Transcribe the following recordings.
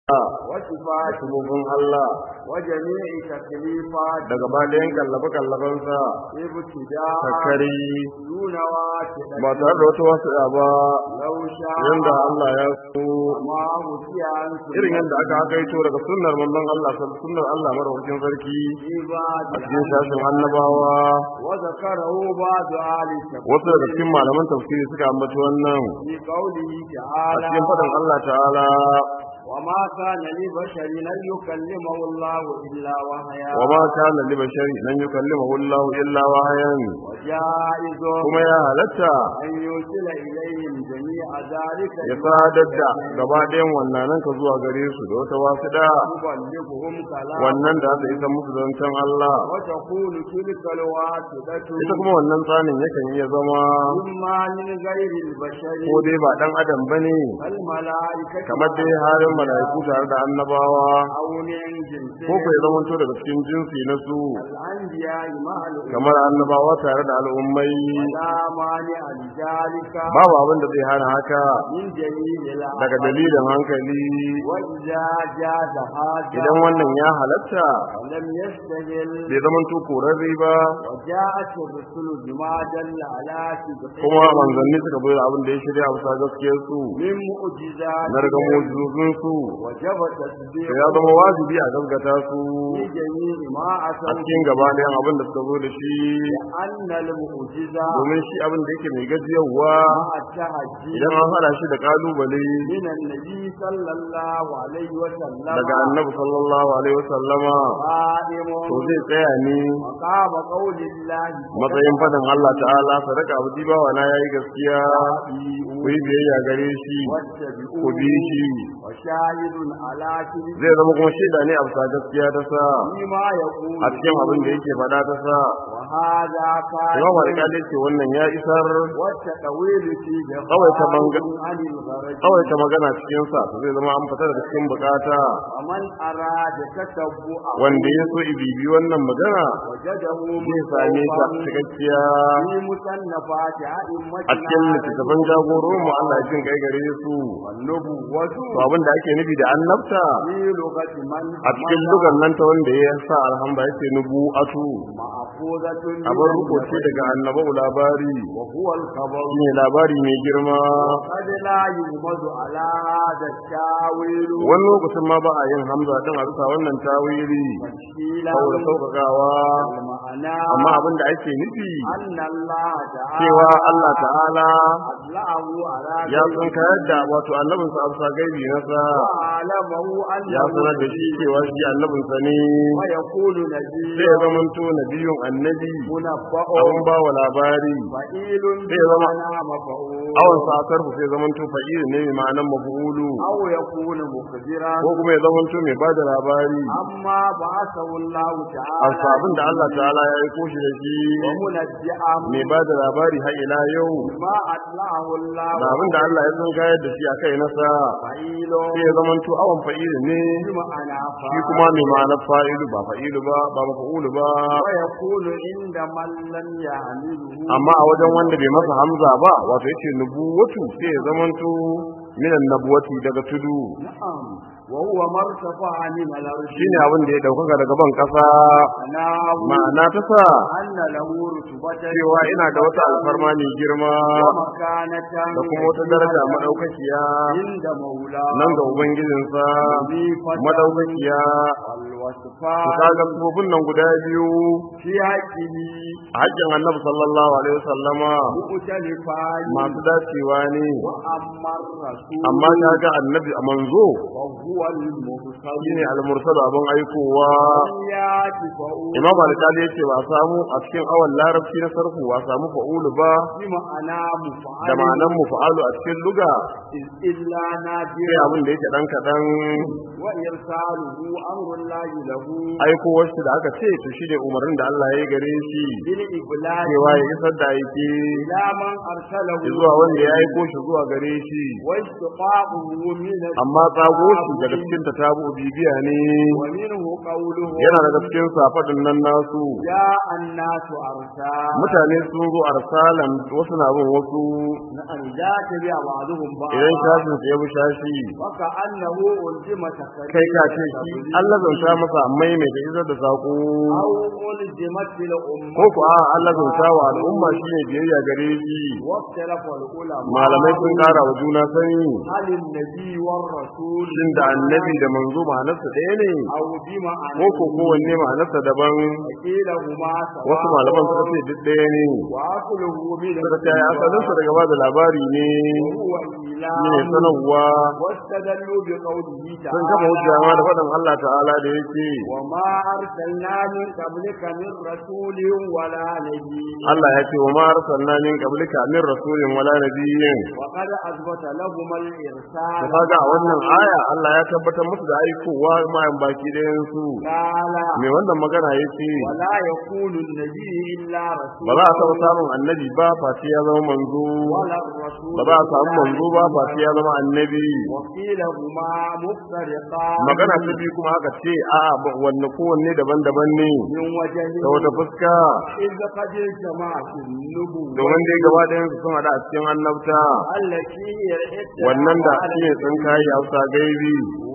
وصفاته sumufin Allah وجميع تكليفاته daga bayan kallabe kallabensa ابتداء sakari دون واسطة ba tare da wata wasu ba لو شاء yanda Allah ya so ما متي عن irin yadda aka hakaito daga sunnar manzon Allah sunnar Allah madaukakin sarki a cikin shashin annabawa وذكره بعض آل wasu daga التفسير cikin malaman tafsiri suka ambaci wannan في قوله a تعالى cikin faɗin Allah ta'ala وما كان لبشر أن يكلمه الله إلا وحيا wa ma kana li bashari lan yukallimahu Allah illa wahyan وجائز kuma ya halatta أن يرسل إليهم جميع ذلك ya sadar da gaba ɗayan wannan ka zuwa gare su da wata wasuɗa يبلغهم كلام wannan da aka isa musu zancen Allah وتكون تلك الواسطة ita kuma wannan tsanin yakan iya zama إما من غير البشر ko dai ba dan adam bane الملائكة kamar dai halin mala'iku tare da annabawa أو من جنسهم ko kai zamanto daga cikin jinsi na su الأنبياء مع الأمم kamar annabawa tare da al'ummai ولا مانع لذلك babu abin da zai hana haka من جميل daga العقل dalilin hankali وإذا جاز هذا idan wannan ya halatta ولم يستهل bai zamanto korarre ba وجاءت الرسل بما دل على صدقه kuma manzanni suka bai da abin da ya shirya a bisa gaskiyar su من معجزات na daga mujizozin su وجب to تصديق ya zama wajibi a gaskata su في جميع ما a أتوا cikin gaba ɗayan abin da suka zo da shi أن المعجزة domin shi abin da yake mai gajiyarwa مع التهجي idan an hada shi da kalubale من النبي صلى الله عليه وسلم daga annabi sallallahu alaihi wasallama قائم to zai tsaya ne مقام قول الله matsayin fadin Allah ta'ala sadaka abu bawa na yayi gaskiya ku yi biyayya gare shi ku bi shi وشاهد على كذب zai zama kuma shaida ne a bisa gaskiya ta sa فيما يقول a cikin abin da yake faɗa ta sa وهذا imam كان alƙali ce wannan ya isar والتطويل فيه kawai ta banga عن الغرج kawai ta magana cikin sa to zai zama an fita daga cikin bukata ومن أراد تتبع wanda ya so ibibi wannan magana وجده zai same ta مصوبا cikakkiya في مصنفات a أئمتنا cikin littattafan jagororin mu Allah ya jin kai gare su والنبوة to abin da ake nufi da annabta في لغة من a cikin lugar nan ta wanda ya sa alhamba yake nubu'atu مأخوذة من abin rubuce daga annabau labari وهو الخبر shine labari mai girma قد لا يغمض على هذا التاويل wani lokacin ma ba a yin hamza din a bisa wannan tawili تفصيلا saboda sauƙaƙawa المعنى amma abin da ake nufi أن الله تعالى cewa Allah ta'ala أطلعه على ya sun kayar da wato annabinsa a bisa gaibi nasa وعلمه ya أنه sanar da shi cewa shi annabinsa ne ويقول sai نبي ya zamanto nabiyun annabi منبأ abin ba wa labari فإيل sai zama- بمعنى مفعول awon sakar sai zamanto fa'il ne mai ma'anan mafulu أو يكون مخبرا ko kuma ya zamanto mai ba da labari أما بعثه الله a تعالى sabon da Allah ta'ala ya aiko shi da shi ومنجعا mai ba da labari har ila yau ما أطلعه الله da abin da Allah ya sun kayar da shi a kai nasa فإيل sai ya zamanto awon fa'il ne بمعنى shi kuma mai ma'anar fa'ilu ba fa'ilu ba ba mafa'ulu ba ويقول عند من لم يعمله amma a wajen wanda bai masa hamza ba wato yace nubuwatu sai ya zamanto minan nabuwati daga tudu نعم وهو ما ارتفع من الأرض shine abin da ya daukaka daga ban kasa نعم ma'ana ta sa أن له رتبة cewa ina da wata alfarma mai girma ومكانة da kuma wata daraja madaukakiya عند مولاه nan ga ubangijinsa madaukakiya والوصفات ku kaga sufofin nan guda biyu في حقه a haƙƙin annabi sallallahu alaihi wasallama مختلفان masu dacewa ne وأما الرسول amma kaga annabi a manzo وهو المرسل shine al-mursal abin aikowa ياتي فأول imam al-qadi yace ba a samu a cikin awan larabci na sarfu ba a samu fa'ulu ba بمعنى da مفعل ma'anan mufa'alu a cikin luga إلا نادر sai abin da yake dan kadan وإرساله أمر الله له aikowar shi da aka ce to shine umarnin da Allah ya yi gare shi بالإبلاغ cewa ya isar da aiki إلى من أرسله zuwa wanda ya aiko shi zuwa gare shi واشتقاقه من amma tsago shi da daga cikin ta tabu bibiya ne ومنه قوله yana daga cikin safadin nan nasu جاء الناس أرسا mutane sun zo arsalan wasu na bin wasu أن لا تبع بعضهم idan بعضا shafin su ya bi shashi وكأنه ألزم تكريم kai ka ce shi Allah zanta masa mai mai da izar da sako أو ألزمت الأمة ko ku a Allah zanta wa al'umma shine biyayya gare shi واختلف العلماء malamai sun kara wa juna sani هل النبي والرسول shin da annabi da manzo ma'anarsa ɗaya ne أو بمعنى ko ko kowanne ma'anarsa daban قيل هما سواء wasu malaman suka ce duk ɗaya ne وأصله من suka ce ai asalinsa daga ba da labari ne وهو shine إعلام sanarwa واستدلوا بقوله sun kafa hujja ma da تعالى faɗin Allah ta'ala da yake وما أرسلنا من قبلك من رسول ولا نبي Allah ya ce wa ma arsalna min qablika min rasulin wala nabiyyin وقد أثبت لهما to الإرسال kaga a wannan aya Allah ya tabbatar musu da aikowa mayan baki ɗayan su قال me wannan magana yake ولا يكون النبي إلا رسول ba za a taɓa samun annabi ba face ya zama manzo ولا الرسول ba za a samu manzo ba face ya zama annabi وقيل هما مفترقان magana ta biyu kuma aka ce a wanne kowanne daban-daban ne من وجه ta wata fuska إذ قد جمعت النبوة domin dai gaba ɗayan su sun haɗa a cikin annabta التي هي الإتلاف wannan da على shi ne sun kayi hausa gaibi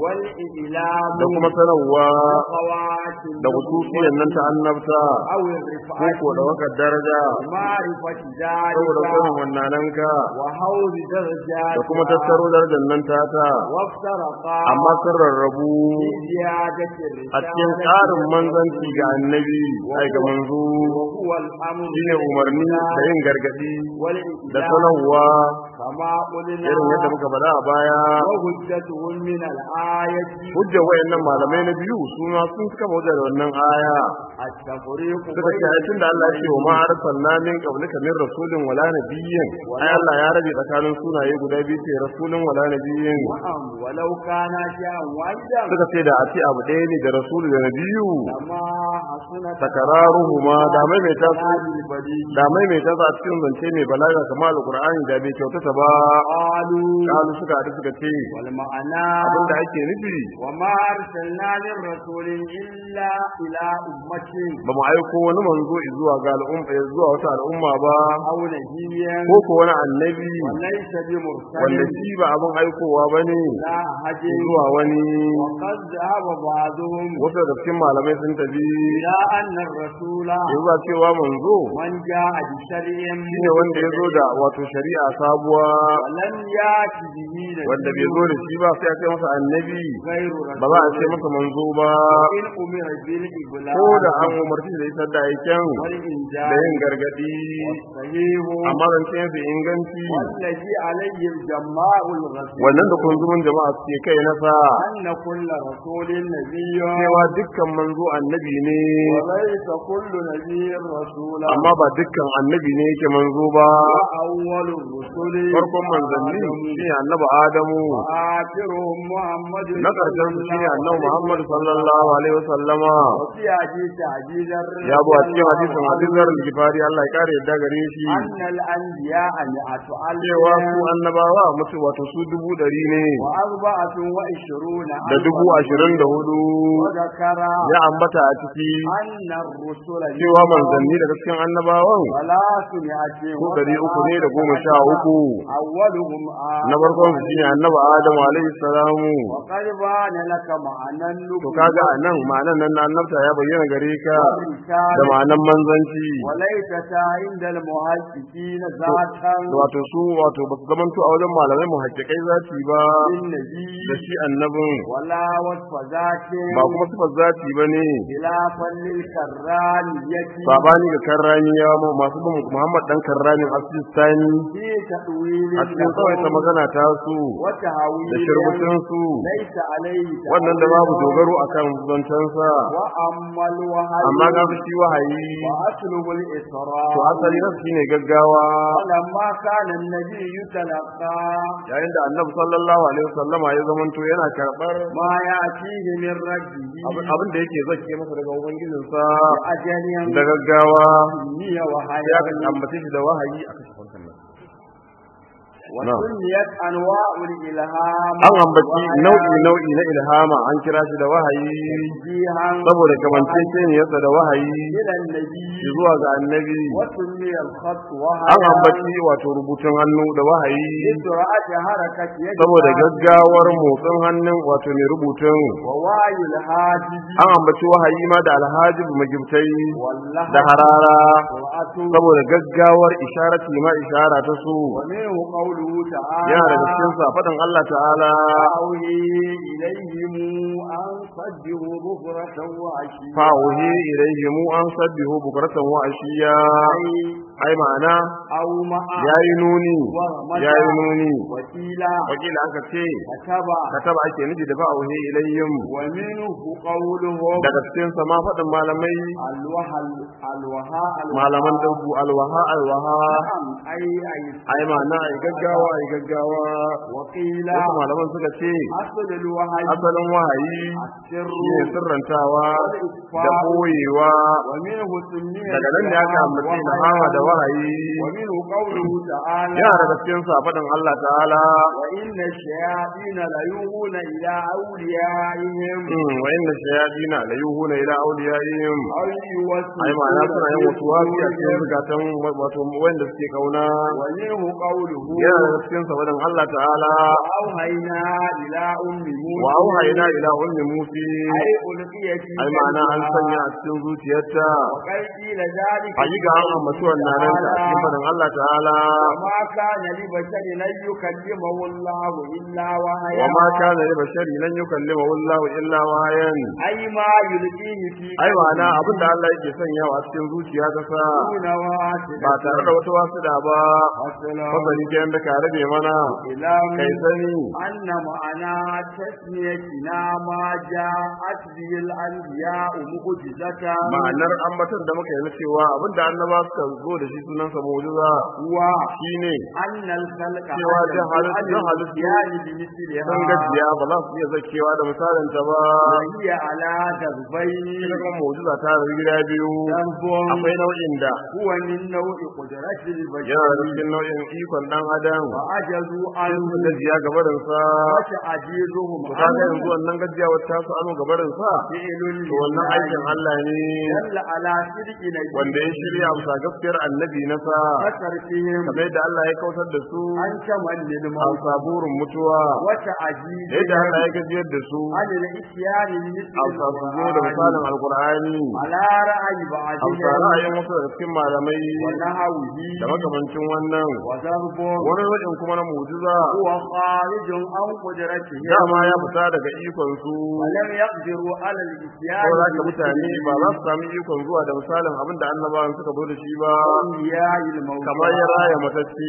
والإعلام da kuma sanarwa بخوات da hususiyan nan ta annabta أو ko الرفعة ko da wakar daraja معرفة saboda ذلك sanin wannananka وحول درجات da kuma tattaro darajar nan tata وافترقا amma sun rarrabu في زيادة a cikin الرسالة tsarin manzanci ga annabi ai ga manzo وهو الأمر shine umarni da yin gargadi da والإعلام sanarwa كما قلنا irin yadda muka faɗa a baya وهجتهم من الآية hujjar wayannan malamai na biyu suna sun suka hujja da wannan aya التفريق suka ce ai tunda Allah ya ce wa ma arsalna min qablika min rasulin wala nabiyyin ai Allah ya rabe tsakanin sunaye guda biyu ce rasulun wala nabiyyin نعم ولو كان شيئا واحدا suka ce da a ce abu ɗaya ne da rasulu da nabiyu لما حسنت takararuhuma da maimaita su البديع da maimaita su a cikin zance mai balaga kamar alqur'ani da bai kyautata ba قالوا kalu suka haɗu suka ce والمعنى abinda ake nufi وما أرسلنا من رسول إلا إلى أمة ba mu aiko wani manzo zuwa ga al'umma zuwa wata al'umma ba أو نبيا ko ko wani annabi وليس wanda بمرسل shi ba abin aikowa ba ne لا هدي zuwa wani وقد ذهب بعضهم wasu daga cikin malamai sun tafi إلى أن الرسول zuwa cewa manzo من جاء بشرع shine wanda ya zo da wato shari'a sabuwa ولم يأت به wanda bai zo da shi ba sai a ce masa annabi غير ba za a رسول ce masa manzo ba إن أمر بالإبلاغ ko da an umarci da isar da aiken والإنجاز da yin gargadi صحيح amma zance su inganci والذي عليه الجماع الغسيل wannan da kunzumin jama'a suke kai nasa أن كل رسول نبي cewa dukkan manzo annabi ne وليس كل نبي رسولا amma ba dukkan annabi ne yake manzo ba وأول الرسل farkon manzanni shine annabi adamu آخرهم محمد na karshen su shine annabi muhammad sallallahu alaihi wasallama وفي حديث عزيز ya bu a cikin hadisin hadisar gifari Allah ya kare yadda gare shi أن الأنبياء مئة cewa ألف su annabawa mutu wato su dubu ɗari ne وأربعة وعشرون da dubu ashirin da hudu وذكر ya ambata a ciki أن الرسل cewa manzanni daga cikin annabawan ثلاثمائة su ɗari uku ne da goma sha uku أولهم آدم na farkon su shine annabi adamu alaihi salamu وقد بان لك معنى to kaga a nan ma'anan nan na annabta ya bayyana gare ka da والرسالة ma'anan manzanci وليست عند المحققين ذاتا wato su wato ba su zamanto a wajen malamai mu hakikai zati ba للنبي da shi annabin ولا وصف ذات ba kuma sifar zati ba ne خلافا للكرانية sabani ga karraniya masu bin muhammad dan karranin asistani في تأويل a cikin tsawaita magana ta su da وتهويل shirbutun su ليس عليه wannan da babu dogaro akan zancensa وأما الوهي amma ga shi wahayi وأسلب الإسراء to asali na shine gaggawa ولما كان النبي يتلقى yayin da annabi sallallahu alaihi wasallama ya zamanto yana karbar ما يأتيه من ربه abin abin da yake zake masa daga ubangijinsa أجل da gaggawa يمني وحياة ya kan ambace shi da wahayi a kashe farkon nan وسميت أنواع الإلهام an ambaci nau'i nau'i na ilhama an kira shi da wahayi توجيها saboda kamanceceniyarsa da wahayi إلى النبي zuwa ga annabi وسمي الخط an وهذا ambaci wato rubutun hannu da wahayi لسرعة حركة يد saboda gaggawar motsin hannun wato mai rubutun ووعي الهاتف an ambaci wahayi ma da alhajib magibtai واللهب da harara سرعة saboda gaggawar isharati ma ishara ta su ومنه قوله تعالى yana daga cikin sa faɗin Allah ta'ala أوحي إليهم أن صدقوا بكرة وعشيا fa'uhi ilayhim an sabbihu bukratan wa ashiya ai ma'ana أو مع yayi nuni ورمز yayi nuni وكيلا wakila aka ce كتب kataba ake nufi da fa'uhi ilayhim ومنه قولهم daga cikin sa ma faɗin malamai الوها الوها malaman dabbu alwaha alwaha نعم أي أي ai ma'ana ai gaggawa ai gaggawa وقيل wasu malaman suka ce أصل الوحي asalin wahayi السر shine sirrantawa da boyewa ومنه سمي daga nan ne aka ambace ilhama da wahayi ومنه قوله تعالى yana daga cikin sa faɗin Allah ta'ala وإن الشياطين ليوحون إلى أوليائهم mm, wa inna shayatina la yuhuna ila awliyaihim أو يوسوسون ai ma'ana suna yin wasu wasi a cikin في zukatan wato wanda suke kauna ومنه قوله yana daga cikin sa faɗin Allah ta'ala وأوحينا إلى أم موسى wa auhayna ila ummi musi أي ألقي في ai ma'ana an قلبها. sanya a cikin zuciyarta وقد قيل ذلك hakika an ambaci wannan nan ta cikin faɗin Allah ta'ala وما كان لبشر أن يكلمه الله إلا وحيا wa ma kana li bashari lan yukallimahu Allah illa wahayan أي ما يلقيه في ai ma'ana abin da Allah yake sanyawa a cikin zuciya ta sa دون واسطة ba tare da wata wasu da ba والسلام fasali ke da ka rabe mana إلى kai sani أن معنى تسميتنا ما جاءت به الأنبياء معجزة ma'anar ambatar da muka yi na cewa abin da annaba suka zo da shi sunansa mu'jiza هو shine أن الخلق cewa على jahal- على jahal- الاتيان بمثلها sun gajiya ba za su iya zakewa da misalin ta ba وهي على دربين ita kuma mu'jiza ta da gida biyu ذنب akwai nau'in da هو من نوع قدرة yana da البشر cikin nau'in ikon dan adam وعجزوا sai عنه su gajiya gabarin sa وتعجيزهم to kaga عنه yanzu wannan gajiya wata su anu gabarin sa فعل to wannan aikin لله Allah ne دل على صدق wanda ya نبيه shirya bisa gaskiyar annabi na sa وتركهم kamar yadda Allah ya kautar da su عن كمال a للموت saburin mutuwa da وتعجيزهم yadda Allah ya gajiyar da su عن الاتيان بمثل a sa su zo da misalin alkur'ani على رأي a بعضهم bisa ra'ayin wasu daga cikin malamai ونهوه da makamancin wannan وضرب wani wajen kuma na mu'jiza هو خارج عن قدرته dama ya fita daga ikon su ولم يقدروا على الاتيان ko za ka mutane ba za su sami ikon zuwa da misalin abin da annabawan suka zo da shi ba بأنبياء الموتى kamar ya raya matacce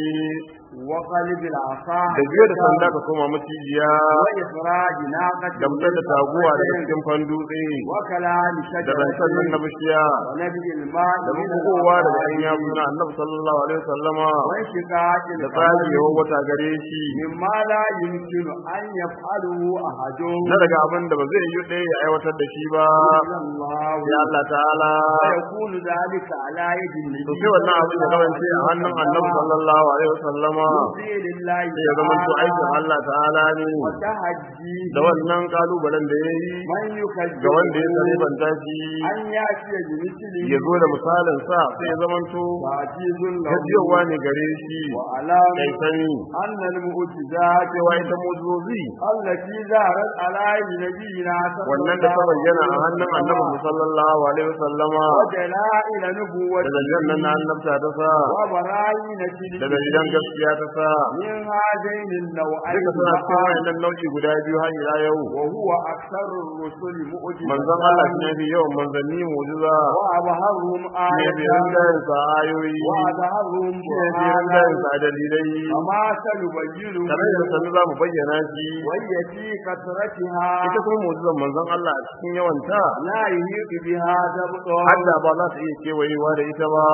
وقلب العصا da biyo da sanda ka koma macijiya وإخراج ناقة da fitar da taguwa daga cikin fandutse وكلام da شجرة rancen nan na bishiya ونبي الماء da من bugowa daga ɗan الأرض yatsu na annabi sallallahu alaihi wasallama وانشقاق da القمر tsagewar wata gare shi مما لا يمكن أن يفعله أحد na daga abin da ba zai yi ɗaya ya aiwatar da shi ba إلا الله ya Allah ta'ala ويكون ذلك على يد النبي to sai wannan abin ya kasance a hannun annabi sallallahu alaihi wasallama يرضي لله sai ya zama to aikin Allah ta'ala ne وتهجي da wannan kalubalen da ya yi من يكذب ga wanda ya tsarifanta shi أن يأتي بمثله ya zo da misalin sa sai ya zama to تعجيز له gajiyawa ne gare shi وعلام kai sani أن المعجزات cewa ita mujizozi التي ظهرت على يد نبينا صلى wannan da ta الله bayyana a عليه hannun annabi وسلم sallallahu alaihi wasallama ودلائل da نبوته dalilan nan na annabta ta sa وبراهين da dalilan gaskiya ta sa من هذين النوعين duka suna cikin معا wayannan nau'i guda biyu har ila yau وهو أكثر الرسل manzon معجزة Allah shi ne fi yawan manzanni mu'jiza وأظهرهم shi ne fi آية rinjayen sa ayoyi وأظهرهم shi ne fi برهانا rinjayen sa dalilai وما سنبينه kamar yadda sanu za mu bayyana shi وهي في كثرتها ita kuma mu'jizan manzon Allah a cikin yawanta لا يهيق بها ضبط hadda ba za ta iya kewayewa da ita ba إن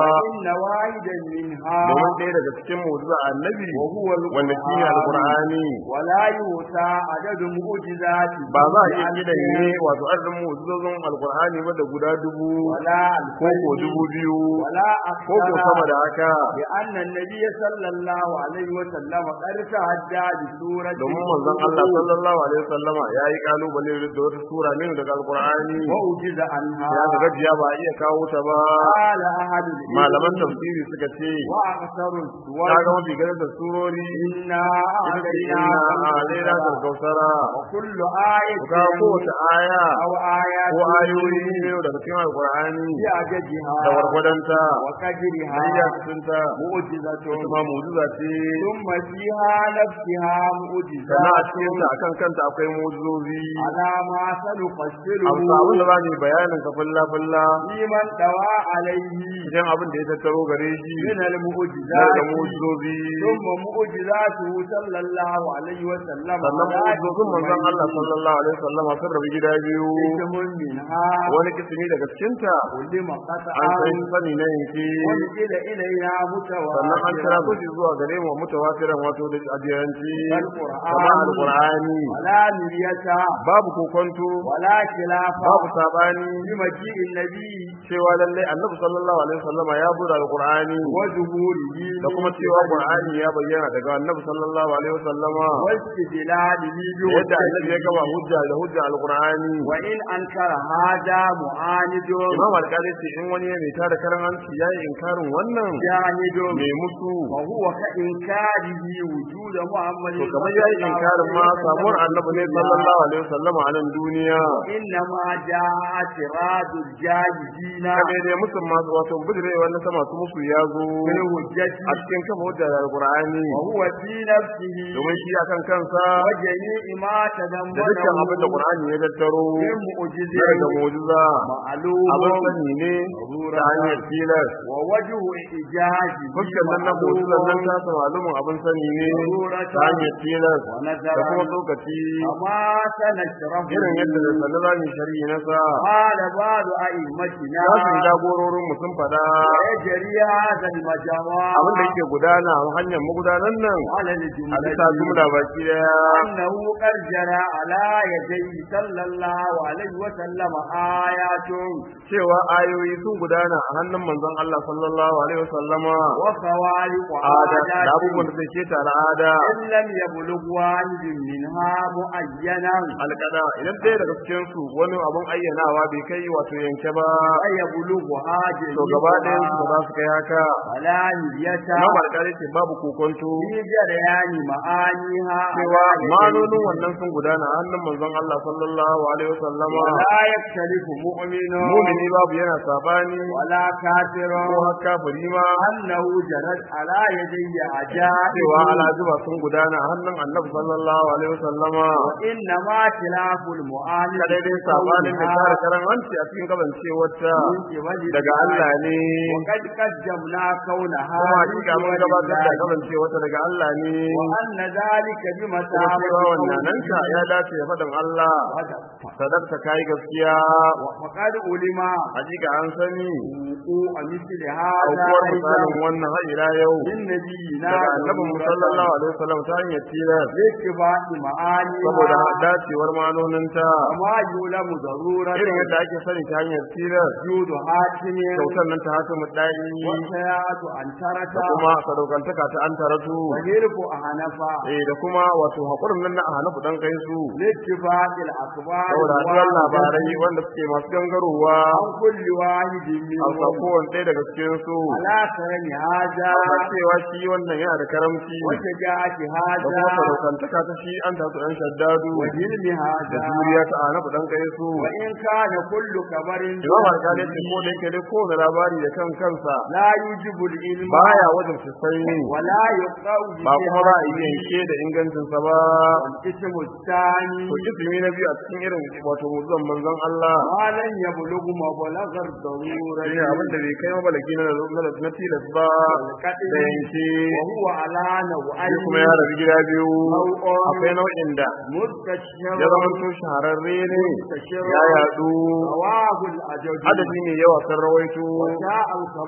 أن واحدا منها domin ɗaya daga cikin mu'jiza annabi وهو wanda shi ne alqur'ani ولا يؤتى عدد معجزات ba za a iya kidan ne wato adadin mu'jizozin alqur'ani ba da guda dubu ولا ko ko الفجر dubu biyu ولا ko ko sama أكثر da haka لأن النبي صلى الله عليه وسلم قد تعدى بسورة domin manzon Allah sallallahu alaihi wasallama ya yi kalubale da wata sura ne daga alqur'ani وأوجز عنها ya ga gajiya ba a iya kawo ta ba قال أحد العلم malaman tafsiri suka ce وأكثر السور ta ga mafi ganin da surori إنا ita ce أعطيناك inna alaina الكوثر kausara وكل آية ku kawo kowace aya أو آيات ko ayoyi ne daga cikin alqur'ani بعددها da wargwadonta وقدرها hayya cikinta معجزة ita ma mu'jiza ce ثم فيها نفسها معجزة sannan a cikinta akan kanta akwai mu'jizozi على ما سنفسره amsa abin da za mu yi bayanin ka fulla fulla لمن دوا عليه idan abin da ya tattaro gare shi من na المعجزات da mu'jizozi ثم معجزاته صلى الله عليه وسلم sannan mu'jizozin manzon Allah sallallahu alaihi wasallam sun rabu gida biyu اسم منها wani kisimi daga cikinta ولما an قطعا san sani na yanki ونزل إلينا sannan an kira متواترا su zuwa gare mu mutawatiran wato da adiyanci Alqur'ani. kamar alqur'ani ولا مرية babu kokonto ولا خلاف babu sabani بمجيء النبي cewa lallai annabi sallallahu alaihi wasallam ya zo da alqur'ani وظهوره da kuma cewa qur'ani ya bayyana daga annabi sallallahu alaihi wasallama واستدلاله yadda annabi ya gaba بحجته hujja da hujja alqur'ani وإن أنكر هذا معاند imam alƙali ce in wani ya mai tada karan hanci yayi inkarin wannan جاهد mai musu وهو كإنكاره وجود محمد to kamar yayi inkarin ma samuwar annabi ne sallallahu alaihi wasallama a nan duniya إنما جاء اعتراض الجاهدين kaga dai musun masu wato bidirewa na sama su musu ya zo بالحجة a cikin kafa hujja da alqur'ani وهو في نفسه domin shi akan kansa وجميع ما da dukkan abin da تضمنه qur'ani ya tattaro من na معجزة daga mu'jiza معلوم abin sani ne ta hanyar tilas ووجه إعجاز fuskar nan na mu'jizar nan ta sa malumin abin sani ne ta hanyar tilas da kuma ونذرا lokaci وما سنشرح irin yadda da sanar za mu shari'i na sa قال بعض أئمتنا Tashin jagororin mu sun faɗa ويجري هذا المجمع abin da yake gudana a hanyar magudanan nan على a bisa الجملة jumla baki daya أنه قد جرى على يديه صلى الله عليه وسلم آيات cewa ayoyi sun gudana a hannun manzon Allah sallallahu alaihi wasallama وخوارق ada da عادات abubuwan da ke ta al'ada إن لم يبلغ واحد منها معينا alƙada idan ɗaya daga cikin su wani abun ayyanawa bai kai wato yanke ba فيبلغ هذه to gaba ɗayan su ba za su kai haka ولا نية imam alƙali ce babu kokonto في جريان معانيها cewa manonin wannan sun gudana a hannun manzon Allah sallallahu alaihi wasallama ولا يختلف مؤمن mumini babu yana sabani ولا كافر ko har kafiri ma أنه جرت على يدي عجائب cewa alajuba sun gudana a hannun annabi sallallahu alaihi wasallama وإنما خلاف المعاني kadai dai sabanin da tare karan hanci a cikin kasancewarta daga Allah ne وقد قدمنا كونها kuma hakika mun gabatar da kasancewarta daga Allah ne وأن ذلك kuma بمثابة cewa wannan nanka ya dace ya faɗin Allah sadakta kai gaskiya وقد علم hakika an sani وقوع مثل هذا aukuwar أيضا misalin wannan har ila yau من نبينا daga annabin mu sallallahu alaihi wasallam ta hanyar tilas لاتباع معانيها saboda dacewar manoninta كما يعلم ضرورة irin yadda ake sani ta hanyar tilas وجود حاكم kyautar nan ta haka mu dai وسياة أن ترك da kuma sadaukantaka ta an taratu وهرب أهنفا eh da kuma wato hakurin nan na hanafu dan kai su لاتباع الأخبار saboda haɗuwar الواردة labarai wanda suke masu gangarowa عن كل واحد a منهم kowane ɗaya daga cikin su على كرم هذا a cewa shi wannan yana da karamci وشجاعة da kuma هذا sadaukantaka ta shi an tasu ɗan shaddadu وحلم da هذا juriya ta hanafu dan kai su وإن كان كل خبر imam alƙali ce ko da yake dai kowane labari da kan kansa لا يوجب العلم baya wajen sai ولا يقرأ ba kuma za a yi yanke da ingancinsa ba الاسم الثاني to ismi na biyu a cikin irin wato muzan manzon Allah ما لن يبلغ مبلغ الضرورة shi ne abin da bai kai mabalaki na na- na tilas ba da yanke وهو على shi نوعين kuma ya rabu gida biyu nau'in akwai nau'in da مستشير ya zama to shahararre ne ya yadu رواه الأجد adadi ne yawa sun rawaito وجاء الخبر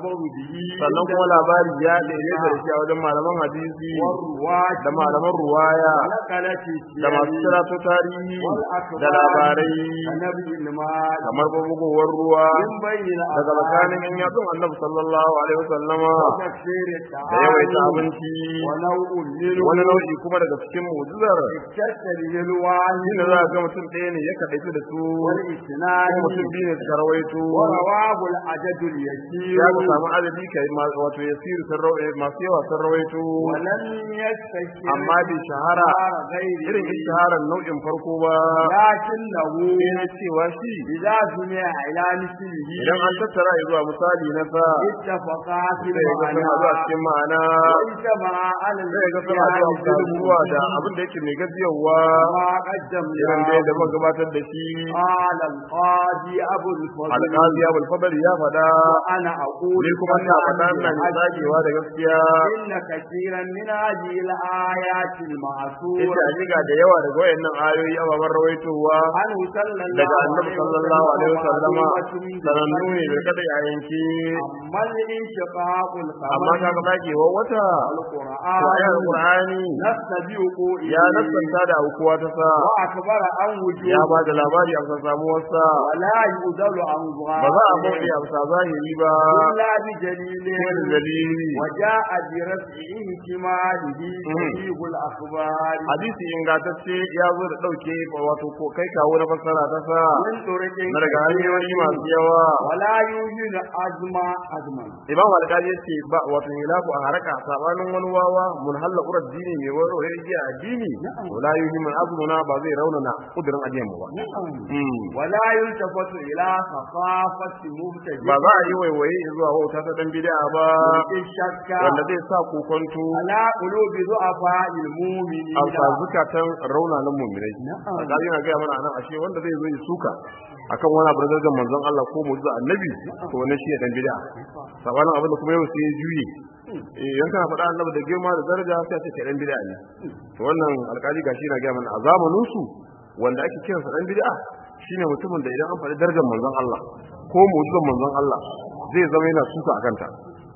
الخبر به sannan kuma labari ya daidaita da shi a wajen malaman hadisi والرواة da malaman ruwaya ونقلت da masu السير karatu tarihi والأخبار da labarai النبي المال kamar bugowar ruwa من بين daga tsakanin الأفعال yan yatsun annabi sallallahu alaihi wasallama وتكسير da yawaita التعامل abinci ونوع منه wani nau'i kuma daga cikin mu'jizar اكتسب به الواحد shine za a ga mutum ɗaya ne ya kaɗaitu da su والاثنان ko mutum biyu ne suka rawaito ورواه العدد اليسير ya ku samu adadi kai ma- wato yasiru sun rawaito masu yawa sun rawaito ولم يستشر amma bai shahara غير irin shaharar nau'in farko ba لكنه sai na cewa shi إذا سمع إلى مثله idan an tattara ya zuwa misali na sa اتفقا في sai ga suna zuwa المعنى cikin ma'ana واجتمع على sai ga suna zuwa zuwa da abin da yake mai gajiyarwa ما قدم irin da yadda muka gabatar da shi قال القاضي أبو الفضل alƙazi ya bulfadar ya faɗa وأنا أقول ni kuma ina faɗa ina mai tsagewa da gaskiya إن كثيرا من هذه الآيات yace المعصورة hakika da yawa daga wayannan ayoyi ababen rawaitowa عنه صلى الله daga annabi sallallahu alaihi wasallama معلومة sanannu ne da kada ya yanke أما الانشقاق amma القمر kaga tsagewar wata to ayar القرآن qur'ani نستبيق ya nassanta da aukuwa ta sa وأكبر عن ya وجوه ba da labari a bisa samuwar sa ولا يؤذل عن ba za a bauɗe ظاهره a bisa zahiri ba إلا بجليل sai da dalili وجاء برفع احتماله صحيح الأخبار hadisi ingantacce ya zo da ɗauke wato ko kai kawo na fassara ta sa من طرق na daga hanyoyi masu yawa ولا يوجد أزمة أزمة imam alƙali ya ce ba wato hilafu a haraka sabanin wani wawa mun halla urar dini mai warware igiya addini wala yuhi min azmuna ba zai raunana kudirin ajiyan mu ba Mm. ولا يلتفت إلى ثقافة مبتدئ ba za a yi waiwaye zuwa wauta ta dan bid'a ba الشك wanda zai sa kokonto على قلوب ضعفاء المؤمنين a sa zukatan raunanan mu'minai Na'am. alƙali yana gaya mana anan ashe wanda zai zo ya suka akan wani abu da manzon Allah ko mu'jiza annabi to wannan shi ne dan bid'a sabanin abin da kuma yau sai ya juye eh yan kana faɗa annabi da girma da daraja sai a ce kai dan bid'a ne to wannan alƙali gashi yana gaya mana a zamanin su wanda ake kiransa dan bid'a shine mutumin da idan an faɗi darajar manzon Allah ko mu'jizar manzon Allah zai zama yana suka akan ta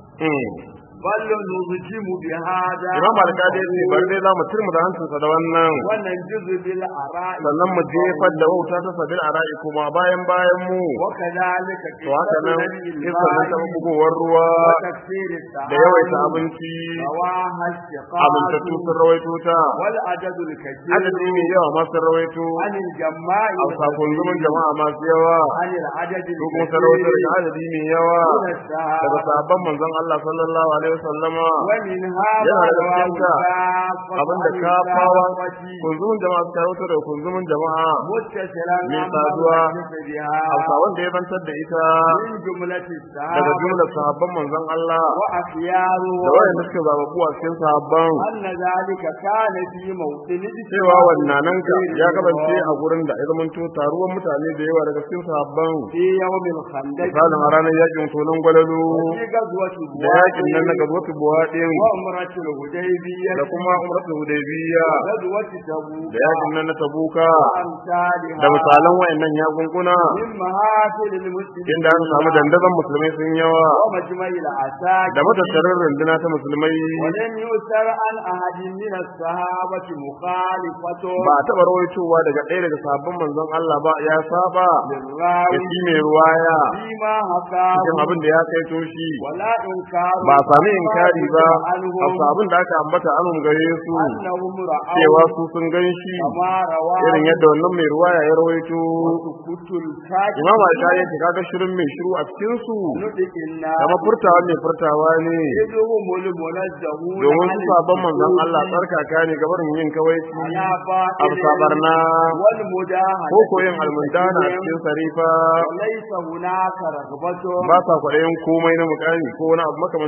بل نظجم بهذا Imam Al-Qadi ya ce bari dai za mu turmu da hancinsa da wannan وننجز بالآراء sannan mu jefar da wauta ta sabil ara'i kuma bayan bayan mu وكذلك to haka nan قصة iska nan ta bugowar ruwa وتكثير da yawaita التعامل abinci رواها amintattu الشقاق sun rawaito ta والعدد الكثير adadi mai yawa ma sun rawaito عن الجماع a sakon zaman jama'a masu yawa عن العدد su kuma sun rawaito الكثير daga adadi mai yawa من daga السحابة sahabban manzon Allah sallallahu alaihi wasallama ومنها yana ما da رواه cikinta الكافة abinda عن kafawa الكافة kunzumin jama'a suka rawaito daga kunzumin jama'a متصلا من عما saduwa حدث بها hausawan da ya bantar da ita من جملة daga السحابة jumlar sahabban manzon Allah وأخياره da wayanda suka zababu a cikin sahabban أن ذلك كان في موطن cewa wannan ka ya kasance a gurin da ya zamanto taruwan mutane da yawa daga cikin sahabban في يوم الخندق misalin a ranar yakin tonon gwalalo في غزوة da yakin nan na gazwatu buwaɗin وعمرة الهديبية da kuma umratul hudaybiya غزوة تبوك da yakin nan na tabuka وأمثالها da misalan wayannan yakunkuna من محافل المسلمين inda aka samu dandazon musulmai sun yawa ومجمع العساكر da matattarin runduna ta musulmai ولم يسر عن أحد من الصحابة مخالفة ba a taɓa rawaitowa daga ɗaya daga sabbin manzon Allah ba ya saba ya للراوي shi mai ruwaya فيما حكاه cikin abin da ya kai toshi ولا إنكار ba a sami inkari ba a عنهم sabon da aka ambata anun gare su أنهم cewa رأوا su sun gan shi كما رواه irin yadda wannan mai ruwaya ya rawaito وسكوت الكاتب imam al ya ce kaga shirin mai shiru a cikin su نطق الناس kama furtawa mai furtawa ne إذ هم المنزهون domin عن su sabon manzon السكوت Allah tsarkaka ne gabar yin kawaici على a باطل sabarna والمداهنة ko koyin almundana a cikin sarifa وليس هناك رغبة ba sa kwaɗayin komai na mukami ko wani abu makamancin haka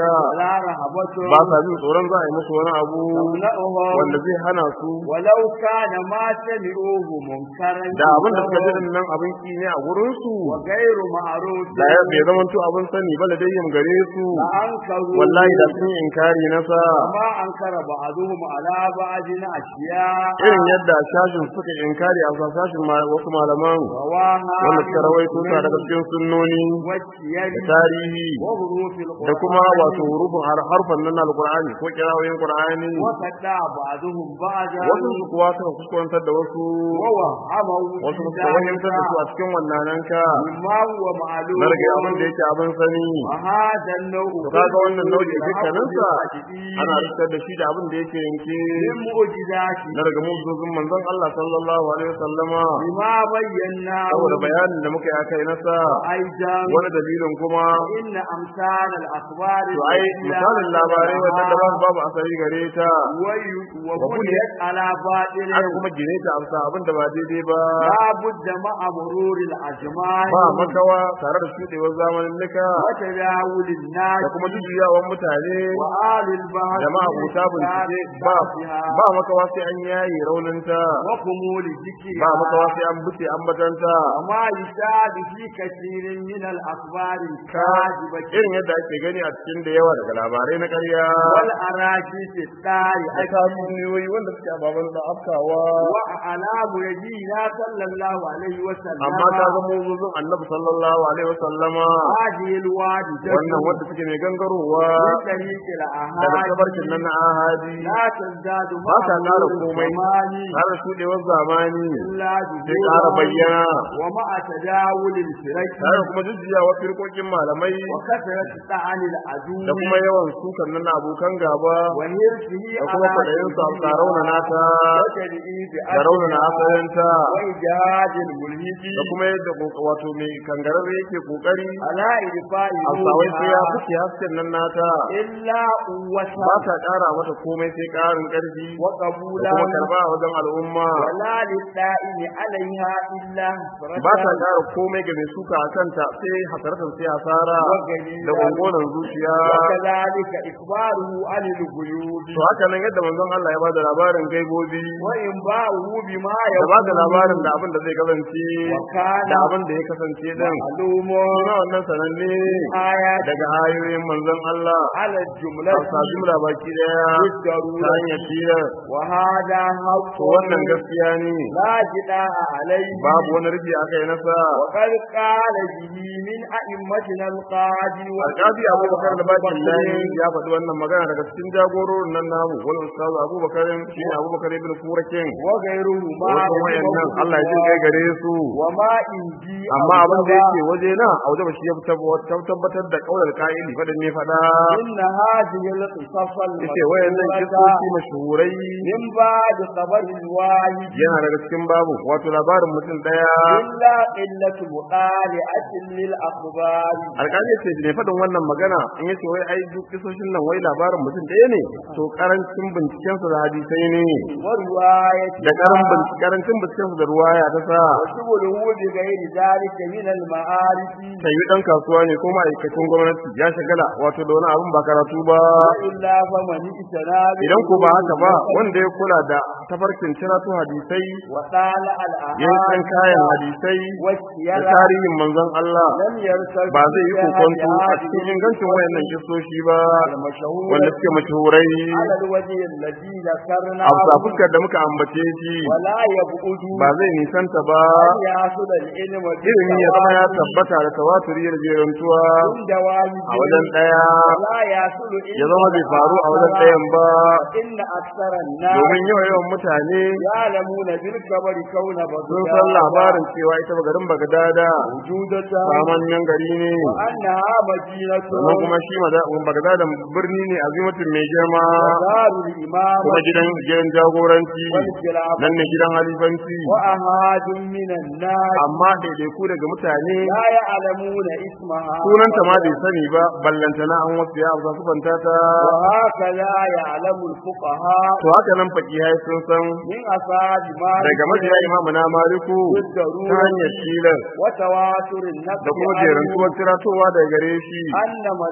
ولا رهبة ba sa jin tsoron za a yi musu wani abu تمنعهم wanda zai hana su ولو كان ما سمعوه منكرا da abin da suka ji din nan abin ki ne a gurin su وغير معروف da ya bai zama to abin sani ba da dai gare su لأنكروا wallahi da sun yi inkari na sa وما أنكر بعضهم على بعض أشياء irin yadda shashin suka inkari a sashin ma- wasu malaman رواها wanda suka rawaito ta daga cikin sunnoni والسير da tarihi وحروف da القرآن kuma wato hurufin har- harfan nan na alqur'ani ko kirawoyin qur'ani وفتى بعضهم بعضا wasu su kuwa suka kuskurantar da wasu ووهموا wasu في suka wahimtar da su a ذلك cikin wannan ka مما هو معلوم na rage abin da yake abin sani وهذا النوع to kaga wannan nau'i dukkaninsa بالحق ana rikitar da shi da abin da yake yanke من معجزاته na daga mu'jizozin manzon Allah sallallahu alaihi wasallama بما بيناه saboda bayanin da muka yi akai nasa أيضا wani dalilin kuma إن أمثال الأخبار to ai misalin labarai wannan da babu babu asali gare ta وبنيت على باطل aka kuma gine ta amsa abin da ba daidai ba لا بد مع مرور الأزمان ba makawa tare da shudewar zamanin nika وتداول الناس da kuma jujjuyawan mutane وآل البحث da ma'abuta bincike ba ba makawa sai an yayi rauninta وخمول الذكر ba makawa sai an buce ambatanta وما يشاهد في كثير من الأخبار الكاذبة irin yadda ake gani a cikin da yawa daga labarai na ƙarya والأراجيس da الطارئة tatsuniyoyi wanda suke ababen da afkawa وأعلام نبينا صلى الله عليه وسلم amma ta zama wuzuzin annabi sallallahu alaihi wasallama هذه الوادي wannan wanda suke mai gangarowa من طريق daga الأهالي tabarkin nan na ahadi لا تزداد ba ta ƙara مرور komai الزمان har shudewar zamani إلا sai ƙara ظهورا bayyana ومع تداول الفرق tare kuma jujjuyawa firkokin malamai وكثرة طعن العدو da kuma yawan sukan nan na abokan gaba وهرسه da kuma kwaɗayin su a raunana ta وتدعيب da raunana asalinta وإجهاد الملحد da kuma yadda ko- wato mai kangararre yake kokari على إدفاع a sawai sai ya نورها fuke hasken nan nata إلا قوة ba ta ƙara mata komai sai ƙarin ƙarfi da وقبولا kuma karba a wajen al'umma ولا للدائم عليها إلا حسرة ba ta ƙara komai ga mai suka a kanta sai hasaratan sai hasara da gongonan zuciya وكذلك إخباره عن الغيوب to haka nan yadda manzon Allah ya bada labarin gaibobi وإنباؤه بما da bada labarin da abin da zai kasance وكان da abin da ya kasance din معلوم kuma wannan sananne آيات daga ayoyin manzon Allah على a الجملة sa jumla baki daya ta بالضرورة hanyar tilar وهذا حق to wannan gaskiya ne لا جناح عليه babu wani rufi a kai nasa وقد قال به من أئمتنا القاضي alƙazi abubakar da bakin layi ya faɗi wannan magana daga cikin jagororin nan namu wani ustazu abubakar shi ne abubakar ibn furakin وغيره ما wasu wayannan Allah ya jin kai gare su وما إنجي amma abin da yake waje na a waje ba shi ya tabbatar da kaular ka'ili faɗin ne faɗa إن هذه القصص yace wayannan kisoshi mashhurai من بعد خبر الواحد yana daga cikin babu wato labarin mutum daya إلا قلة مطالعة للأخبار alƙali ce ne faɗin wannan magana in yace wai ai duk kisoshin nan wai labarin mutum ɗaya ne to karancin binciken sa da hadisai ne ورواية da karan bincike karancin binciken sa da ruwaya ta sa وشغله بغير ذلك من المعارف ta yi dan kasuwa ne ko ma'aikacin gwamnati ya shagala wato da wani abin ba karatu ba إلا فمن اجتنى idan ko ba haka ba wanda ya kula da tafarkin ciratu hadisai وطالع ya yi san kayan الأحاديث hadisai da والسيرة tarihin manzon Allah لم يرتد ba zai yi kokonto a cikin ingancin wayannan kisoshi ba المشهور wanda suke mashahurai على الوجه الذي ذكرنا a bisa fuskar da muka ambace shi ولا يبعد ba zai nisanta ba أن يحصل العلم ilimi ya zama ya بالتواتر tabbata da tawaturi da jerantuwa عند والده a wajen ɗaya ولا يحصل ya zama bai faru a wajen ɗayan ba إن أكثر الناس domin yawan yawan mutane يعلمون بالخبر كون sun san labarin cewa ita ba garin Bagdada وجودتها samanyan gari ne وأنها مدينة sannan kuma shi Mada- Bagdada birni ne azimatin mai girma ودار الإمام kuma gidan gidan jagoranci والخلافة nan ne gidan halifanci وأحد من الناس amma daidaiku daga mutane لا يعلمون اسمها sunanta ma bai sani ba ballantana an wasu ya amsa sufanta ta وهكذا يعلم الفقهاء to haka nan fakihai sun san من أصحاب مالك daga mabiya imamu na maliku ta hanyar tilas وتواتر النقل da kuma عنه jerantuwar tiratowa daga gare shi أن مذهبه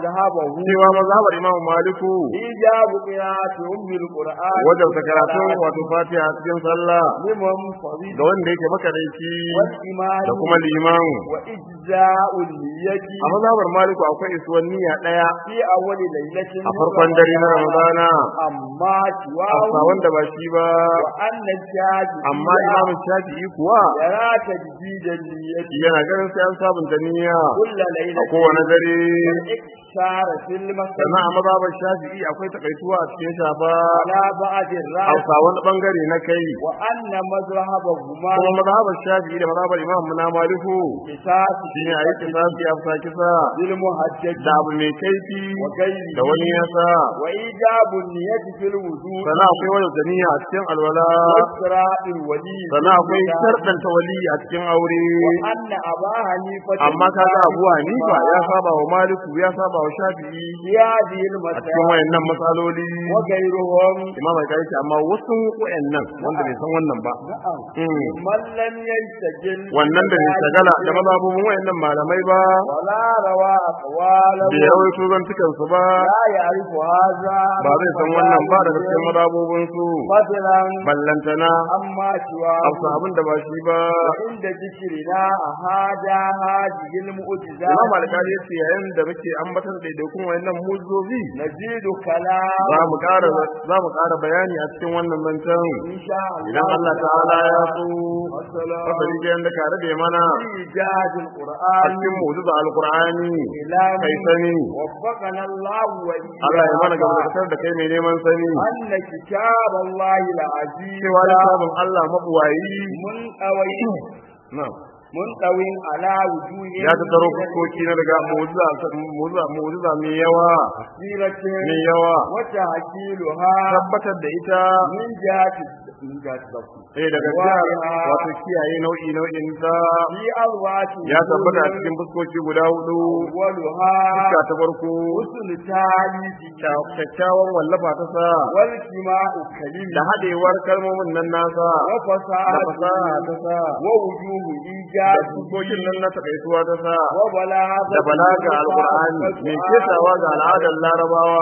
cewa mazhabar imamu maliku إيجاب قراءة أم القرآن wajen karatun wato fatiha a cikin sallah لمن فريد ga wanda yake makadaici والإيمان da kuma liman وإجزاء النية a mazhabar maliku akwai isuwan niyya daya في أول ليلة a farkon dare na ramadana أما a سواه wanda ba shi ba وأن الشاهد amma imamu shafi'i kuwa يرى تجديد النية yana ganin sai an sabunta niyya كل a ليلة kowane dare والإكثار في المسجد sannan a mazhabar shafi'i akwai takaituwa a cikin shafa على بعض الرأس hausa wani bangare na kai وأن مذهبهما kuma mazhabar shafi'i da mazhabar imam na maliku قصاص shine a yi kisasi a fusa kisa بالمهجج da abu mai kaifi وغيره da wani yasa وإيجاب النية في الوضوء sannan akwai wani zaniya a cikin alwala وإسراء الولي sannan akwai sharɗanta wali a cikin aure وأن أبا حنيفة amma kaga abu hanifa ya saba wa maliku ya saba wa shafi'i في هذه a cikin المسائل wayannan matsaloli وغيرهم imam al ce amma wasu wayannan wanda bai san wannan ba نعم Mm. من لم يستجل wannan da bai shagala da mazhabubin wayannan malamai ba ولا روى أقواله da ya rawaito zantukan su ba لا يعرف هذا ba zai san wannan ba daga cikin mazhabubin su مثلا ballantana أما سواه amsa abin da ba shi ba عند ذكرنا هذا هذه المعجزات imam al-qadi yace yayin da muke ambatar da daidaiku wayannan muzozi نزيد كلام za mu ƙara za mu ƙara bayani a cikin wannan zancen إن شاء الله idan Allah ta'ala ya so والسلام fasari da yanda kare da mana في إيجاد a القرآن cikin mu'jiza alqur'ani إلى kai sani وفقنا الله Allah ya mana وإياك gabatar da kai mai neman sani أن كتاب الله العزيز cewa littafin Allah mabuwayi منطوي na'am منطوي على وجوه ya ta taro fuskoki na daga mu'jiza mu'jiza mu'jiza mai yawa كثيرة mai yawa وتحكيلها tabbatar da ita من جهة من جهة الضبط eh daga jihar wato kiyaye nau'i nau'in ta في أرواح ya tabbata a cikin fuskoki guda hudu أولها fuska ta farko حسن تاليف kyakkyawan wallafa ta sa والاجتماع كلمة da haɗewar kalmomin nan nasa da وفصاحة fasaha ta sa ووجوه da إيجاد fuskokin nan na takaituwa ta sa وبلاغة da balaga alqur'ani mai ketawa ga al'adar larabawa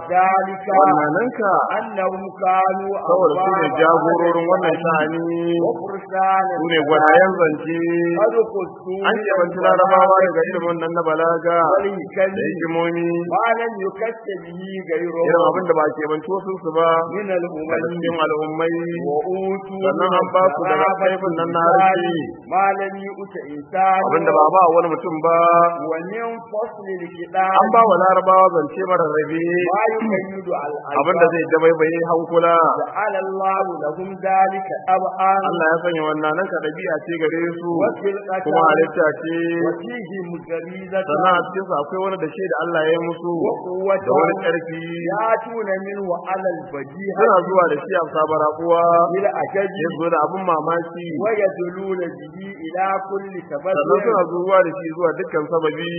ذلك wannan أنهم كانوا saboda su ne jagororin wannan sha'ani وفرسان su ne gwanayen zance قد قصوا an yawanci larabawa daga ilimin nan na balaga da والكلم hikimomi ما لم يكت به غيره irin abin da ba ke banci wasu su ba من daga الأمم cikin al'ummai وأوتوا sannan an ba su daga kaifin nan na harshe ما لم يؤت إنسان abin da ba ba wani mutum ba ومن فصل الكتاب an ba wa larabawa zance mara rabe ما يقيد الألباب abin da zai dabaibaye hankula جعل الله لهم ذلك أبعا Allah ya sanya wannan nan ka ɗabi'a ce gare su وخلقة kuma halitta ce وفيهم غريزة sannan a cikinsu akwai wani da shi da Allah ya yi musu وقوة da wani ƙarfi يأتون منه على البديهة suna zuwa da shi a sabara kuwa بالأجج ya zo da abin mamaki ويدلون به إلى كل sannan تبدل suna zuwa da shi zuwa dukkan sababi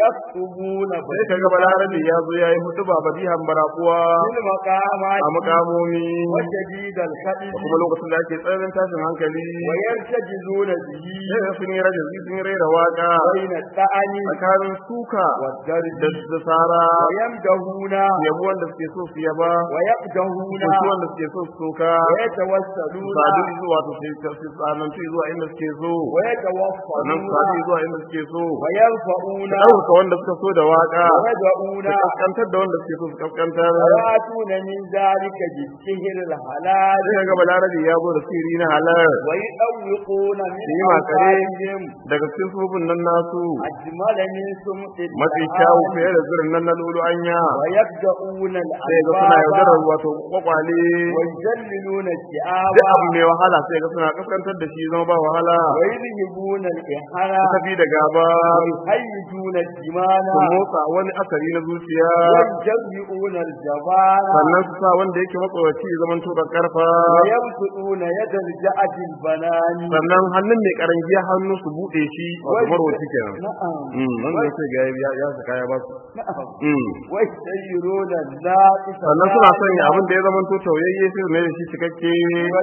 ويكتبون sai kaga balarabe ya zo ya yi hutu ba badihan barakuwa بالمقامات a mukamomi وشديد الخدم da kuma lokacin da ake tsananin tashin hankali ويرتجزون به sai sun yi rajin sun yi raira waka بين الطعن tsakanin suka والدرج da da sara ويمدهون yabo wanda suke so su yaba ويقدهون soki wanda suke so su soka ويتوسلون sadu zuwa to su su tsanantu zuwa inda suke so sannan su ويتوفرون sadu zuwa inda suke so ويرفعون su ɗauka wanda suka so da waka ويدعون su kaskantar da wanda suke so su kaskantar ويأتون من ذلك بالسهر الحلال sai ga balarabe ya zo da sirri na halal ويطوقون من Su yi makare. أوصالهم daga cikin sufufin nan nasu أجمل من سمط mafi الدهان kyawu fiye da zirin nan na lulu anya ويبدأون sai ga suna yaudarar الألباب wato kwakwale ويذللون الشعاب duk abu mai wahala sai ga suna kaskantar da shi zama ba wahala ويذهبون الإحانة su tafi da gaba ويهيجون الدمان su motsa wani asali na zuciya ويكسرون الجبال sannan su sa wanda yake matsoraci ya zama to karfa ويبسطون يد الجأد البنان sannan hannun mai karangiya hannu su bude shi wato marwaci kenan نعم Mm, wanda sai ga ya ya saka ya ba su نعم Mm. ويسيرون الناقص sannan suna sanya abin da ya zama to tauyayye sai su mai da shi cikakke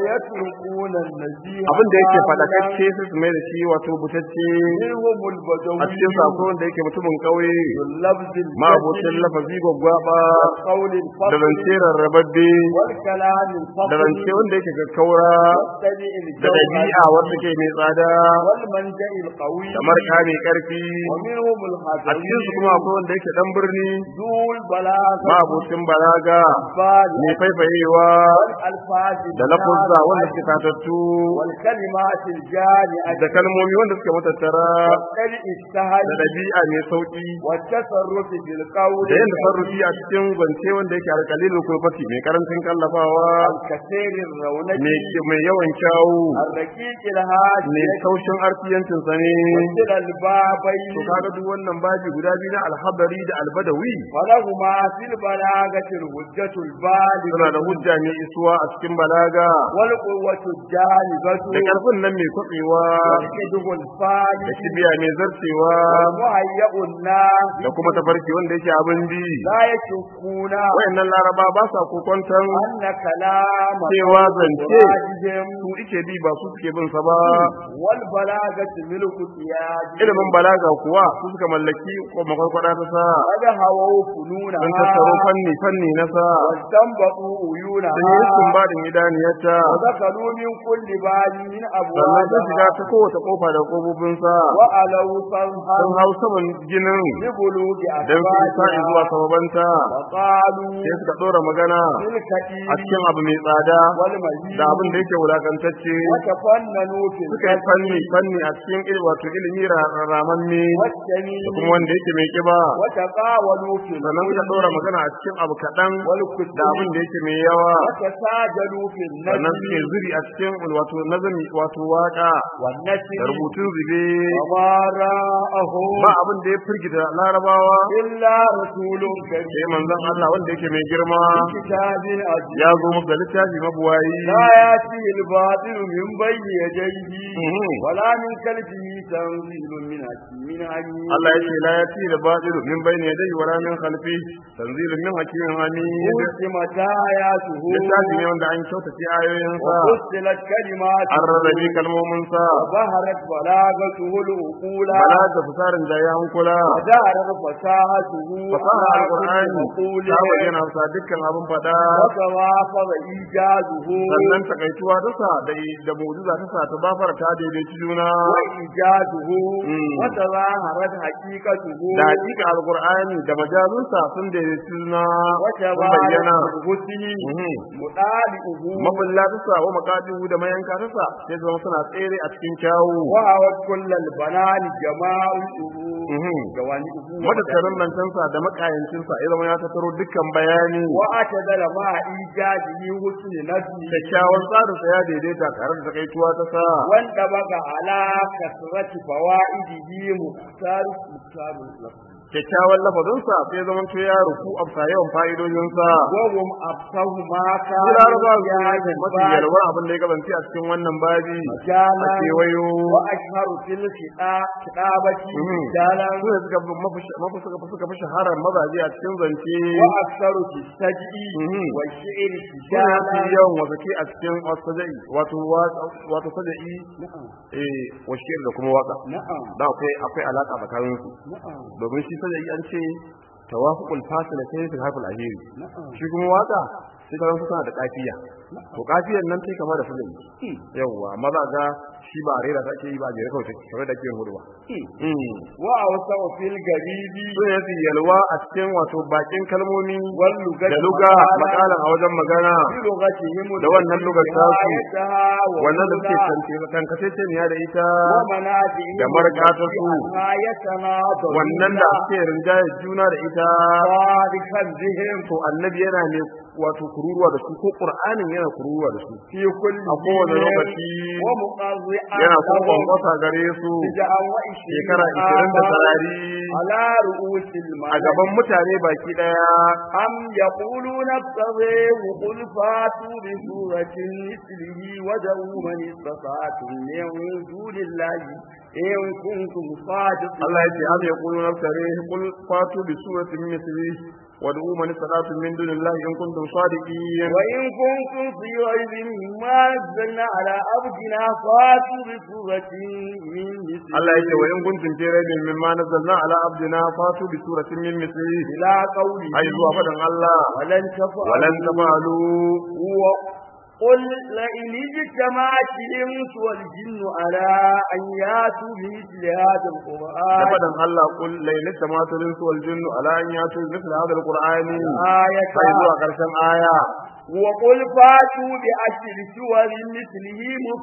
ويتركون النزيه abin da yake كاملا fadakacce sai su mai da shi wato butacce منهم البدوي a cikin sako wanda yake mutumin kauye اللفظ ma'abocin الجسد lafazi gwaggwaba والقول da الفصل zance rarrababbe والكلام da الفصل zance wanda yake kakkaura والتبع da ɗabi'a wanda ke mai tsada والمنجأ القوي kamar ka mai ƙarfi ومنهم a cikin su kuma akwai wanda yake dan birni ذو البلاغة ma'abocin balaga الألفاظ mai faifayewa والألفاظ da lafuzza wanda النافعة suke tatattu والكلمات الجامعة da kalmomi wanda suke matattara والتبع السهل da ɗabi'a mai sauƙi والتصرف في القول da yin tasarrufi a cikin zance wanda yake alƙalilin kurfati mai karancin kallafawa الكثير الرونق mai mai yawan kyawu الرقيق الهادي mai kaushin arfiyancin sa ne وكلا البابين to kaga duk wannan baji guda biyu na alhabari da albadawi ولهما في البلاغة الحجة البالغة suna da hujja mai isuwa a cikin balaga والقوة الجالبة da karfin nan mai kwatsewa والكذب الفالح da kibiya mai zarcewa والمهيأ الناس da kuma tafarki wanda yake abin bi لا يشكون wayannan laraba ba sa kokonton أن كلام cewa zance أفواههم su ike bi ba su suke bin sa ba والبلاغة ملك سياد ilimin balaga kuwa su suka mallaki makwarkwada ta sa قد هووا فنونها sun tattaro fanni fanni na sa واستنبطوا عيونها sun yi istinbadin idaniyarta ودخلوا من كل باب من sannan sun shiga أبوابها ta kowace kofa da kofofin sa وألوا صنها sun hau saman ginin لبلوغ don su isa zuwa أسبابها sababanta وقالوا sai suka ɗora magana تلك a cikin abu mai tsada والمزيد da abin da yake wulakantacce وتفننوا في suka yi fanni fanni a cikin ilmi wato ilimi ra- ramamme da والسمين kuma wanda yake mai kiba وتقاولوا في sannan suka ɗora magana a cikin abu kaɗan والكتب da abin da yake mai yawa وتساجلوا في sannan suke النجم zuri a cikin wato nazami wato waka da والنسل rubutun zube وما راءه ba abin da ya firgita larabawa إلا رسول كريم sai manzon Allah wanda yake mai girma كتاب عزيز ya zo musu da littafi mabuwayi لا يأتيه الباطل من بين يديه Mhm. ولا من خلفه تنزيل من حكيم عليم Allah ya ce la yati da batilu min bayni yadayhi wala min khalfi tanzilun min hakimin hamid قسمت آياته littafi ne wanda an kyautace ayoyin sa وفصلت كلماته an rarrabe kalmomin sa وظهرت بلاغته العقول bala da fusarin da ya hankula وظهرت فصاحته fasaha على كل alqur'ani مقول ta bayyana sa dukkan abin fada وتوافر إيجازه sannan takaituwa ta sa da da mu'jiza ta sa ta bafara ta daidaici juna وإيجازه Mm. وتظاهرت حقيقته da hakika alqur'ani da majazunsa sun daidaici juna sun bayyana وتبارك الحسن Mhm. مطالئه mabulla ta sa wa makadihu da mayanka ta sa sai zama suna tsere a cikin kyawu وهوت كل البنان جماعه Mhm. جوانبه matattarin lantansa da makayancinsa ya zama ya tattaro dukkan bayani واعتدل مع إيجاده حسن نفسه kyakkyawan tsarinsa ya daidaita tare da takaituwa ta sa وانطبق على كثرة فوائده مختار مختار اللفظ kyakkyawan lafazinsa sai zama to ya rufu a yawan fa'idojinsa وهم أبصه ما Su كان laraba su في ne هذا mafi الباب yalwar abin da ya kasance a cikin wannan babi a مجالا kewayo وأشهر في الخطابة Mhm. مجالا su ne suka fi mafi- mafi- suka fi- suka fi shaharar mazaje a cikin zance وأكثر في السجع Mhm. والشعر su ne mafi مجالا yawan wasake a cikin wasajai wato wa- wato sajai نعم eh washir da kuma waka نعم da akwai akwai alaka tsakanin su نعم domin shi sajai an ce tawafuqul fasila sai fi harful ahiri نعم shi kuma waka sai karan suna da kafiya to kafiyan nan sai kama da sajai yawwa amma za ga shi ba rera ta ake yi ba jere kawai take kamar da ake yin hudu ba وأوسع في الغريب sun yafi yalwa a cikin wato bakin kalmomi واللغة da luga makalan a wajen magana بلغتهم da wannan lugar tasu, نهايتها wannan da suke ومنى tankace ne da ita ومنافع da markatarsu, نهايتنا wannan da suke rinjaye juna da ita صادقا بهم to annabi yana ne wato kururuwa da su ko qur'anin yana kuruwa da su في كل a kowane حين lokaci ومقضعا yana kuma لهم kwankwasa gare su بدعا وعشرين shekara ishirin da عاما sarari على رؤوس a الملائكة gaban mutane baki daya أم يقولون ابتغيه قل فاتوا بسورة مثله ودعوا من استطعتم من دون الله إن كنتم صادقين Allah ya ce am yaqulu naftari qul fatu bi suratin mithli wad'u man istata'tum min dunillahi in kuntum sadiqin وإن كنتم في ريب مما نزلنا على عبدنا فاتوا بسورة من مثله Allah ya ce wa in kuntum fi raibin mimma nazzalna ala abdina fatu bi suratin min mithli إلى قوله ai zuwa fadan Allah ولن تفعلوا walan tafalu قل لئن اجتمعت الإنس والجن على أن يأتوا بمثل هذا da القرآن fadan Allah qul la yantamatu linsu wal jinnu ala an yatu mithla hadha alqur'ani آية ai zuwa karshen aya وقل فاتوا بعشر سور مثله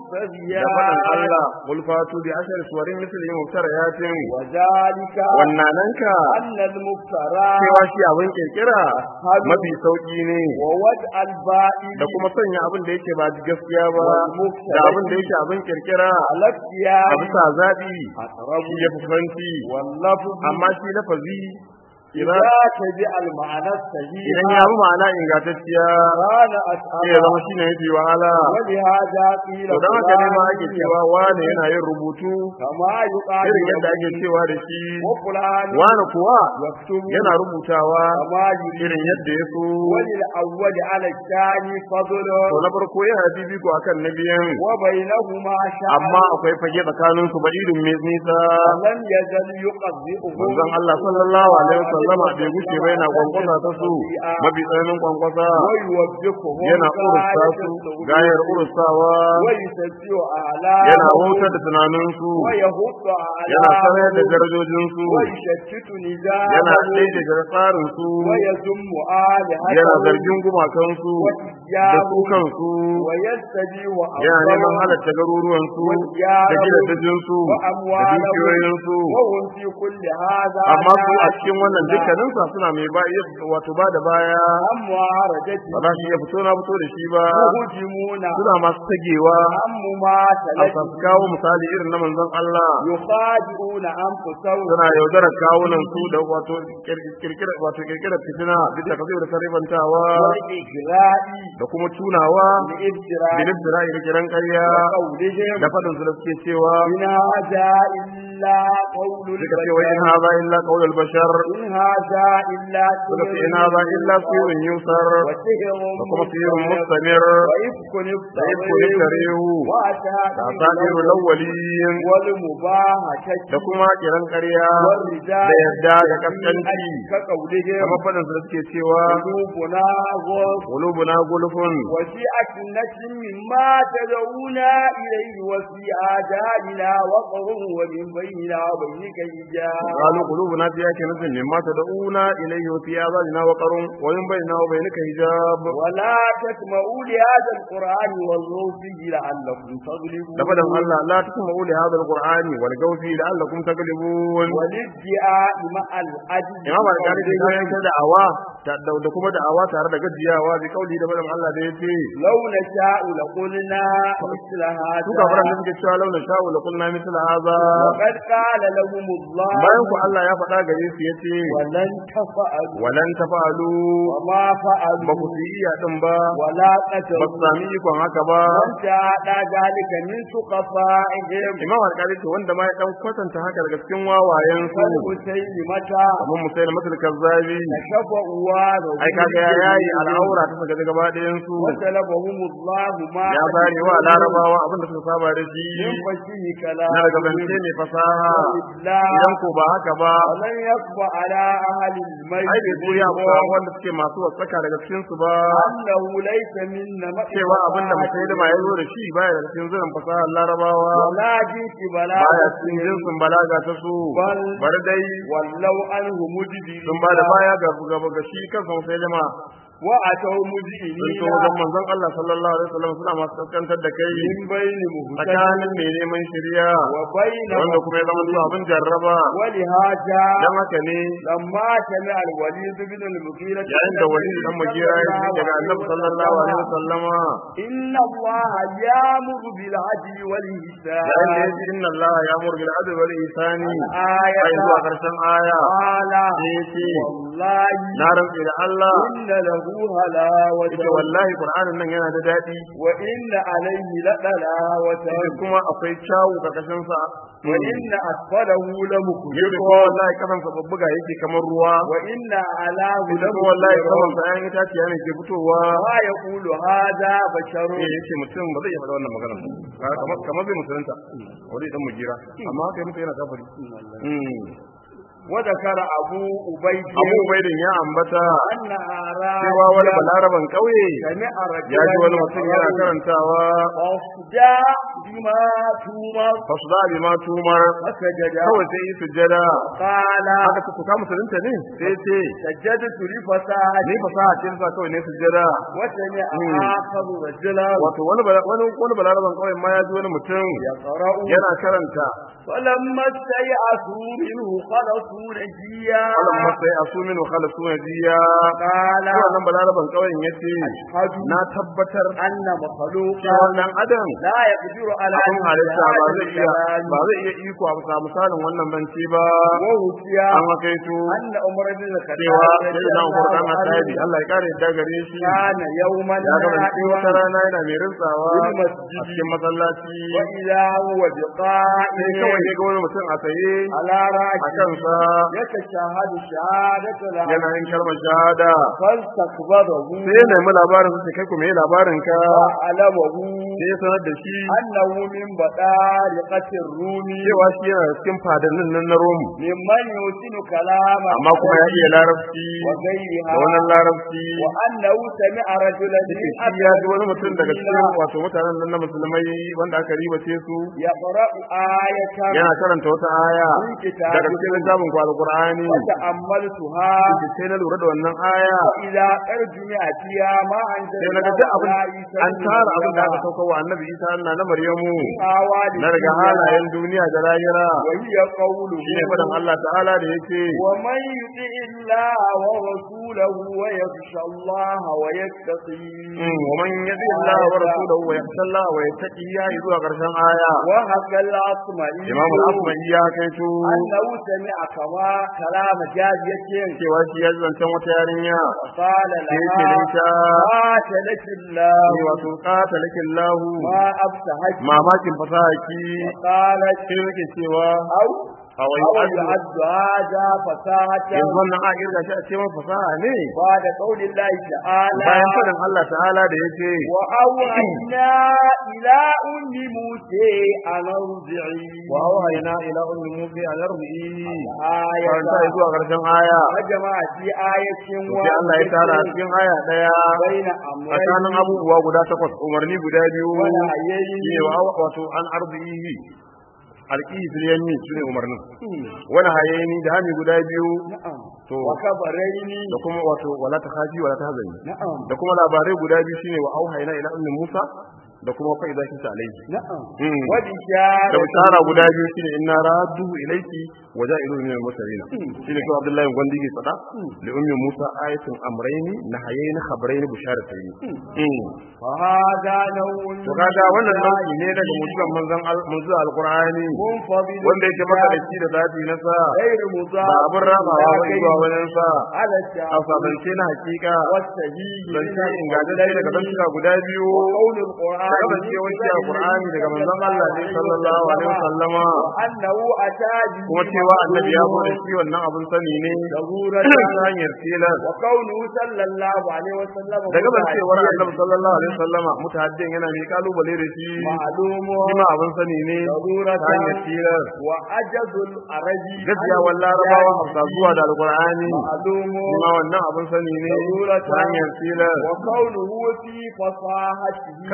da fadan مفتريات Allah qul fatu bi ashar suwarin mithli muftariyatin وذلك wannananka أن المفترى cewa shi abin kirkira mafi sauki ne ووضع البائل da kuma sanya abin da yake ba gaskiya ba da abin da yake abin kirkira على a اختيار bisa zaɓi أقرب shi ya fi fanci واللفظ amma shi lafazi إذا idan تبع المعنى الصحيح idan ya bi ma'ana ingantacciya كان sai ya أسهل zama shine yafi wahala ولهذا قيل to dan haka ne ma ake فلان cewa wane yana yin rubutu كما يقال irin yadda ake cewa da shi وفلان wane kuwa يكتب yana rubutawa كما يريد irin yadda ya so وللأول على الثاني فضل to na farko yana bibiko akan na biyan وبينهما شأن amma akwai fage tsakanin su ba irin mai nisa لم يزل يقذفه manzon Allah sallallahu alaihi wasallama bai gushe ba yana kwankwasa ta su mafi tsananin kwankwasa ويوبخهم yana urusta su gayar urustawa ويسجع أعلاه yana wautar da tunanin su ويهد yana sanar da أعلاه darajojin su ويشتت yana نزاعه ɗaiɗaga tsarin su ويذم آلهته yana zargin gumakan su da su وإياه kansu ويستبيح yana neman أمره halatta garuruwan su da وإياه gidajen su da وأمواله dukiyoyin su وهم في كل هذا amma su a ناس cikin wannan dukkanin sa suna mai ba wato ba da baya هم معارضته ba za su iya fito na fito da shi ba يهجمون suna masu tagewa هم ما a su kawo misali irin na manzon Allah يخادعون أنفسهم suna yaudarar kawunan su da wato kirkira wato kirkira fitina duk da kazo da karibantawa والإجراء da kuma tunawa لإبتراء bilib da ra'ayi da kiran ƙarya قولهم da fadin su da suke cewa إن هذا إلا قول suka ce wai in البشر haza illa qaulul bashar إن هذا إلا suka ce in haza illa sirrun yusar وسحر da kuma sirrun mustamir وإفك da ibku niftarehu da asabiru lawwalin والمباهة da kuma kiran ƙarya والرجال da yarda da kaskanci كقولهم kamar fadin su da suke cewa قلوبنا غلف qulubuna gulfun وفي أكنة مما تدعونا إليه وفي آذاننا وقر ومن بيننا وبينك حجاب قالوا قلوبنا في أكنة مما تدعونا إليه وفي آذاننا وقر ومن بيننا وبينك حجاب ولا تسمعوا لهذا القرآن والغوا فيه لعلكم تغلبون لفظ الله لا تسمعوا لهذا القرآن والجو فيه لعلكم تغلبون والادعاء مع العجز imam al-qari da kayan ta da'awa ta- da da kuma da'awa tare da gajiyawa bi kauli da bayan Allah da yace لو نشاء لقلنا مثل su هذا kafaran da suke cewa launa sha'u la qulna mithla hadha وقد قال لهم الله bayan ku Allah ya faɗa gare su yace ولن تفعلوا walan tafalu وما فعلوا ba ku yi iya din ba ولا ba su قتلوا sami ikon haka ba وانت على ذلك من سقفائهم imam al-qari ce wanda ma ya dan kwatanta haka daga cikin wawayen su والمسيلمة kamar musail matul kazzabi كشف أواره ai kaga ya yayi al'aura ta saka gaba ɗayan su وسلبهم الله ما ya bari wa larabawa abin da suka saba da shi من فشيه na كلام daga zance mai fasaha idan ko ba haka ba ولن يخفى على أهل الميت ai bai buya ba wanda suke masu wasaka daga cikin su ba أنه ليس منا cewa abin da mutai da ya zo da shi baya daga cikin zurin fasahar larabawa ولا جنس بلا baya cikin jinsin balaga ta su bar dai ولو عنه مدبر sun ba da baya ga gaba ga shi kansa sai jama'a وأتوا sun مجئنين so wajen manzon Allah sallallahu alaihi wasallam suna masu kaskantar da kai من بين مهتد tsakanin mai neman shirya وبين wanda kuma ya zama zuwa abin jarraba ولهذا dan haka ne لما سمع الوليد بن المغيرة yayin da wani dan magira ya ji daga annabi sallallahu alaihi wasallama إن الله يأمر بالعدل والإحسان yayin da ya ji inna Allah ya mur bil adl wal ihsani آية ai zuwa karshen aya قال sai ya ce والله na rantse da Allah إن له هلاوة yace wallahi qur'anin nan yana da dadi وإن عليه لطلاوة yace kuma akwai kyawu karkashin sa وإن أسفله yace لمخجل kuma wallahi kasan sa babbuga yake kamar ruwa وإن أعلاه yace kuma wallahi kasan لمخجل sa ayan itaciya ne ke fitowa ما يقول هذا بشر eh yace mutum ba zai iya faɗa wannan maganar ba kamar kamar zai musulunta wani dan mugira amma haka mutum yana kafiri وذكر أبو أبي abu ubaidin ya ambata أن أعراب cewa wani balaraban kauye سمع رجلا ya ji wani mutum yana karantawa أصدى بما تمر fasu da ma tumar فسجد kawai sai yi sujjada قال haka ta tuka musulunta ne sai ce سجدت لفساد ni fasaha ce sa kawai ne sujjada وسمع مم. آخر رجلا wato wani bala- wani wani balaraban kauye ma ya ji wani mutum يقرأ yana karanta فلما استيأسوا منه خلصوا نجيا alam masai asumin wa khalasu najiya قال wannan balaraban kauyen yace أشهد na tabbatar أن مخلوقا cewa dan adam لا يقدر على abin halitta ba zai iya الكلام ba zai iya iko a bisa misalin wannan banci ba ووفي an hakaito أن عمر بن cewa الخطاب sai na umar dan Hadabi Allah ya kare yadda gare shi كان يوما ya ga ban wata نائما rana yana mai rintsawa Fil a masjidi. cikin masallaci وإذا هو sai kawai بقائم ya ga wani mutum a tsaye على a راجل kansa يتشهد شهادة yana العبد yin kalmar shahada فاستقبضه sai ya nemi labarin sai kai kuma yi labarin ka وعلمه sai ya sanar da shi أنه من بطارقة الروم cewa shi yana cikin fadannin nan na Rom ممن يحسن كلام amma kuma ya iya larabci da وغيرها wannan larabci وأنه سمع رجلا yake من shi ya ji wani mutum daga cikin المسلمين wato mutanen nan na musulmai wanda aka ribace su يقرأ آية yana karanta wata aya من كتاب daga cikin littafin ku alqur'ani وتأملتها yake sai na lura da wannan aya إذا أرجع فيها ما أنزل sai na ga duk abin an tara abin da aka sauka wa annabi Isa Allah na Maryamu na daga halayen duniya da lahira وهي قوله shine fadan Allah ta'ala da yake ومن يطع الله ورسوله ويخشى الله ويتقي ومن يطع الله ورسوله ويخشى الله ويتقي ya yi zuwa karshen aya وهكا الأصمعي Imam al-Asma'i ya kaito أنه سمع كما كلام جارية cewa shi ya zancen wata yarinya قال sai yake da لها ita قاتلك الله ni wato qatalaki Allah ما أبتهك mamakin fasahaki قالت sai yake cewa أو a wai أو yanzu يعد هذا فساحة wannan a kirga shi a cikin fasaha ne بعد قول الله تعالى bayan fadin Allah ta'ala da yake وأوحينا إلى أم موسى أن ارضعي wa auhayna ila ummi musa an arbi'i آية karanta ya zuwa karshen aya وجمع في آية sai Allah ya tara a cikin aya daya بين tsakanin أمرين abubuwa guda takwas umarni guda biyu ونهيين ne wa wato an arbi'i alƙihi fil yamin shine umarnin wani hayeni da hami guda biyu نعم to وكبرين da kuma wato wala ta khafi wala ta hazani نعم da kuma labarai guda biyu shine wa auhayna ila ummi Musa da kuma fa idza kinta alayhi نعم Mm. da وبشارة bishara guda biyu shine inna raddu ilayki wa ja'ilu min al-mursalin shine ko Abdullahi gwandi ke fada li ummi Musa ayatun amrayni nahayni khabarayni bisharatayn Mm. فهذا نوع to kaga wannan nau'i ne daga mutuwan manzon al- manzon alqur'ani منفضل wanda yake maka da shi da zafi na sa غير ba مضاف abin rabawa ba zuwa wajen sa على a الشعب sabance na hakika والسهيل zance ingantacce daga zantuka guda biyu وقول da القرآن kasancewar shi alqur'ani daga manzon Allah ne sallallahu alaihi wasallama وأنه أتى به kuma cewa annabi ya zo da shi wannan abin sani ne ضرورة ta hanyar tilas وقوله صلى الله عليه وسلم daga cewar annabi sallallahu alaihi wasallama mutahaddin yana mai kalubale da shi معلوم shi ma abin sani ne ضرورة ta hanyar tilas وعجز العربي gaskiya wal larabawa hausa zuwa da alqur'ani معلوم shi ma wannan abin sani ne ضرورة ta hanyar tilas وقوله في فصاحته kasancewa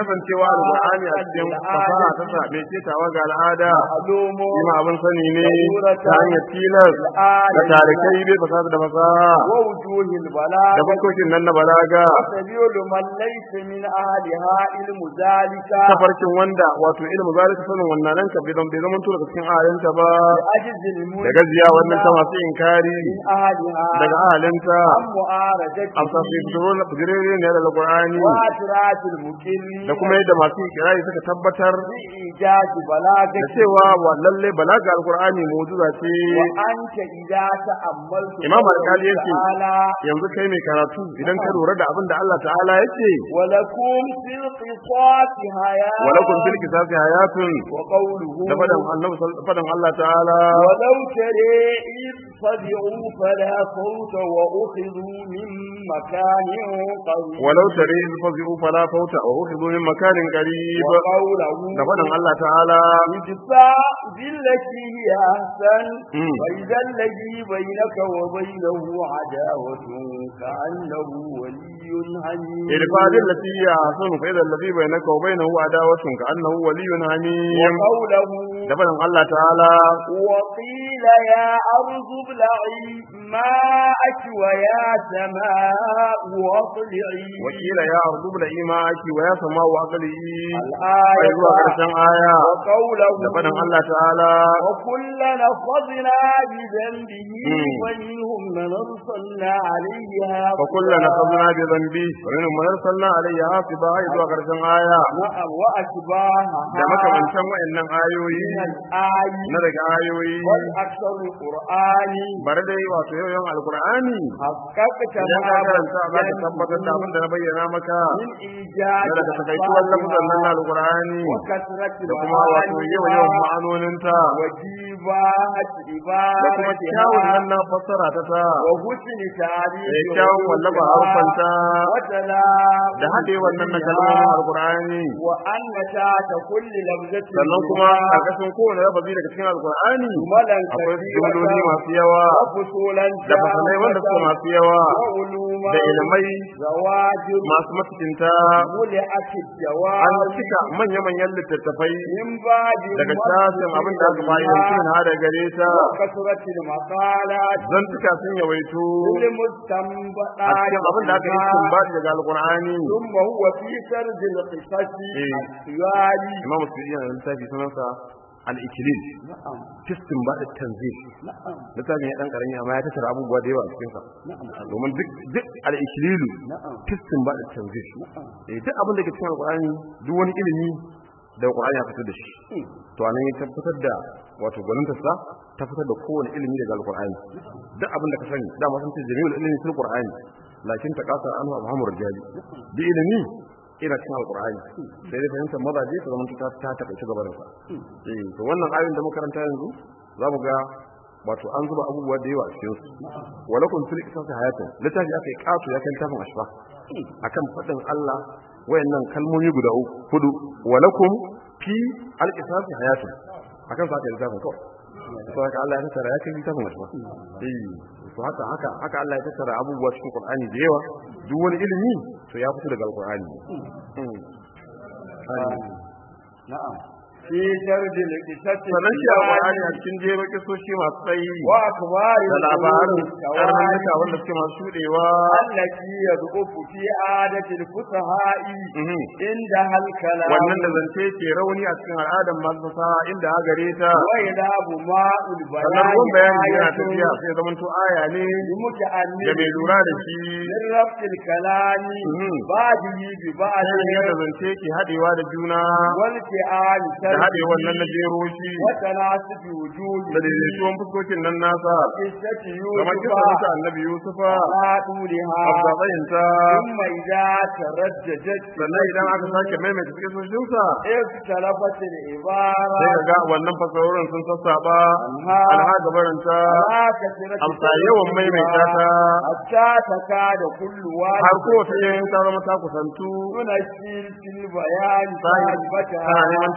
alqur'ani a cikin fasaha ta sa mai ketawa ga al'ada معلوم shi ma abin sani ne ta hanyar tilas da tarikai bai fasaha da fasaha ووجوه da البلاغة fuskokin nan na balaga سبيل من ليس من أهلها علم ذلك tafarkin wanda wato ilmu zalika sanin wannan nan ka bai bai zama tura cikin ahalinta ba لأجز الملك da gajiya wannan ta masu inkari من أهلها daga ahalinta عن معارضته amsa su fitoro na fujirere ne da alqur'ani وأترات المكر da kuma yadda masu ikirari suka tabbatar بإيجاد بلاغة da cewa wa lalle balaga alqur'ani mu'jiza ce وأنت إذا تأملت Imam قوله Al-Qadi yake, تعالى yanzu kai mai karatu idan ka lura da abin da Allah ta'ala yake ولكم في القصاص حياة walakum fil qisasi hayatun وقوله da fadan annabi sal- fadan Allah ta'ala ولو ترى إذ فزعوا فلا صوت وأخذوا من مكان قريب walau tare iz fazi'u fala fauta wa ukhidhu min makanin qarib وقوله da fadan Allah ta'ala ادفع بالتي هي أحسن مم. وإذا الذي بينك وبينه عداوة كأنه ولي حميم idfa billati hiya ahsanu fa idha alladhi bainaka wa bainahu adawatun ka annahu waliyyun hamim وقوله da fadan Allah ta'ala وقيل يا أرض ابلعي ماءك ويا سماء واطلعي wakila ya ardu bil imaki wa ya sama wa aqli الآية ai zuwa karshen aya وقوله da fadan Allah ta'ala وكلا أخذنا بذنبه مم. ومنهم من أرسلنا عليها فكلنا أخذنا بذنبه ومنهم من أرسلنا عليه حافظا ai zuwa karshen aya نعم وأشباهها da makamantan wayannan ayoyi من الآي na daga ayoyi والأكثر القرآن bare dai wato yawan alqur'ani حققت idan ka ما karanta za ka بين tabbatar da abin da na bayyana maka من إيجاد na daga takaituwar lafazan nan na alqur'ani وكثرة da kuma wato yawan yawan ma'anoninta وجيبات da kuma kyawun nan عبادتها na fassara ta ta وحسن تعريف da kyawun wallafa harfanta وتلا da haɗe wannan na kalmomin alqur'ani وأن تحت كل لفظة sannan kuma a kasan kowane lafazi daga cikin alqur'ani ملا akwai jumloli masu yawa وفصولا da fasalai wanda suka masu yawa وعلوما da ilimai زواجر masu matukinta ملئت an الجواب cika manya-manyan littattafai من بعد daga shafin abin da aka fa'idanci na hada gare ta وكثرة المقالات zan cika sun yawaito للمستنبطات a cikin abin da aka yi cikin baɗi daga alkur'ani ثم هو في سرد القصص إيه. السياري imam sudi yana da littafi sunansa al-ikilil نعم fistin baɗi tanzil نعم littafin ya ɗan ƙarami amma ya tattara abubuwa da yawa a cikinsa نعم domin duk duk al-ikililu نعم fistin baɗi tanzil نعم eh duk abin da ke cikin alkur'ani duk wani ilimi da alkur'ani ya fitar da shi to anan ya tabbatar da wato gwanintarsa ta fitar da kowane ilimi daga alkur'ani duk abin da ka sani dama sun ce jami'ul ilmi fil qur'ani lakin ta kasar anhu abhamur rijali duk ilimi ina cikin alkur'ani sai dai fahimtar mazaje ta zama ta ta takaice gabarin sa eh to wannan ayoyin da muka karanta yanzu za mu ga wato an zuba abubuwa da yawa a cikin su walakum fil qisasi hayatun littafi aka yi kato ya kai littafin ashfa akan faɗin Allah wayannan kalmomi guda uku hudu walakum fi al-qisasi hayatun akan sa aka yi littafin kawai to haka Allah ya tattara ya kai littafin ashfa eh to haka haka haka Allah ya tattara abubuwa cikin Qur'ani da yawa duk wani ilimi to ya fito daga Qur'ani نعم في سرد القصص sannan shi a Qur'ani a cikin jero kisoshi masu tsayi وأخبار da labarin الكوارث karnuka wanda suke masu shudewa التي يضعف في عادة الفصحاء Mhm. عندها الكلام wannan da zance ke rauni a cikin al'adar masu fasaha inda ha gare ta ويذهب ماء sannan ruwan bayani yana البيان tafiya sai zaman to aya ne da لمتأمل mai lura da shi من ربط الكلام Mhm. بعده ببعض sai yadda zance ke haɗewa da juna والفعال da haɗe wannan na jero shi وتناسب وجوده da daidaituwan fuskokin nan nasa قصة kamar يوسف kisa ta annabi yusufa على طولها afzatsayinta ثم إذا ترددت sannan idan aka sake maimaita kisoshinsa اختلفت العبارة sai ka ga wannan fasarorin sun sassaba عنها alha gabaranta على كثرة amsa yawan maimaita ta حتى تكاد كل har واحد kowace yin ta zama ta kusantu تنشر في البيان tana صاحبتها neman ta mantar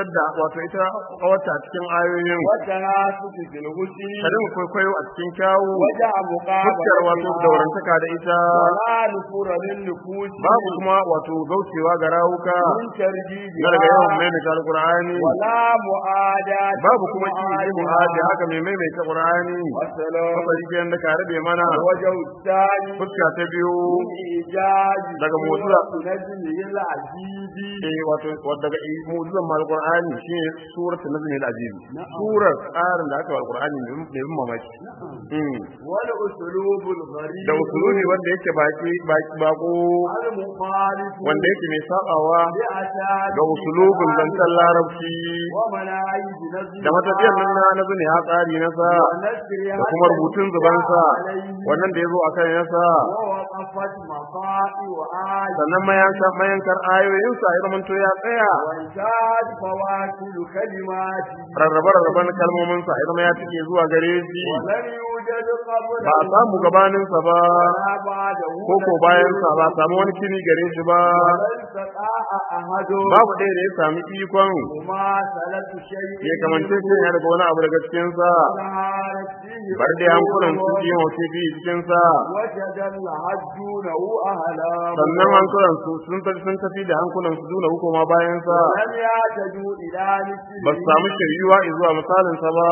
shigar da wato ita kawarta a cikin ayoyin والتناسق في الغسل ka dinga kwaikwayo a cikin kyawu وجع fuskar wato مقابلتها daurantaka da ita ولا نفور للنفوس babu kuma wato gaucewa ga rawuka من ترديدها na daga yawan maimaita alqur'ani ولا معاداة babu kuma ki yi mu'adi haka mai maimaita qur'ani والسلام kafari kenan da ka rabe mana الوجه الثاني fuska ta biyu من إيجاز daga mu'jiza. نجمه العزيز eh wato wato daga i- mu'jizan mal qur'ani shine suratul nazm al-azim surar tsarin da aka wa qur'ani mai mai bin mamaki Mm. والأسلوب الغريب da usulubi wanda yake baki baki bako المخالف wanda yake mai sabawa لأساليب ga usulubin zancen larabci ومناهج نزل da matafiyar nan na na zune ha tsari na sa da kuma rubutun zubansa wannan da ya zo a kan yasa ووقفت مصائب وآيات sannan mayankar mayankar ayoyinsa ya zamanto ya tsaya وانتهت فواصل كلماته rarrabe rarraben kalmominsa ya zama ya cike zuwa gare shi ولم يوجد قبله ba a samu gabaninsa ba ولا بعده ko ko bayansa ba a samu wani kini gare shi ba ولن استطاع أحد babu ɗaya da ya sami ikon مماثلة شيء ya kamance shi ya daga wani abu daga cikinsa ظهرت فيه bar da hankulan su yi wace fi cikinsa وجد الحجونه أهلا sannan hankulan su sun tafi sun tafi da hankulan su duna hukuma bayansa لم يعتدوا إلى مثله ba su samu shiryuwa zuwa misalinsa ba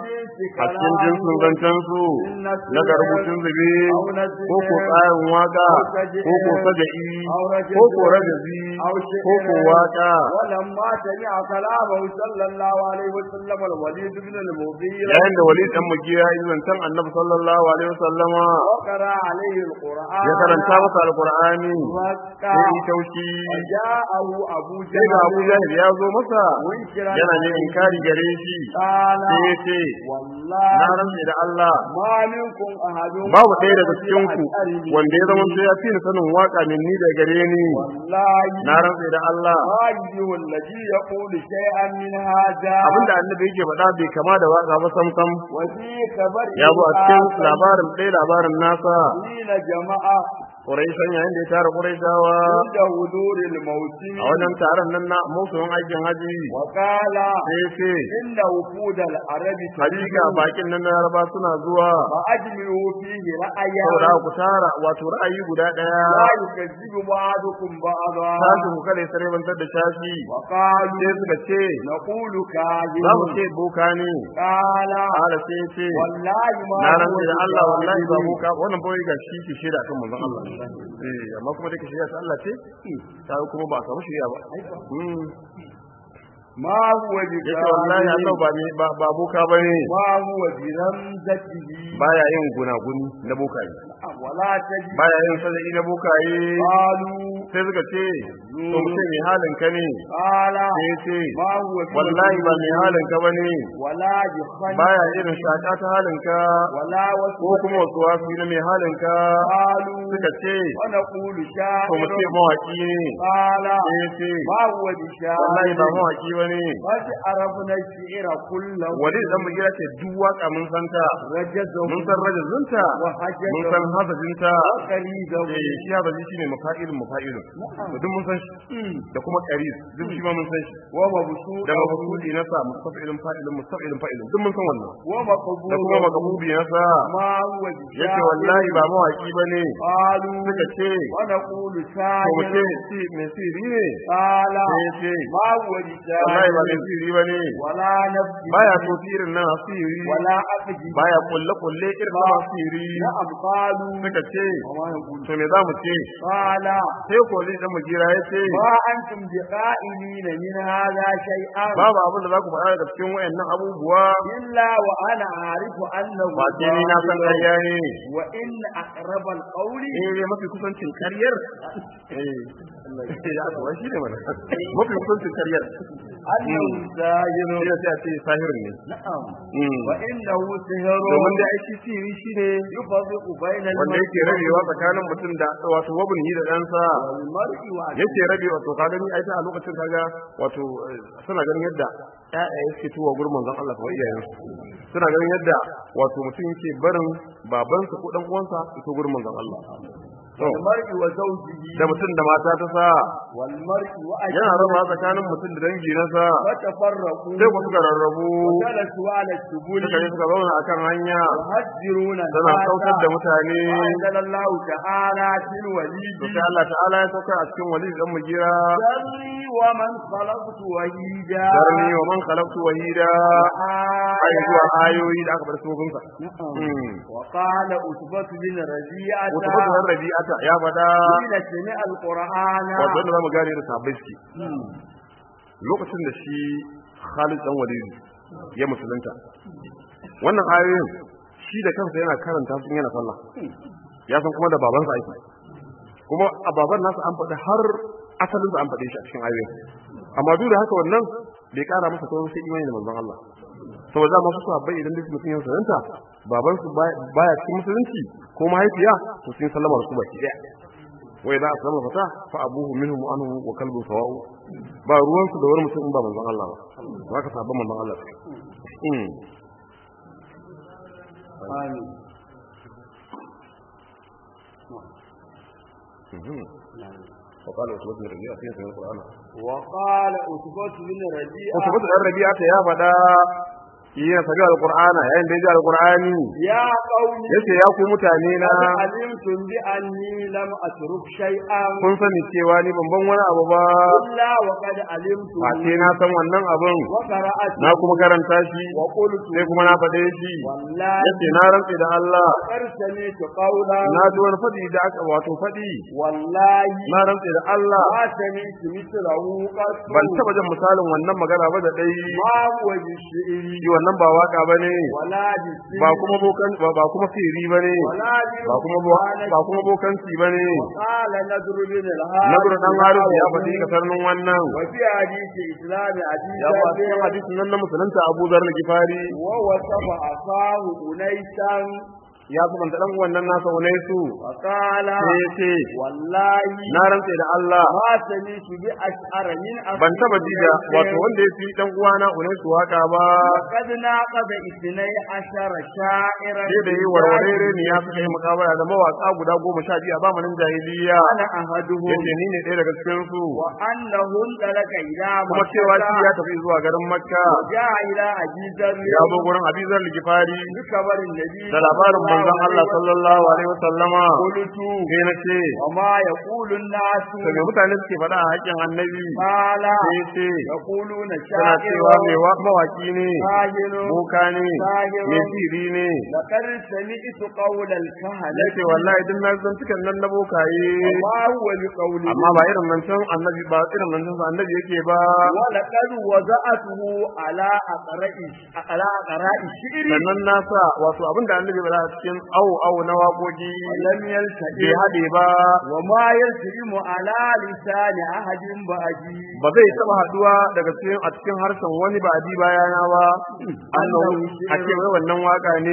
a cikin jinsin zancen su na ga rubutun zube ko ko tsarin waka ko ko saja'i ko ko rajazi ko ko waka ولما سمع كلامه صلى الله عليه وسلم الوليد بن المغيرة yayin da walid dan mugiya yi zancen annabi sallallahu alaihi wasallama وقرأ عليه القرآن ya karanta masa alqur'ani وكا sai yi taushi وجاءه أبو sai ga abu جهل jahil ya zo masa منكرا yana ne inkari gare shi قال sai ya ce والله na rantse da Allah ما منكم أحد babu ɗaya daga cikin ku wanda ya zama sai ya fi ni sanin waka min ni da gare ni والله na rantse da Allah هذه الذي يقول شيئا من هذا abinda annabi yake faɗa bai kama da waka ba sam sam وفي خبر ya zo a cikin labarin ɗaya labarin nasa حين جماعة Quraishan yayin da ya tara Quraishawa عند حضور الموسم a wajen taron nan na musulun aikin haji وقال sai ce إن وفود العرب hakika bakin nan na Laraba suna zuwa فأجمعوا فيه رأيا saboda ku tara wato ra'ayi guda ɗaya لا يكذب بعضكم بعضا shafi ku kada ya sarebantar da shafi وقالوا sai suka ce نقول za mu كاذب ce boka ne قال Ala sai ya ce والله ما na هو rantse da Allah wallahi ba بكاذب. boka wannan boye ga shi ke shaida kan manzon Allah eh amma kuma da ke shaida ta Allah ce ta kuma ba a samu shirya ba Mm. ما هو yace wallahi Allah بكاذب ba ne ba ba boka bane ما هو برمزته baya yin gunaguni na bokaye ولا تجد baya yin sadaki na bokaye قالوا sai suka ce to mutum mai halin ka ne قال sai ya ce ما هو wallahi ba mai halin ka bane ولا بخن baya irin shaka ta halin ka ولا ko وسوس kuma wasu wasu na mai halin ka قالوا suka ce ونقول to شاعر mutum mawaki ne قال sai ya ce ما هو wallahi ba بشاعر mawaki bane قد عرفنا الشعر كله wani dan mu gida ce duk waka mun san ta رجزه mun san rajazunta mun وحجزه san hazajinta وقريزه eh shi hazaji shine mafa'ilun mafa'ilun to duk mun san shi da kuma qaris duk shi ma mun san shi ومبسوط da mafudi na sa mustafilun fa'ilun mustafilun fa'ilun duk mun san wannan da ومقبول kuma makabubi na sa ما هو yace بشاعر wallahi ba mawaki bane قالوا suka ce ونقول to mu شاعر ce si mai siri ne قال sai yace ما هو wallahi ba mai بشاعر siri bane ولا نفس baya so sirin nan asiri ولا أقدي baya kulle kulle irin na asiri نعم قالوا suka ce وما يقول to me za mu ce قال sai ko zai dan mujira ya ce ما أنتم بقائلين من هذا شيئا babu abin da za ku faɗa daga cikin wayannan abubuwa إلا وأنا أعرف أنه ba ce ni na san باطل. ƙarya ne وإن أقرب القول eh mafi kusancin ƙaryar eh ya to wai shine mana mafi kusancin ƙaryar أنه ساهر shi sai a ce sahirin ne نعم Mm. وإنه سهر domin da aiki siri shine يفرق بين wanda yake rabewa tsakanin mutum da wato wabin da ɗansa والمرء وعدو yake rabewa to ka gani ai ta a lokacin kaga wato eh, suna ganin yadda ƴaƴaye suke tuwa gurin manzon Allah kamar iyayensu suna ganin yadda wato mutum yake barin babansa ko dan uwansa su to gurin manzon Allah والمرء وزوجه da mutum da mata ta sa والمرء yana raba وأجله tsakanin mutum da dangi na sa فتفرقوا sai ku suka rarrabu وجلسوا على السبل suka je suka zauna akan hanya يهجرون tana kautar da الناس mutane وأنزل الله تعالى في الوليد to sai Allah ta'ala ya sauka a cikin walid dan mugira ذرني ومن خلقت وحيدا darni wa man khalaqtu wahida ai zuwa وآيات ayoyi da aka bar sufinsa وقال أثبت بن ربيعة wata fatuwar rabi'ata ya fada حين سمع القرآن wato wanda zamu gane da sahabbai suke lokacin da shi Khalid dan Walid ya musulunta wannan ayoyin shi da kansa yana karanta su in yana sallah ya san kuma da babansa ake kuma a baban nasa an faɗi har asalinsa an faɗe shi a cikin ayoyin amma duk da haka wannan bai ƙara masa kawai sai imani da manzon Allah saboda masu sahabbai idan duk mutum ya musulunta babansu baya cikin musulunci ko mahaifiya to sun sallama da su baki ɗaya wai za a sallama fata fa abuhu minhum anhu wa kalbu sawa'u ba ruwansu da wani mutum in ba manzon Allah ba za ka sabon manzon Allah mm آمين وقال وسوة بن ربيعة في سنة القرآن وقال أثبت بن ربيعة وسوة بن ربيعة يا فدا yana sabi alqur'ana yayin da ya ji alqur'ani يا قوم yace ya ku mutane na قد علمتم بأني لم أترك شيئا kun sani cewa ni ban ban wani abu ba إلا وقد علمت ba sai na san wannan abun وقرأت na kuma karanta shi وقلت sai kuma na faɗe shi والله yace na rantse da Allah قد سمعت قولا na ji wani faɗi da aka wato faɗi والله na rantse da Allah ما سمعت مثله قط ban taɓa jin misalin wannan magana ba da dai ما هو بالشعر shi wannan ba waka bane ولا بالسر ba kuma bokan ba ba kuma sirri bane ولا ba kuma bo- ba kuma bokanci bane قال نذر بن الهاد Nadur dan Harith ya faɗi kasarnin wannan وفي حديث إسلام حديث ya ba cikin hadisin nan na musulunta Abu Dharr al-Ghifari ووصف أخاه أنيسا ya subanta dan wannan nasa Unaisu وقال sai ya ce والله na rantse da Allah ما سمعت بأشعر من ban taba ji da wato wanda ya fi dan uwana Unaisu waka ba وقد ناقض اثني عشر شاعرا sai da yi warware ne ya suka yi mukabara da mawaka guda goma sha biyu a zamanin jahiliya أنا أحدهم yace ni ne ɗaya daga cikin su وأنه انطلق إلى kuma cewa shi ya tafi zuwa garin Makka جاء إلى أبي ذر ya zo gurin Abizar Ligifari بخبر النبي da labarin manzon Allah sallallahu alaihi wasallama قلت sai na ce وما يقول الناس to me mutane suke faɗa a haƙƙin annabi قال sai ce يقولون suna cewa mai شاعر wa mawaki ne كاهن boka ne Sahirun. mai siri ne لقد سمعت قول الكهنة yace wallahi duk na zan cikan nan na bokaye وما هو بقول amma ba irin nan can annabi ba irin nan can annabi yake ba ولقد وضعته على أقراء على أقراء الشعر sannan na sa wato abinda annabi ba a cikin awo awo na waƙoƙi لم bai يلتئم haɗe ba وما يلتئم على لسان أحد بعدي ba zai taɓa haɗuwa daga cikin a cikin harshen wani ba a bi bayana ba annahu a ce wai wannan waka ne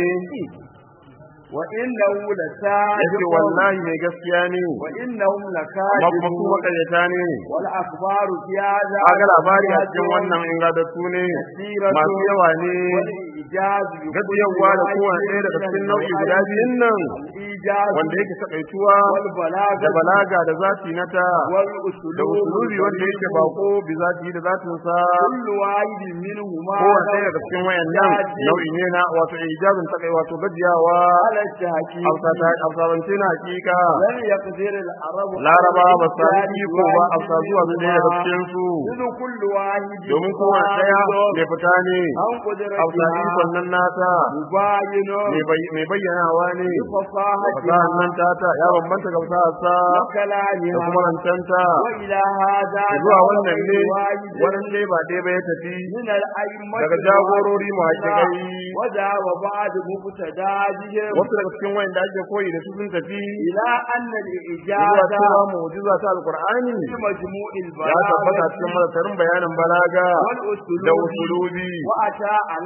وإنه لسائر yace wallahi mai gaskiya ne وإنهم amma kuma su لكاذبون makaryata ne والأخبار في هذا kaga labari a cikin wannan ingadattu ne masu yawa ne الإيجاز gajiyawa da kowane ɗaya daga cikin nau'i guda biyun nan الإيجاز wanda yake takaituwa da والبلاغة balaga da zati na ta da والأسلوب usulubi wanda yake bako bi zati da zatin sa كل واحد منهما kowane ɗaya daga cikin wayannan nau'i ne na wato ijazin takai wato gajiyawa على التحقيق afsabance na hakika لم يقدر العرب laraba ba su sami iko ba a zuwa su ɗaya daga cikin su إذ كل واحد domin kowane ɗaya mai fita ne عن قدرتها hausa ikon nan nata مباين mai bayyanawa ne بفصاحتها fasahar nan tata ya bambanta ga fasahar sa da وكلامها kuma rancanta وإلى هذا zuwa wannan ne واحد wannan ne ba ɗaya ba ya tafi من الأئمة daga jagorori mu hakikai وذا وبعد مبتداجهم wasu daga cikin wayanda ake koyi da su sun tafi إلى أن zuwa الإجازة cewa mu'jiza ta alqur'ani في مجموع ya tabbata البلاغة cikin mazatarin bayanin balaga da والأسلوب usulubi وأتى على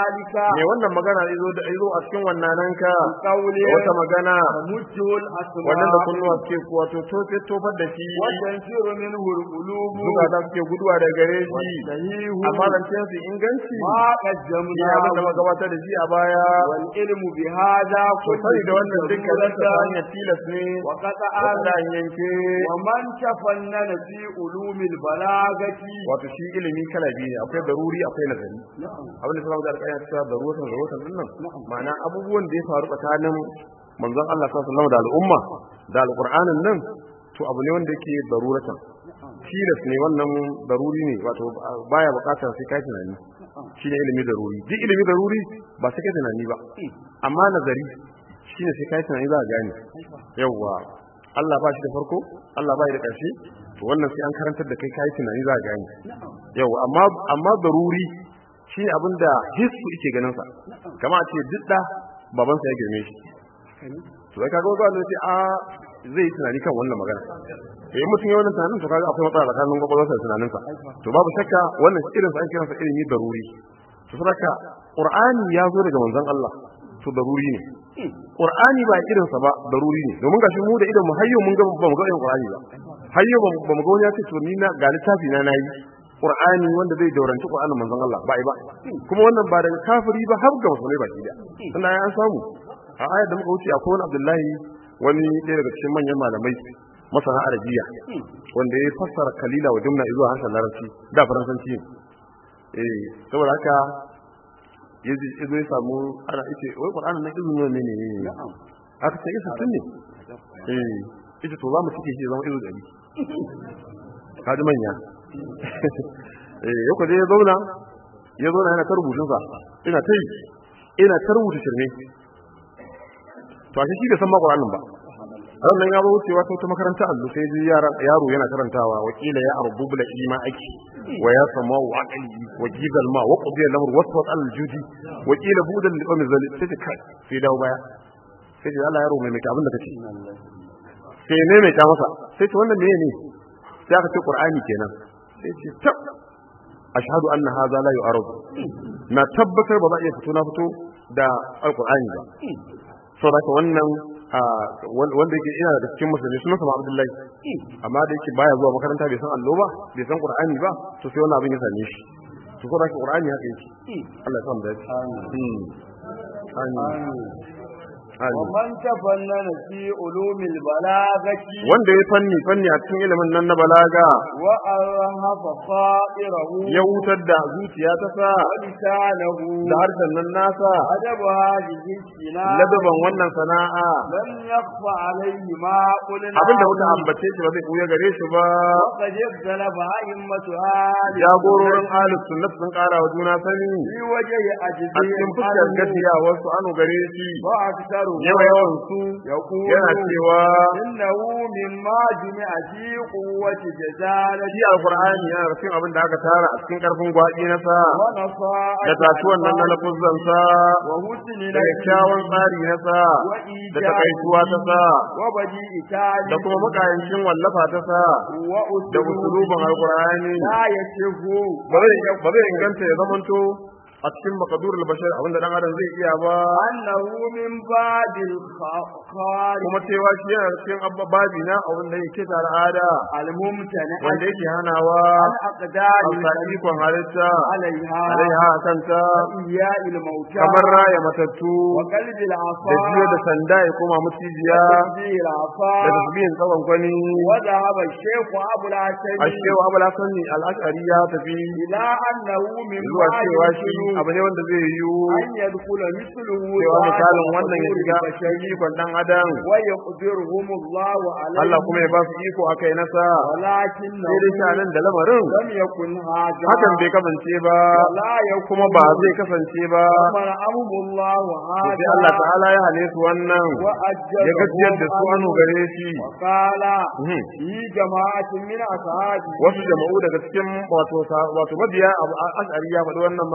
ذلك me wannan magana izo da izo a cikin wannan ka قول wata magana تمجه الأسماء wannan da kunnuwa suke wato to sai tofar da shi وتنفر منه القلوب zukata suke guduwa da gare shi والصحيح amma zancen su inganci ما shi abin da قدمناه muka gabatar da shi a baya والعلم بهذا to sai da wannan dukkan ta ضرورة hanyar tilas ne وقطع wanda an yanke ومن تفنن في علوم البلاغة wato shi ilimi kala biyu ne akwai daruri akwai nazari abin da suna da alƙayar cewa daruwatan daruwatan din nan ma'ana abubuwan da ya faru tsakanin manzon Allah sallallahu alaihi wasallam da al'umma da alqur'anin nan to abu ne wanda yake daruratan tilas ne wannan daruri ne wato baya bukatar sai kai tunani shine ilimi daruri duk ilimi daruri ba sai kai tunani ba amma nazari shine sai kai tunani za ka gane yawwa Allah ba shi da farko Allah ba shi da ƙarshe to wannan sai an karantar da kai kai tunani za ka gane yawwa amma amma daruri shi abinda hissu yake ganin sa kama a ce duk da babansa ya girme shi to sai kaga wanda sai a zai tunani kan wannan magana eh mutum ya wannan tunanin to kaga akwai matsala tsakanin gwagwarsa da tunaninsa to babu shakka wannan irin sa an kiransa ilimi daruri to saboda qur'ani ya zo daga manzon Allah to daruri ne qur'ani ba irin sa ba daruri ne domin gashi mu da idan mu hayyo mun ga ba mu ga irin qur'ani ba hayyo ba mu ga wani ya ce to ni na ga littafi na nayi qur'ani wanda zai dauranci qur'anin manzon Allah ba ai ba kuma wannan ba daga kafiri ba har ga musulmai ba da sannan an samu a ayar da muka wuce akwai wani Abdullahi wani ɗaya daga cikin manyan malamai masana arabiya wanda ya fassara kalila wa jumla zuwa harshen larabci da faransanci ne eh saboda haka yaji yazo ya samu ana yace wai qur'anin nan izini ne ne ne aka ce isa tun ne eh ita to za mu cike shi zama izu dari kaji manya eh yau kaje ya zauna ya zauna yana ta rubutun sa ina ta yi ina ta rubuta shirme to ashe shi bai san ma qur'anin ba ran nan ya zo wucewa ta wata makaranta allo sai ji yaro yana karantawa wakila ya arbubula ima aki wa ya sama wa aqli wa jidal ma wa qudiya lamr wasfat al judi wakila budan li umi zali sai ta kai sai dawo baya sai ji Allah yaro mai mai abin da kace sai ne mai ta masa sai ce wannan meye ne sai aka ce qur'ani kenan sai ce tab ashhadu anna hadha la yu'arad na tabbatar ba za a iya fito na fito da alqur'ani ba saboda wannan wanda yake ina da cikin musulmi sunan sa Abdullahi amma da yake baya zuwa makaranta bai san allo ba bai san Qur'ani ba to sai wannan abin ya same shi to saboda Qur'ani haka yake Allah ya san da shi amin amin ومن تفنن في علوم البلاغة wanda ya fanni fanni a cikin ilimin nan na balaga وأرهف خائره ya wutar da zuciya ta sa ولسانه da harshen nan nasa أدب هذه السنة ladaban wannan sana'a لم يخف عليه ما قلنا abinda muka ambace shi ba zai buya gare shi ba وقد اختلف أئمة آل jagororin ahlus sunnah sun kara wa juna sani في وجه a أجزهم cikin fuskar gaskiya wasu anu gare shi وأكثرهم yawa yawan su يقول yana cewa إنه مما جمع في قوة جزالة shi alqur'ani yana da cikin abin da aka tara a cikin karfin gwaji na sa ونصائح da tasuwan nan na lafuzan sa وحسن da kyakkyawan tsari na sa da takaituwa ta sa وبديء تالي da kuma makayancin wallafa ta sa da usulubin alqur'ani لا يشف ba zai ba zai inganta ya zamanto a cikin makadurul bashar abinda dan adam zai iya ba أنه من بعد الخارج kuma cewa shi yana da cikin abba babi na abin da yake da al'ada الممتنع wanda yake hanawa الأقدار a ikon halitta عليها alaiha kanta إياء الموتى kamar raya matattu وقلب da العصا jiyo da sanda ya koma mucijiya وتسبيح العصا da tasbihin tsawon kwani وذهب الشيخ أبو العسل a shewa abu lasani al'ashari ya tafi إلى أنه من zuwa بعد cewa shi الشنو abu ne wanda zai yiwu أن يدخل مثله cewa بعد misalin wannan ya حضور shiga البشر ikon dan adam ويقدرهم الله عليه Allah kuma ya ba su iko akai nasa ولكنه sai dai shanin da lamarin لم يكن هذا hakan bai kasance ba ولا يكون kuma ba zai kasance ba منعهم الله sai هذا Allah ta'ala ya hane su wannan وأجلهم ya gajiyar da su anu gare shi وقال Mhm. في جماعة من أصحابه wasu jama'u daga cikin wato sa- wato mabiya abu ash'ari ya faɗi wannan magana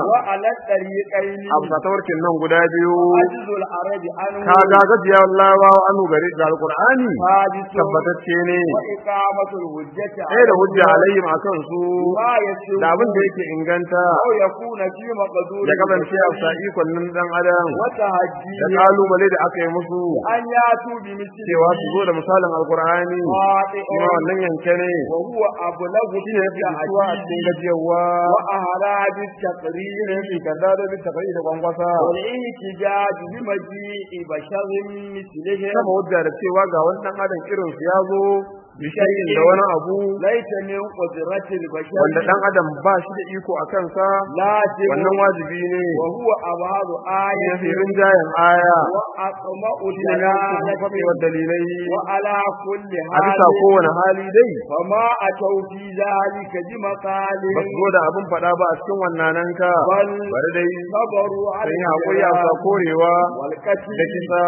وعلى الطريقين a bisa tawarkin nan guda biyu عجز العرب عنه ka ga gajiya labawa anu gari ga alqur'ani ثابت tabbatacce ne وإقامة الحجة sai da hujja alayhim akan su ما يسر da abin da yake inganta أو يكون في مقدور ya kasance a sa ikon nan dan adam da وتهجيه kalubale da aka yi musu أن يأتوا بمثل cewa su zo da misalin alqur'ani واقع kuma wannan yanke ne وهو أبلغ في shine yafi isuwa a cikin gajiyarwa وأهلا بالتقرير shine yafi kaza da bi takai da gwangwasa والاحتجاج بمجيء بشر مثلهم kama hujja da cewa ga wani dan adam irin su ya zo bishayin da wani abu ليس من قدرة البشر wanda dan adam ba shi da iko a kansa لازم wannan wajibi ne وهو أبعاد ya آية fi rinjayen aya وأطمأ shi ne na دلالة faɗewar dalilai وعلى كل a bisa حال kowane hali dai فما أتوا في ذلك بمقال ba su zo da abin faɗa ba a cikin wannan ka بل bari dai صبروا على sun yi haƙuri a sa korewa والقتل da kisa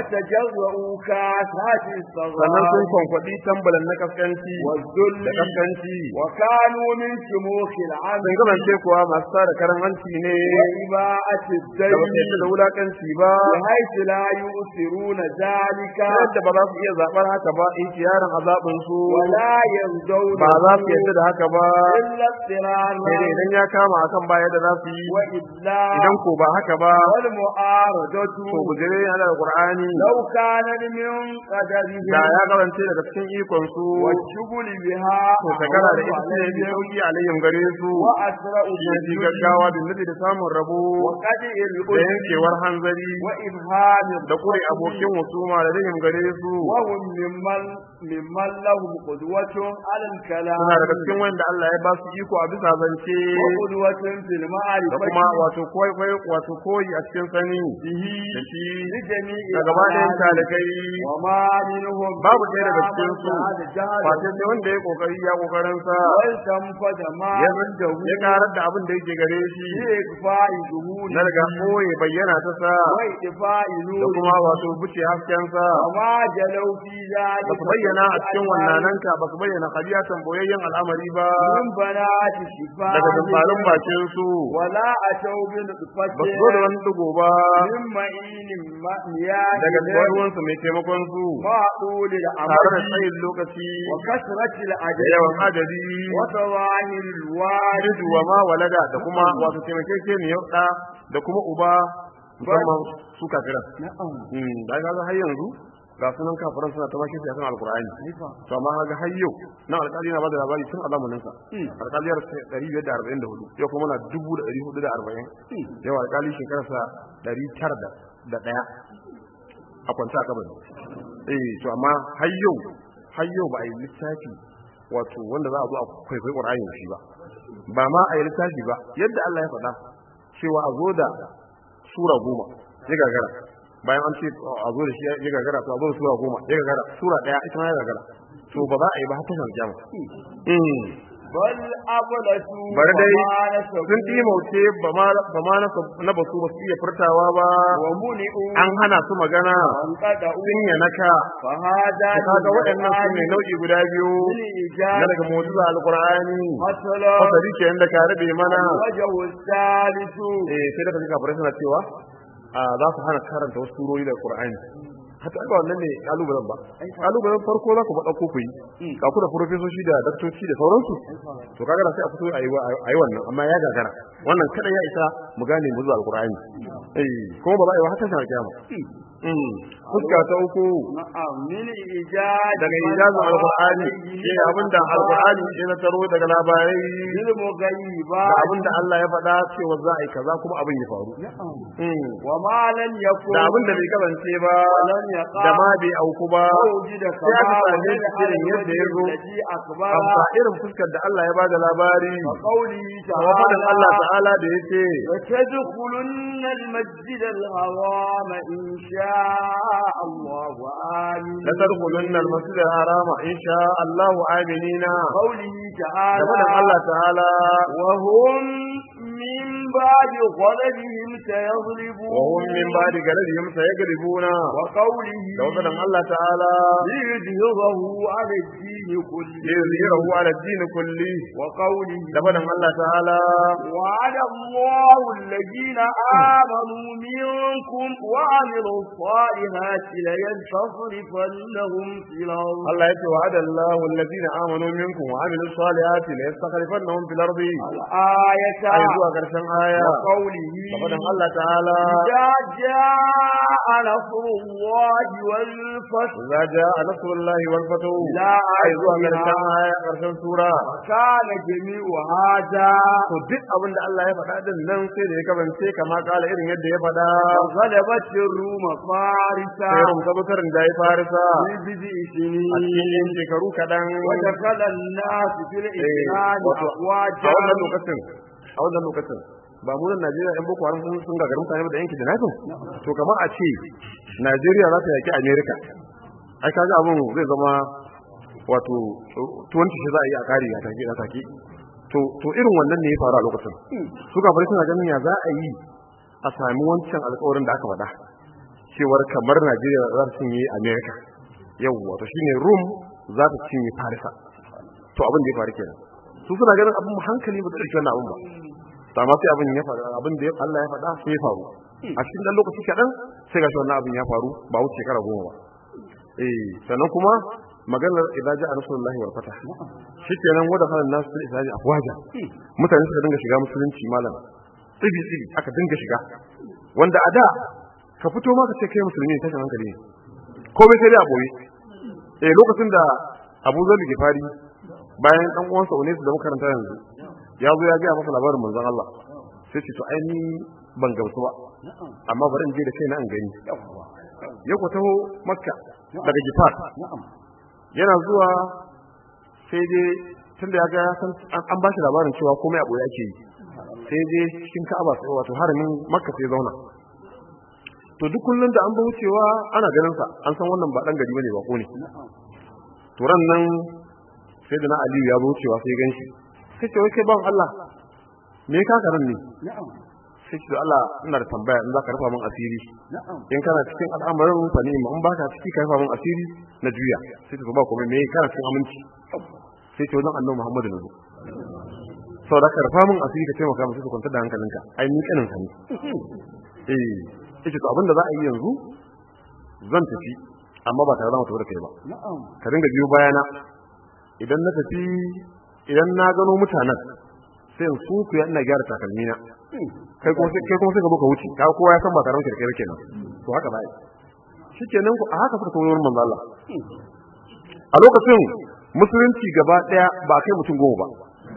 وتجرؤوا كاسات sannan sun الصغار kwankwaɗi tambalan na kaskanci والذل da kaskanci وكانوا من شموخ sun العمل kasance kuwa masu tara karan hanci ne وإباءة da ba su الدين yadda da wulakanci ba بحيث لا يؤثرون ذلك ta yadda ba za su iya zaɓar haka ba in yaron azabin su ولا يرضون ba za su yadda da haka ba إلا اضطرارا sai dai idan ya kama akan ba yadda za su yi وإلا idan ko ba haka ba والمعارضة to gujere yana da qur'ani لو كانت من da قدرهم ya karance daga cikin ikon su والشغل بها to shagala da ita أعوذ ce bi عليهم sauki alayhim gare su وأسرع shi ne fi بالنجم gaggawa bin nufi da samun rabo وقدع da الأذن yankewar hanzari وإبهام da kure الخصم abokin husuma da rahim gare su وهم ممن ممن لهم قدوة على الكلام suna daga cikin wanda Allah ya ba su iko a bisa zance وقدوة في da المعرفة kuma wato koyi koyi wato koyi a cikin sani به da shi لجميع da gaba ɗayan الأعمال. talikai وما منهم babu ɗaya daga cikin su هذا جهل face sai wanda ya kokari ya kokarin sa والتنفذ ما ya عنده ya karar da abin da yake gare shi بإخفاء ظهوره na daga koyi bayyana ta sa وإخفاء da نوره kuma wato buce hasken sa وما جلوا في ذلك ba su bayyana a cikin wannan ka ba su bayyana kabiyatan boyayyen al'amari ba من بنات شفاء daga dumfarin bakin su ولا أتوا بنطفة ba su zo da wani dugo ba من معين مياه daga ruwansu mai taimakon su ما طول tare da الأمد tsayin lokaci وكثرة da العدد yawan adadi وظواهر الوارد Ridu wa ma walada da kuma wato taimakekeniyar ɗa da kuma uba musamman su kafiran. نعم Hmm, Da ga har yanzu ga sunan kafiran suna ta bashi shi akan alkur'ani. To amma ga har yau na alƙali na bada labari tun a zamanin sa. Alƙaliyar 544 yau kuma na 1440. Yau alƙali shekarar sa 900 da ɗaya a kwanta a kabari. Eh to amma har yau har yau ba a yi littafi wato wanda za a zo a kwaikwayi ƙur'ani da shi ba. ba ma a yi littafi ba yadda Allah ya faɗa cewa a zo da sura goma ya gagara bayan an ce a zo da shi ya gagara to a zo da sura goma ya gagara sura ɗaya ita ma ya gagara to ba za a yi ba har tashin jama بل أبلسوا bari dai وما نسبوا sun ɗimauce ba ma ba ma na basu ba su iya furtawa ba ومنعوا an hana su magana وانقطعوا sun yanaka فهذا da kaga waɗannan su ne nau'i guda biyu na بالإيجاب daga mu'jiza alqur'ani مثلا fasari kenan da ka rabe mana الوجه الثالث eh sai da kaji kafirai suna cewa a za su hana karanta wasu surori da Qur'ani hatta ba wannan ne kalubalen ba kalubalen farko za ku ba dauko ku yi ka ku da profesoshi da daktoci da sauransu to kaga da sai a fito a yi a yi wannan amma ya gagara wannan kada ya isa mu gane mu zuwa alqur'ani eh kuma ba za a yi ba haka sai kiyama mm fuska ta uku نعم من إيجاد daga ijazin alqur'ani shi abinda alqur'ani ya na taro daga labarai da للمغيبات abinda Allah ya faɗa cewa za a yi kaza kuma abin ya faru Mm. وما لم يكن da abin da bai kasance ba ولم يقع da ma bai auku ba وجد sai aka كما same وجد shi irin yadda ya zo الذي أخبر amma irin fuskar da Allah ya bada labari وقوله kuma faɗin Allah تعالى ta'ala da yake وتدخلن المسجد الحرام إن شاء الله آمين la tadkhulunna al-masjid al-haram insha Allah aminina قوله da تعالى faɗin Allah ta'ala وهم من بعد غلبهم سيغلبون وهم من بعد غلبهم سيغلبون وقوله دوكان الله تعالى ليظهره على الدين كله ليظهره على الدين كله وقوله دوكان الله تعالى وعد الله الذين آمنوا منكم وعملوا الصالحات ليستخلفنهم في الأرض Allah ya ce wa adallahu alladhina amanu minkum wa amilus salihati la yastakhlifannahum fil ardi الآية ai zuwa karshen aya وقوله fadan Allah ta'ala إذا جاء نصر الله والفتح idza jaa nasrullahi wal fathu لا ai zuwa أعلم karshen aya karshen sura كان جميع هذا to duk abin da Allah ya faɗa din nan sai da ya kabance kama kala irin yadda ya faɗa غلبت الروم فارسا sai rum tabbatar da ya farisa في بضع a سنين cikin shekaru kaɗan ودخل الناس في Eh, الإسلام wato, a أفواجا wannan lokacin a wannan lokacin ba mu nan Najeriya ɗan boko haram sun sun gagarin mutane ba da yanki da nafin to kamar a ce Najeriya za ta yaki Amerika ai kaga abun zai zama wato tuwanci shi za a yi a kare a take a take to to irin wannan ne ya faru a lokacin su kafare suna ganin ya za a yi a sami wancan alƙawarin da aka faɗa cewar kamar Najeriya za ta cinye Amerika yau wato shine Rum za ta cinye Farisa to abin da ya faru kenan su suna ganin abin hankali ba da ɗauki wannan abin ba to amma sai abin ya faru abin da Allah ya faɗa sai ya faru a cikin dan lokaci kaɗan sai gashi wannan abin ya faru ba wuce shekara goma ba eh sannan kuma maganar idza ja'a rasulullahi wal fatah shikenan wada halan nasu fil islaji afwaja mutane suka dinga shiga musulunci malam tsibi tsibi aka dinga shiga wanda a da ka fito ma ka ce kai musulmi ne tashin hankali ne komai sai dai a boye eh lokacin da Abu Zar Gifari bayan dan uwansa Unis da makaranta yanzu ya zo ya ga masa labarin manzon Allah sai ce to ai ni ban gamsu ba amma bari in je da kaina in gani ya ku taho Makka daga Gifar yana zuwa sai dai tunda ya ga ya san an ba shi labarin cewa komai a boye ake yi sai dai cikin Ka'aba sai wato haramin Makka sai zauna to duk kullun da an ba wucewa ana ganin sa an san wannan ba dan gari bane ba ko ne to ran nan sai da na Aliyu ya zo wucewa sai gan shi sai ce wai kai ban Allah me ka ka nan ne sai ce Allah ina da tambaya in za ka rufa min asiri in kana cikin al'amarin fa ne in baka ciki ka rufa min asiri na juya sai ce ba komai me kana cikin aminci sai ce wajen annabi Muhammadu ne saboda ka rufa min asiri ka taimaka min sai ka kwanta da hankalinka ai ni kanin sa ne eh yace to abin da za a yi yanzu zan tafi amma ba tare da mutu da kai ba ka dinga biyo bayana idan na tafi idan na gano mutanen sai in su ku ina gyara takalmi na kai kuma sai kai kuma sai ka ka wuce ka kowa ya san ba tare da kai kenan to haka bai shikenan ku a haka suka kawo wurin manzo Allah a lokacin musulunci gaba daya ba kai mutum goma ba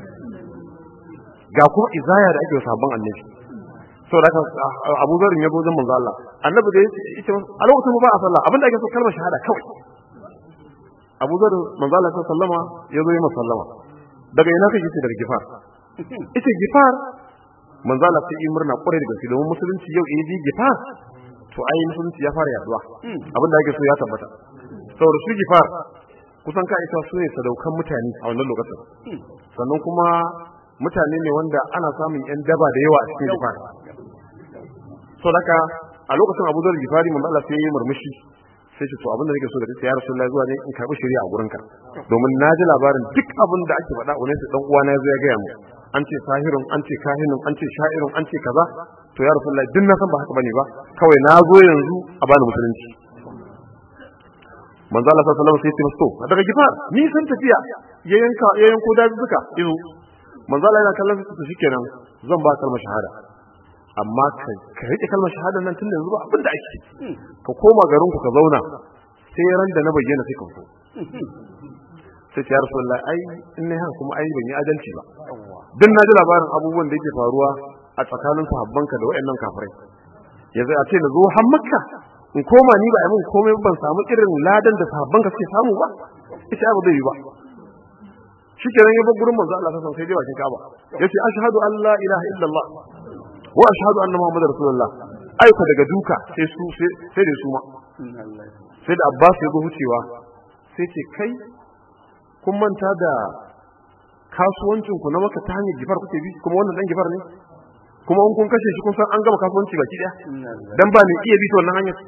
ga kuma izaya da ake sabon annabi saboda haka Abu Zarin ya zo wajen manzo Allah annabi da yake a lokacin ba a sallah abinda ake so kalmar shahada kawai Abu Zar manzo Allah sallama ya zo yi sallama daga ina kake ce daga Gifar ita Gifar manzo Allah sai yi murna kwarai da gaske domin musulunci yau in ji Gifar to ai musulunci ya fara yaduwa abinda ake so ya tabbata saboda shi Gifar kusan ka isa su ne sadaukan mutane a wannan lokacin sannan kuma mutane ne wanda ana samun yan daba da yawa a cikin Gifar saboda a lokacin Abu Zar Gifari manzo Allah sai ya yi murmushi sai ce to abin da nake so da kai ya Rasulullahi zuwa ne in karbi shari'a a gurinka domin na ji labarin duk abin da ake faɗa wani su dan uwana ya zo ya gaya mu an ce sahirun an ce kahinun an ce sha'irun an ce kaza to ya Rasulullahi duk na san ba haka bane ba kawai na zo yanzu a bani musulunci manzo Allah sallallahu alaihi wasallam sai ya ce to daga gifar ni san tafiya ya yanka ya yanko daji duka izo manzo Allah yana kallon su shikenan zan ba kalmar shahada amma ka rike kalmar shahada nan tun yanzu ba abin da ake ka koma garin ku ka zauna sai ran da na bayyana sai ka fito sai ya rasulullah ai in ne haka kuma ai ban yi adalci ba dan na ji labarin abubuwan da yake faruwa a tsakanin sahabbanka da wayannan kafirai yanzu a ce na zo har makka in koma ni ba a mun komai ban samu irin ladan da sahabbanka suke samu ba ita ba zai yi ba shikenan ya bar gurin manzo Allah sallallahu alaihi wasallam sai dai bakin Ka'aba yace ashhadu an la ilaha illallah wa ashhadu anna muhammadar rasulullah aika daga duka sai su sai da su ma sai da abbas ya zo wucewa sai ce kai kun manta da kasuwancin ku na maka ta hanyar gifar kuke bi kuma wannan dan gifar ne kuma in kun kashe shi kun san an gama kasuwanci baki daya dan ba mai iya bi ta wannan hanyar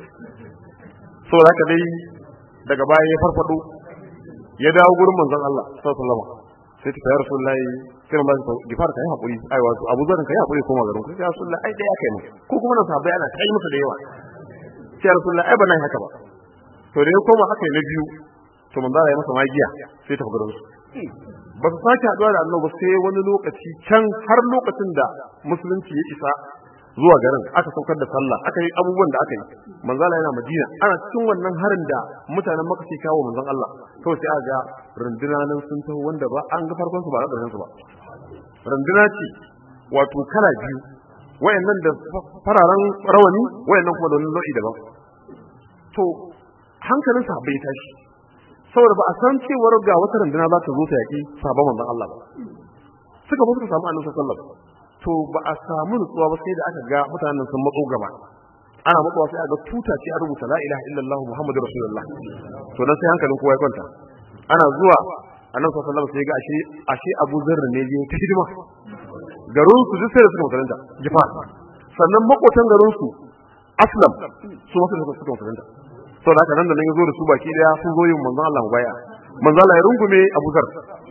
saboda haka dai daga baya ya farfado ya dawo gurin manzon Allah sallallahu alaihi wasallam sai ta ya rasulullahi sai manzon Allah gifar kai hakuri ai wato Abu Zar kai hakuri koma garin ku sai rasulullahi ai dai aka yi ko kuma nan sahabbai ana kai musu da yawa sai rasulullahi ai ba nan haka ba to da ya koma haka na biyu to manzon Allah ya masa magiya sai ta gurin su ba su sake haɗuwa da annabi sai wani lokaci can har lokacin da musulunci ya isa zuwa garin aka saukar da sallah aka yi abubuwan da aka yi manzala yana madina ana cikin wannan harin da mutanen maka ke kawo manzon Allah kawai sai aka ga runduna nan sun taho wanda ba an ga farkon su ba ƙarshen su ba runduna ce wato kala biyu wayannan da fararen rawani wayannan kuma da wani nau'i daban to hankalin sa bai tashi saboda ba a san cewar ga wata runduna za ta zo ta yaƙi sabon manzon Allah ba suka zo suka samu annabi sallallahu alaihi wasallam to ba a samu nutsuwa ba sai da aka ga mutanen sun matso gaba ana matsuwa sai a ga tuta ce a rubuta la ilaha illallah muhammadu rasulullah to nan sai hankalin kowa ya kwanta ana zuwa annabi sallallahu alaihi wasallam sai ga ashe ashe Abu Zarr ne ya ta hidima garin su duk sai da suka mutunta jifa sannan makotan garin su aslam su wasu da suka mutunta saboda haka nan da nan ya zo da su baki daya sun zo yin manzon Allah baya manzon Allah ya rungume Abu Zarr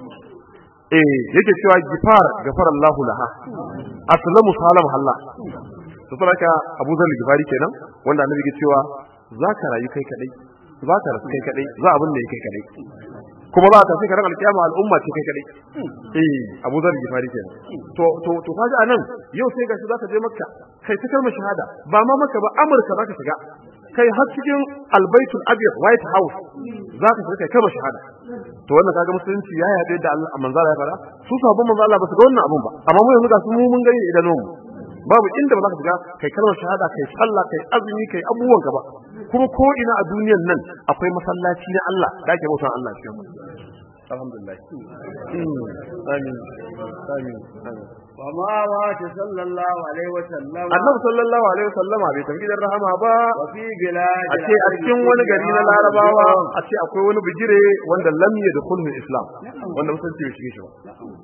eh yake cewa gifar gafar Allah laha aslamu salam Allah to saboda Abu Zar Gifari kenan wanda annabi yake cewa zaka rayu kai kadai zaka rasu kai kadai za abin da yake kai kadai kuma za ka sai ka ran alkiyama al'umma ce kai kadai eh Abu Zar Gifari kenan to to to kaga anan yau sai gashi zaka je Makka kai ta kalmar shahada ba ma Makka ba Amurka zaka shiga kai har cikin albaitul abyad white house za ka shiga kai kalmar shahada to wannan kaga musulunci ya yabe da Allah manzala ya fara su sabon manzo Allah ba su ga wannan abun ba amma mu yanzu ga su mu mun gani idan mu babu inda ba za ka shiga kai kalmar shahada kai sallah kai azumi kai abubuwan ka ba kuma ko ina a duniyan nan akwai masallaci na Allah da ake bautan Allah cikin alhamdulillah amin amin amin وما مات صلى الله عليه وسلم annabi sallallahu alaihi wasallama bai tafi gidan rahama ba وفي بلاد a ce a cikin wani gari na larabawa a ce akwai wani bijire wanda lam ya dukhulhu islam wanda musulunci bai shige shi ba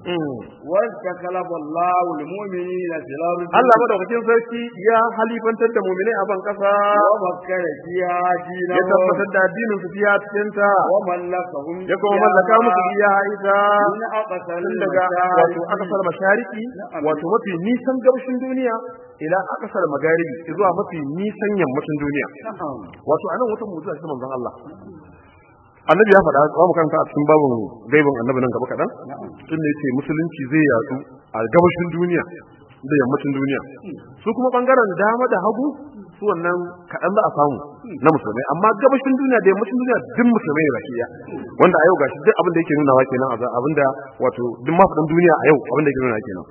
واستكلف الله المؤمنين في الأرض Allah madaukakin sarki ya halifantar da mu'minai a ban kasa ومكن فيها ya دينهم tabbatar da addinin su fiya cikin ta وملكهم ya kuma mallaka musu iya ita من أقصى tun daga wato akasar mashariki wato mafi nisan gabashin duniya ila akasar magaribi zuwa mafi nisan yammacin duniya wato anan wata mu'jiza ce manzon Allah annabi ya faɗa za mu karanta a cikin babin gaibin annabi nan gaba kaɗan tun da yace musulunci zai yatsu a gabashin duniya da yammacin duniya su kuma bangaren dama da hagu su wannan kaɗan za a samu na musulmai amma gabashin duniya da yammacin duniya duk musulmai ne baki ɗaya wanda a yau gashi duk abin da yake nunawa kenan a abin da wato duk mafaɗin duniya a yau abin da yake nunawa kenan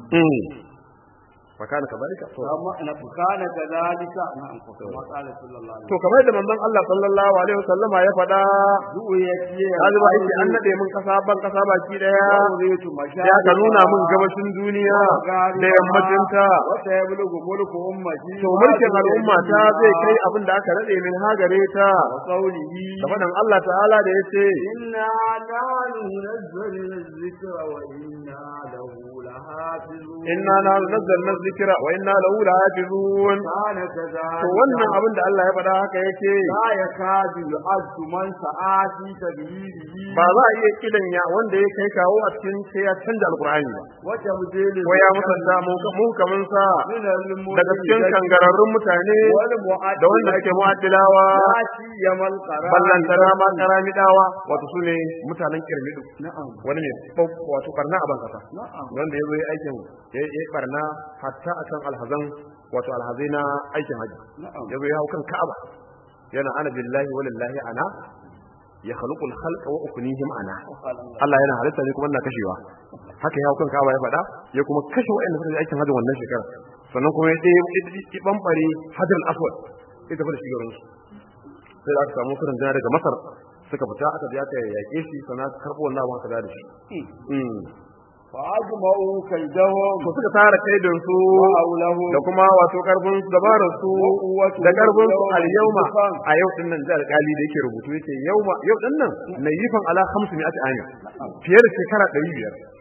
fakana kazalika to amma na fukana kadalika na'am kuma qala sallallahu alaihi to kamar da manzon Allah sallallahu alaihi wasallama ya faɗa wasallam kaji ba yake an nade mun kasa ban kasa baki daya uritu mashahid ya ka nuna mun gabashin duniya da yammacin ta wata ya bulugu mulku ummati to mulkin al'umma ta zai kai abin da aka nade min hagare ta wa qawlihi da faɗin Allah ta'ala da yace inna nahnu nazzalna dhikra wa inna lahu lahafizun inna na nazzalna dhikra wa inna lahu lahafizun kana kadhalika to wannan abin da Allah ya faɗa haka yake la yakadu yu'addu man sa'ati tabihi ba za a iya kidan ya wanda ya kai kawo a cikin sai ya canja alqur'ani ba wa tabdilu ko ya musanta mu mu kaman sa min al-mulki daga cikin kangararrun mutane wal mu'addi da wanda suke mu'addilawa Yati yamal qara ballantana ma karamidawa wato su ne mutanen kirmidu na'am wani ne bau- wato barna a bankasa na'am wanda ya zo yi aikin ya yi barna hatta akan alhazan wato alhazai na aikin haji na'am ya zo ya hau kan ka'aba yana ana billahi walillahi ana ya khaluqul khalqa wa uknihim ana Allah yana halitta ne kuma ina kashewa haka ya hau kan ka'aba ya faɗa ya kuma kashe wa'anda suka yi aikin hajji wannan shekara sannan kuma ya ɗaya ya bambare hajar aswad ya tafi da shi garin su sai da aka samu sunan jana daga masar suka fita aka je aka yaƙe shi sannan aka karɓo wannan abin aka da shi fa ajma'u kaydahum to suka tara kaidin su wa awlahu da kuma wato karfin su dabarar su da karfin su al yauma a yau din nan da alƙali da yake rubutu yake yauma yau din nan nayifan ala 500 ami fiye da shekara 500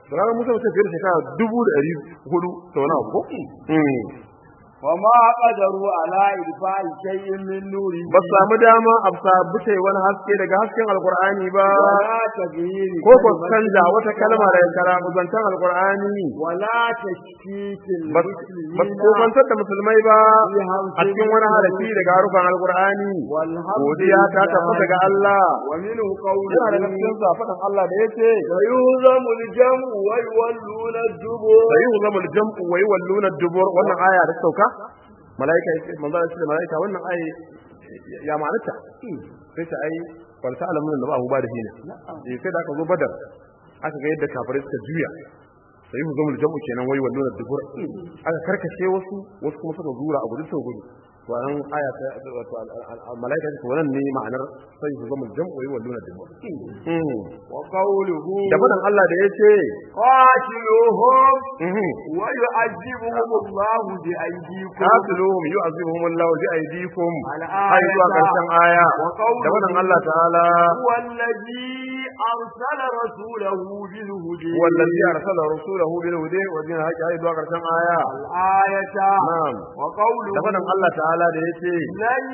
to ranar musa mutum fiye da shekara dubu da ɗari hudu da wani abu ko وما قدروا على إدفاع شيء من نوره ba su samu dama a sabuce wani haske daga hasken alkur'ani ba ولا تغيير ko ko كلمة canza wata kalma daga karamuzantan alkur'ani ولا تشكيك ba su المسلمين kofantar da musulmai ba في حرف a cikin wani harafi daga harufan alkur'ani والحمد godiya ta tabbata ga Allah ومنه yana daga قوله cikin faɗin Allah da yace سيهزم الجمع ويولون الدبر sai hu zama jam'u wa yawalluna dubur wannan aya da sauka malaika yace manzo Allah ce malaika wannan aya ya ma'anarta sai ta ai wal ta'lamun da ba hu ba da hina eh sai da aka zo badar aka ga yadda kafirai suka juya sai hu zama jam'u kenan wai walluna dubur aka karkace wasu wasu kuma suka zura a gudu suka gudu to an aya ta wato malaika ce wannan ne ma'anar sai hu zama jam'u wai walluna dubur وقوله da fadan Allah da yace قاتلوهم mhm ويعذبهم الله بأيديكم قاتلوهم يعذبهم الله بأيديكم الآية أي zuwa ƙarshen aya وقوله da wannan Allah ta'ala هو الذي أرسل رسوله بالهدى wallazi arsala rasulahu bil huda wa din haqqi ai zuwa ƙarshen aya الآية na'am وقوله da wannan Allah ta'ala da yace لن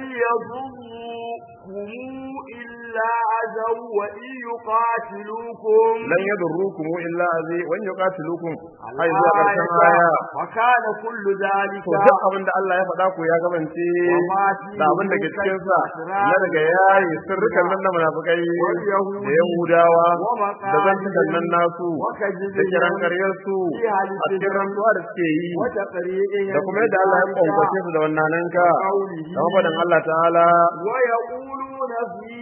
يضركم إلا أذى وإن يقاتلوكم lan yadurrukum illa azi wa in yuqatilukum ai zuwa ƙarshen aya وكان كل ذلك to duk abin da Allah ya faɗa ku ya gabance da abin da ke cikin sa na daga yayi sirrukan nan na munafikai da yahudawa da zantukan nan nasu da kiran karyar su a cikin rantsuwa da suke yi وتقريئهم da kuma yadda Allah ya kwankwace su da wannan nan ka da mafaɗin Allah ta'ala ويقولون في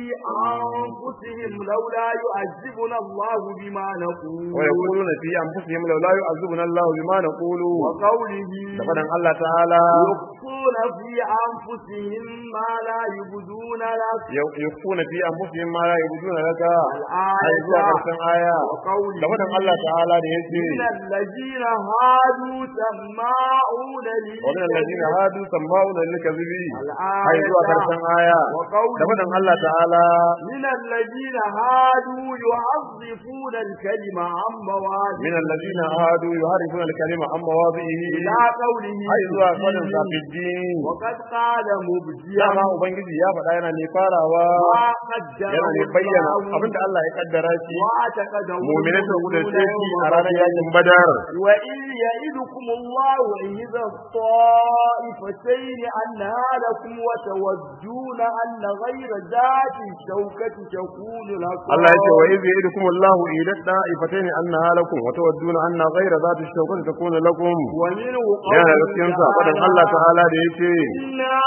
أنفسهم لولا يعذبنا الله بما نقول wa yaquluna fi anfusihim law la yu'azzibuna Allah bima naqulu وقوله da faɗin Allah ta'ala يخفون في أنفسهم ما لا يبدون لك yakuna fi anfusihim ma la yabuduna laka ai الآية zuwa ƙarshen aya وقوله da faɗin Allah ta'ala da yace من الذين هادوا سماعون ومن الذين هادوا سماعون للكذب ai الآية zuwa ƙarshen aya da وقوله faɗin Allah ta'ala من الذين هادوا يحرفون الكلمة عن مواضعه من الذين هادوا يحرفون الكلمة عن مواضعه إلى قوله ai zuwa faɗin فيه. safiddin وقد قال مبديا dama ubangiji ya faɗa yana ne farawa ما قدره yana ne bayyana الله abinda Allah ya kaddara shi واعتقده mu'minai sun المؤمنون kudace shi يوم a ranar بدر. yakin badar وإذ يئدكم الله إذا الطائفتين أنها لكم وتودون أن غير ذات الشوكة تكون لكم Allah ya ce wa idh ya'idukum Allahu ila da'ifatayn annaha lakum wa tawadduna anna ghayra dhati shawkati takunu lakum ومنه yana da قوله cikin sa faɗin Allah ta'ala da yake إنا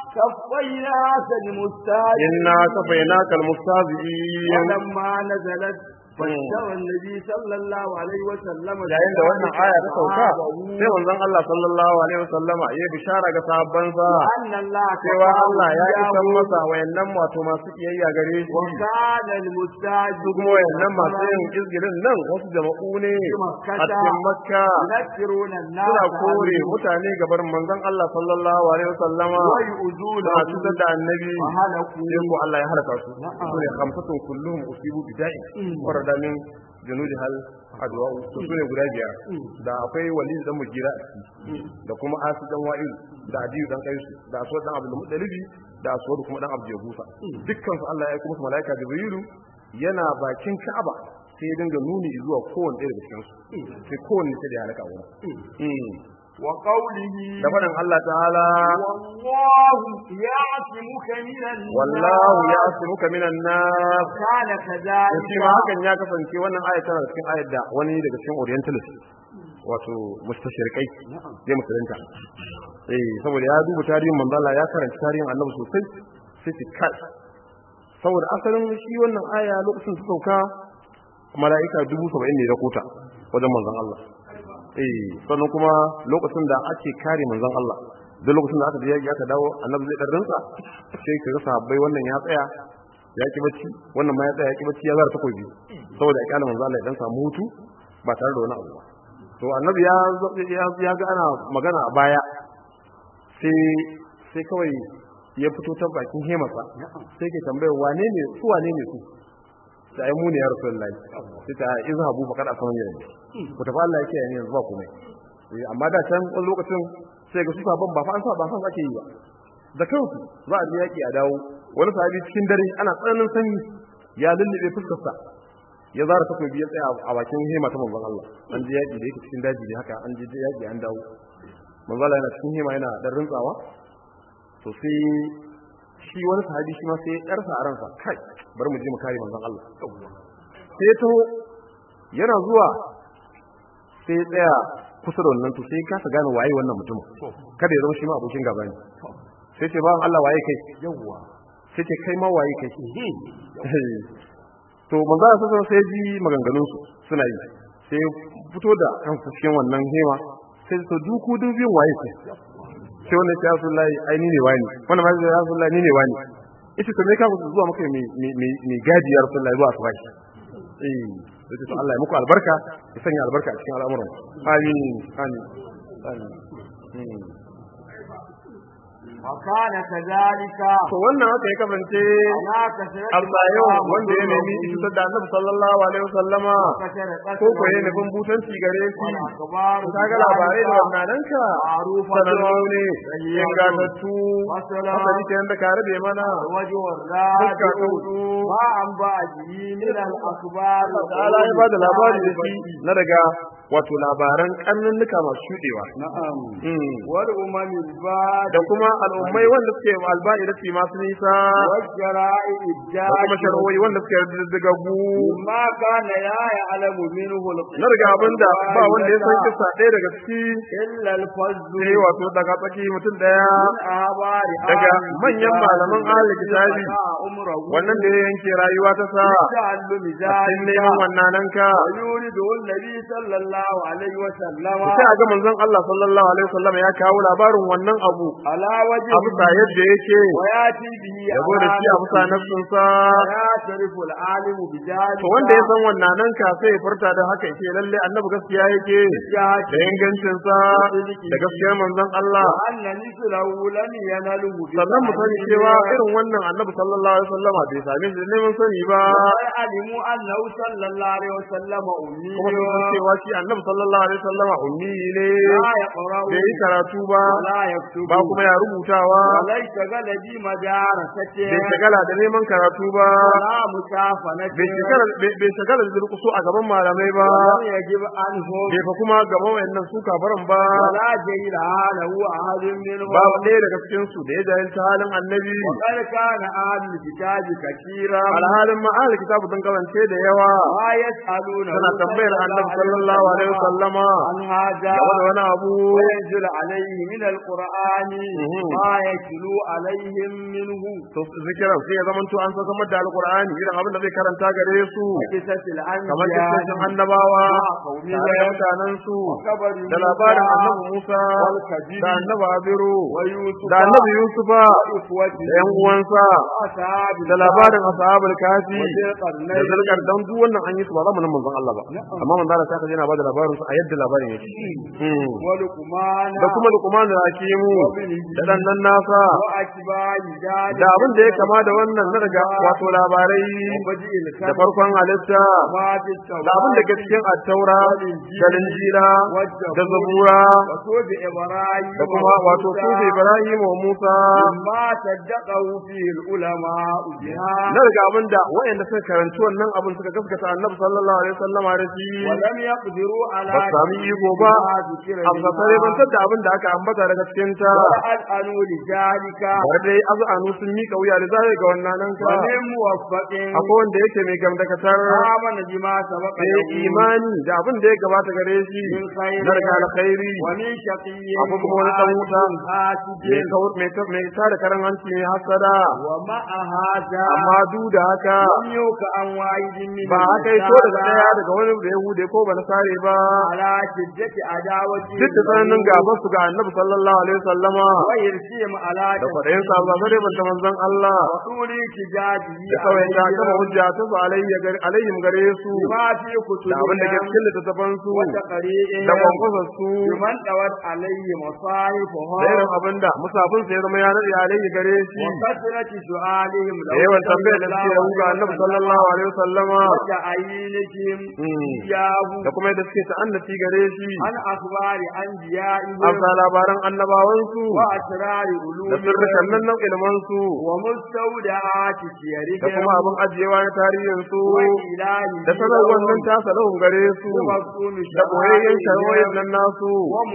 كفيناك المستهزئين inna kafaynaka almustahzi'in ولما نزلت بشر النبي صلى الله عليه وسلم yayin da wannan aya ta sauka sai manzon Allah sallallahu alaihi wasallama ya bishara ga sahabbansa أن الله cewa Allah ya كفاه isan masa wayannan wato masu kiyayya gare shi وكان المستهزئ su kuma wayannan masu yin izgirin nan wasu jama'u ne a cikin Makka يذكرون الناس suna kore mutane gabar manzon Allah sallallahu alaihi wasallama ويؤذون suna cutar da annabi وهلكوا sai ko Allah ya halaka su Na'am. su ne khamsatun kulluhum usibu bida'i warada min junudi hal adwa su ne guda biyar da akwai walid dan mugira a ciki da kuma asu dan wa'il da adiyu dan kaisu da aswad dan abdul mutalibi da aswad kuma dan abdul yabusa dukkan su Allah ya aika musu malaika jibrilu yana bakin ka'aba sai ya dinga nuni zuwa kowanne ɗaya daga cikin su sai kowanne sai da ya halaka wurin وقوله da faɗin Allah ta'ala والله يعصمك من الناس wallahu ya'simuka minan nas كان da كذلك shi ma hakan ya kasance wannan ayat tana cikin ayat da wani daga cikin orientalist wato mustashrikai ya musulunta eh saboda ya duba tarihin manzo Allah ya karanta tarihin Annabi sosai sai ce kai saboda asalin shi wannan aya lokacin ta sauka mala'ika dubu saba'in ne da kota wajen manzon Allah eh sannan kuma lokacin da ake kare manzon Allah duk lokacin da aka je yaki aka dawo annabi zai dan rinsa sai ka ga sahabbai wannan ya tsaya ya ki bacci wannan ma ya tsaya ya ki bacci ya zara takobi saboda ya kana manzo Allah ya dan samu hutu ba tare da wani abu ba to annabi ya ya ya ga ana magana a baya sai sai kawai ya fito ta bakin hemarsa sai ke tambayar wane ne su wane ne su ta ai mu ne ya rasulullahi sai ta izhabu faqad asawani yanzu ku tafi Allah yake yani yanzu ba komai Eh, amma da can wani lokacin sai ga su sabon ba fa an sa ba san ake yi ba da kansu za a je yaki a dawo wani sahabi cikin dare ana tsananin sanyi ya lullube fuskarsa ya zara takobi ya tsaya a bakin hema ta manzon Allah an je yaki da yake cikin daji ne haka an je yaki an dawo manzon Allah yana cikin hema yana dan rintsawa to sai shi wani sahabi shi ma sai ya karsa a ransa kai bari mu je mu kare manzon Allah sai ya taho yana zuwa sai ya tsaya kusa da wannan to sai ya kasa gane waye wannan mutum kada ya zama shi ma abokin gaba ne sai ce bawan Allah waye kai yawwa sai ce kai ma waye kai to manzo Allah sai sai ji maganganun su suna yi sai fito da kan cikin wannan hema sai to duku dubin waye kai sai wannan ya Rasulullahi ai ni ne wani wannan ma ya Rasulullahi ni ne wani ita to me ka ku zuwa maka me me me gadi ya Rasulullahi zuwa asuba eh sai to Allah ya muku albarka ya sanya albarka a cikin al'amuran amin amin amin Hmm. وكان كذلك to wannan haka ya kasance على كثرة albayon wanda ya nemi cutar da annabi sallallahu alaihi wasallama ko ko ya nufin butanci gare shi والأخبار ka ga labarai da wannan ka sanannu ne ingantattu والسلام haka ke yanda ka rabe mana وجه fuska الراد ta hudu ما أنبأ به من الأخبار ta'ala ya bada labari da shi na daga wato labaran kannunnuka masu shudewa نعم Mm. والأمم الباد da kuma al'ummai wanda suke alba'i da su masu nisa والشرائع da الجاد kuma sharwoyi wanda suke diddigaggu ما كان لا يعلم منه na daga abinda ba wanda ya san kisa ɗaya daga ciki إلا الفز sai wato daga tsaki mutum daya من أخبار daga أهل manyan الكتاب malaman ahli kitabi عمره wannan da ya yanke rayuwa ta sa تعلم a cikin ذلك neman wannan ka ويولد النبي صلى الله عليه وسلم sai a ga manzon Allah sallallahu alaihi wasallam ya kawo labarin wannan abu على وجه a bisa yadda yake وياتي به ya zo da shi a bisa nafsin sa ويعترف العالم بذلك to wanda ya san wannan ka sai ya furta da haka yake lalle annabi gaskiya yake da ingancin sa da gaskiyar manzon Allah وأن مثله لم ينله sannan mu sani cewa irin wannan annabi sallallahu alaihi wasallama bai same shi da neman sani ba وعلموا أنه صلى الله عليه وسلم أمي kuma sun san cewa shi annabi sallallahu alaihi wasallama ummi ne لا يقرأ bai yi karatu ba ولا يكتب ba kuma ya rubutawa وليس غلبي مدارسته bai shagala da neman karatu ba ولا مكافنته bai shagala bai shagala da durkusu a gaban malamai ba ولم يجب عنه bai fa kuma gaban wayannan su kafaran ba ولا جيل له أحد منهم babu ɗaya daga cikin su da ya jahilta halin annabi وقد كان أهل الكتاب كثيرا alhalin ma ahli kitabu sun kasance da yawa ما يسألون suna tambayar annabi sallallahu alaihi wasallama عن هذا game da wani abu وينزل عليه من القرآن مهم. ما يتلو عليهم منه to zikiran sai ya zamanto an san da alqur'ani irin abin da zai karanta gare su قصة kamar الأنبياء kitabun annabawa قومهم tare da mutanen su وخبر da labarin موسى annabi Musa والكبير da annabi Abiru ويوسف da annabi Yusufa وإخوته da yan uwansa وأصحاب da labarin ashabul kafi وذي da القرنين zalkar dan duk wannan an yi su ba zamanin manzon Allah ba amma manzon Allah sai ka yana bada labarin su a yadda labarin yake Mm. ولقمان da kuma Luqman da Hakimu da dan nan nasa وأتباع ذلك da abin da ya kama da wannan na daga wato labarai وبدء da الكلام farkon halitta ما في da abin da ke cikin attaura da linjira da zabura وصوب إبراهيم da kuma wato sufi Ibrahim wa Musa ما صدقه فيه العلماء بها na daga abin da waɗanda suka karanci wannan abin suka gaskata annabi sallallahu alaihi wasallama da shi ولم يقدروا على ba su sami iko ba ما ذكر a fasare bantar da abin da aka ambata daga cikin ta وأسألوا لذلك har dai azanu sun mika wuya da zai ga wannan nan ka ومن موفق akwai wanda yake mai gamdakatar آمن بما سبق da له imani da abin da ya gabata gare shi من خير na daga alkhairi ومن شقي akwai kuma wani dan wuta حاسد mai kawur mai ta mai tada karan hanci mai hasada ومع هذا amma duk da haka لم يوك عن واحد من ba haka yi to daga daya daga wani da yahude ko ba na sare ba على شدة عداوته duk da tsananin gaban su ga annabi sallallahu alaihi wasallama ويرسيهم على da kwaɗayin sa ba sai banta manzon Allah وطول احتجاجه da kawai ta kama عليهم hujja ta su alayya gare alayhim gare su بما في da abin da ke كتبهم cikin littattafan su وتقريئهم da kwankwasar su بمن دوت عليه مصاحفهم da irin abin da musafin sai zama ya nade alayhi gare shi وكثرة سؤالهم da yawan tambayar da suke yi ga annabi sallallahu alaihi wasallama وتعيينهم Mm. إياه da kuma yadda suke ta'annaci gare shi عن أخبار أنبيائهم amsa labaran annabawansu وأسرار da sirrikan علومهم nan nan ilmansu ومستودعات da سيرهم kuma abin ajiyewa na tarihinsu وإلهه da sanarwar nan ta salahun gare su ومفهوم da boyayyen shari'o'in شرائعهم nan nasu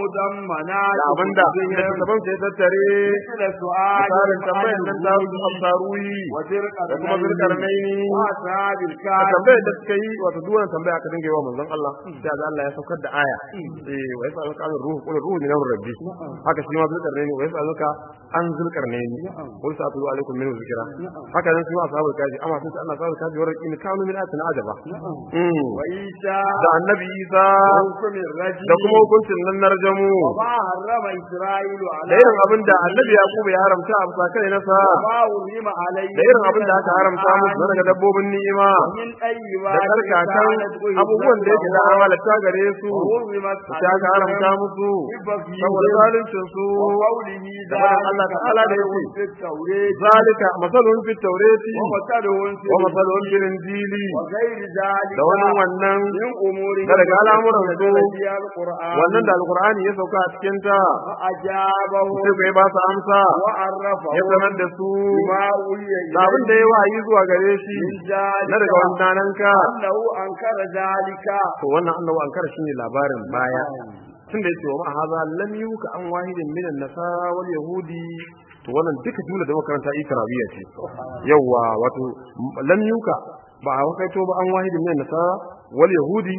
ومضمنات da abin da كتبهم littattafan sai tattare مثل سؤال misalin tambayar nan ta su amsaruyi da kuma zulkarnaini وأصحاب da الكهف tambayar da suka yi wato duk wannan tambaya aka dinga yi wa manzon Allah sai ga Allah ya saukar da aya eh wa yasa alka an ruhu qul ruhu min amri rabbi haka shi ma zulkarnaini wa yasa alka an zulkarnaini qul sa'atu alaikum min zikra haka nan su ma ashabul kaji amma sun ce Allah sabul kaji wa raqin kanu min atina ajaba Mm. وعيسى da annabi Isa وحكم الرجل da kuma hukuncin nan na rajamu وما حرم إسرائيل da على irin abin da annabi Yakubu ya haramta a bisa kai nasa وما حرم عليه da irin abin da aka haramta musu daga dabbobin ni'ima من da طيبات karkakan abubuwan da yake da halatta gare su وحرمت da aka haramta musu saboda zaluncin su وقوله da faɗin Allah ta'ala da yake في التوراة zalika masalun fit tawrati ومثلهم في wa masalun fil injili وغير ذلك da wannan wannan من أمور da daga al'amuran su فيها القرآن wannan da alqur'ani ya sauka a cikin ta فأجابه sai kai ba su amsa وعرفه ya sanar da su بما أولي da abin da ya wayi zuwa gare shi من ذلك na daga wannan ka أنه أنكر ذلك to wannan annabi ankara shine labarin baya tunda yake wa ma haza lam yuka an wahidin min an-nasara wal yahudi to wannan duka jumla da makaranta ikrabiya ce yawa wato lam yuka ba a wakaito ba an wahidin min an-nasara wal yahudi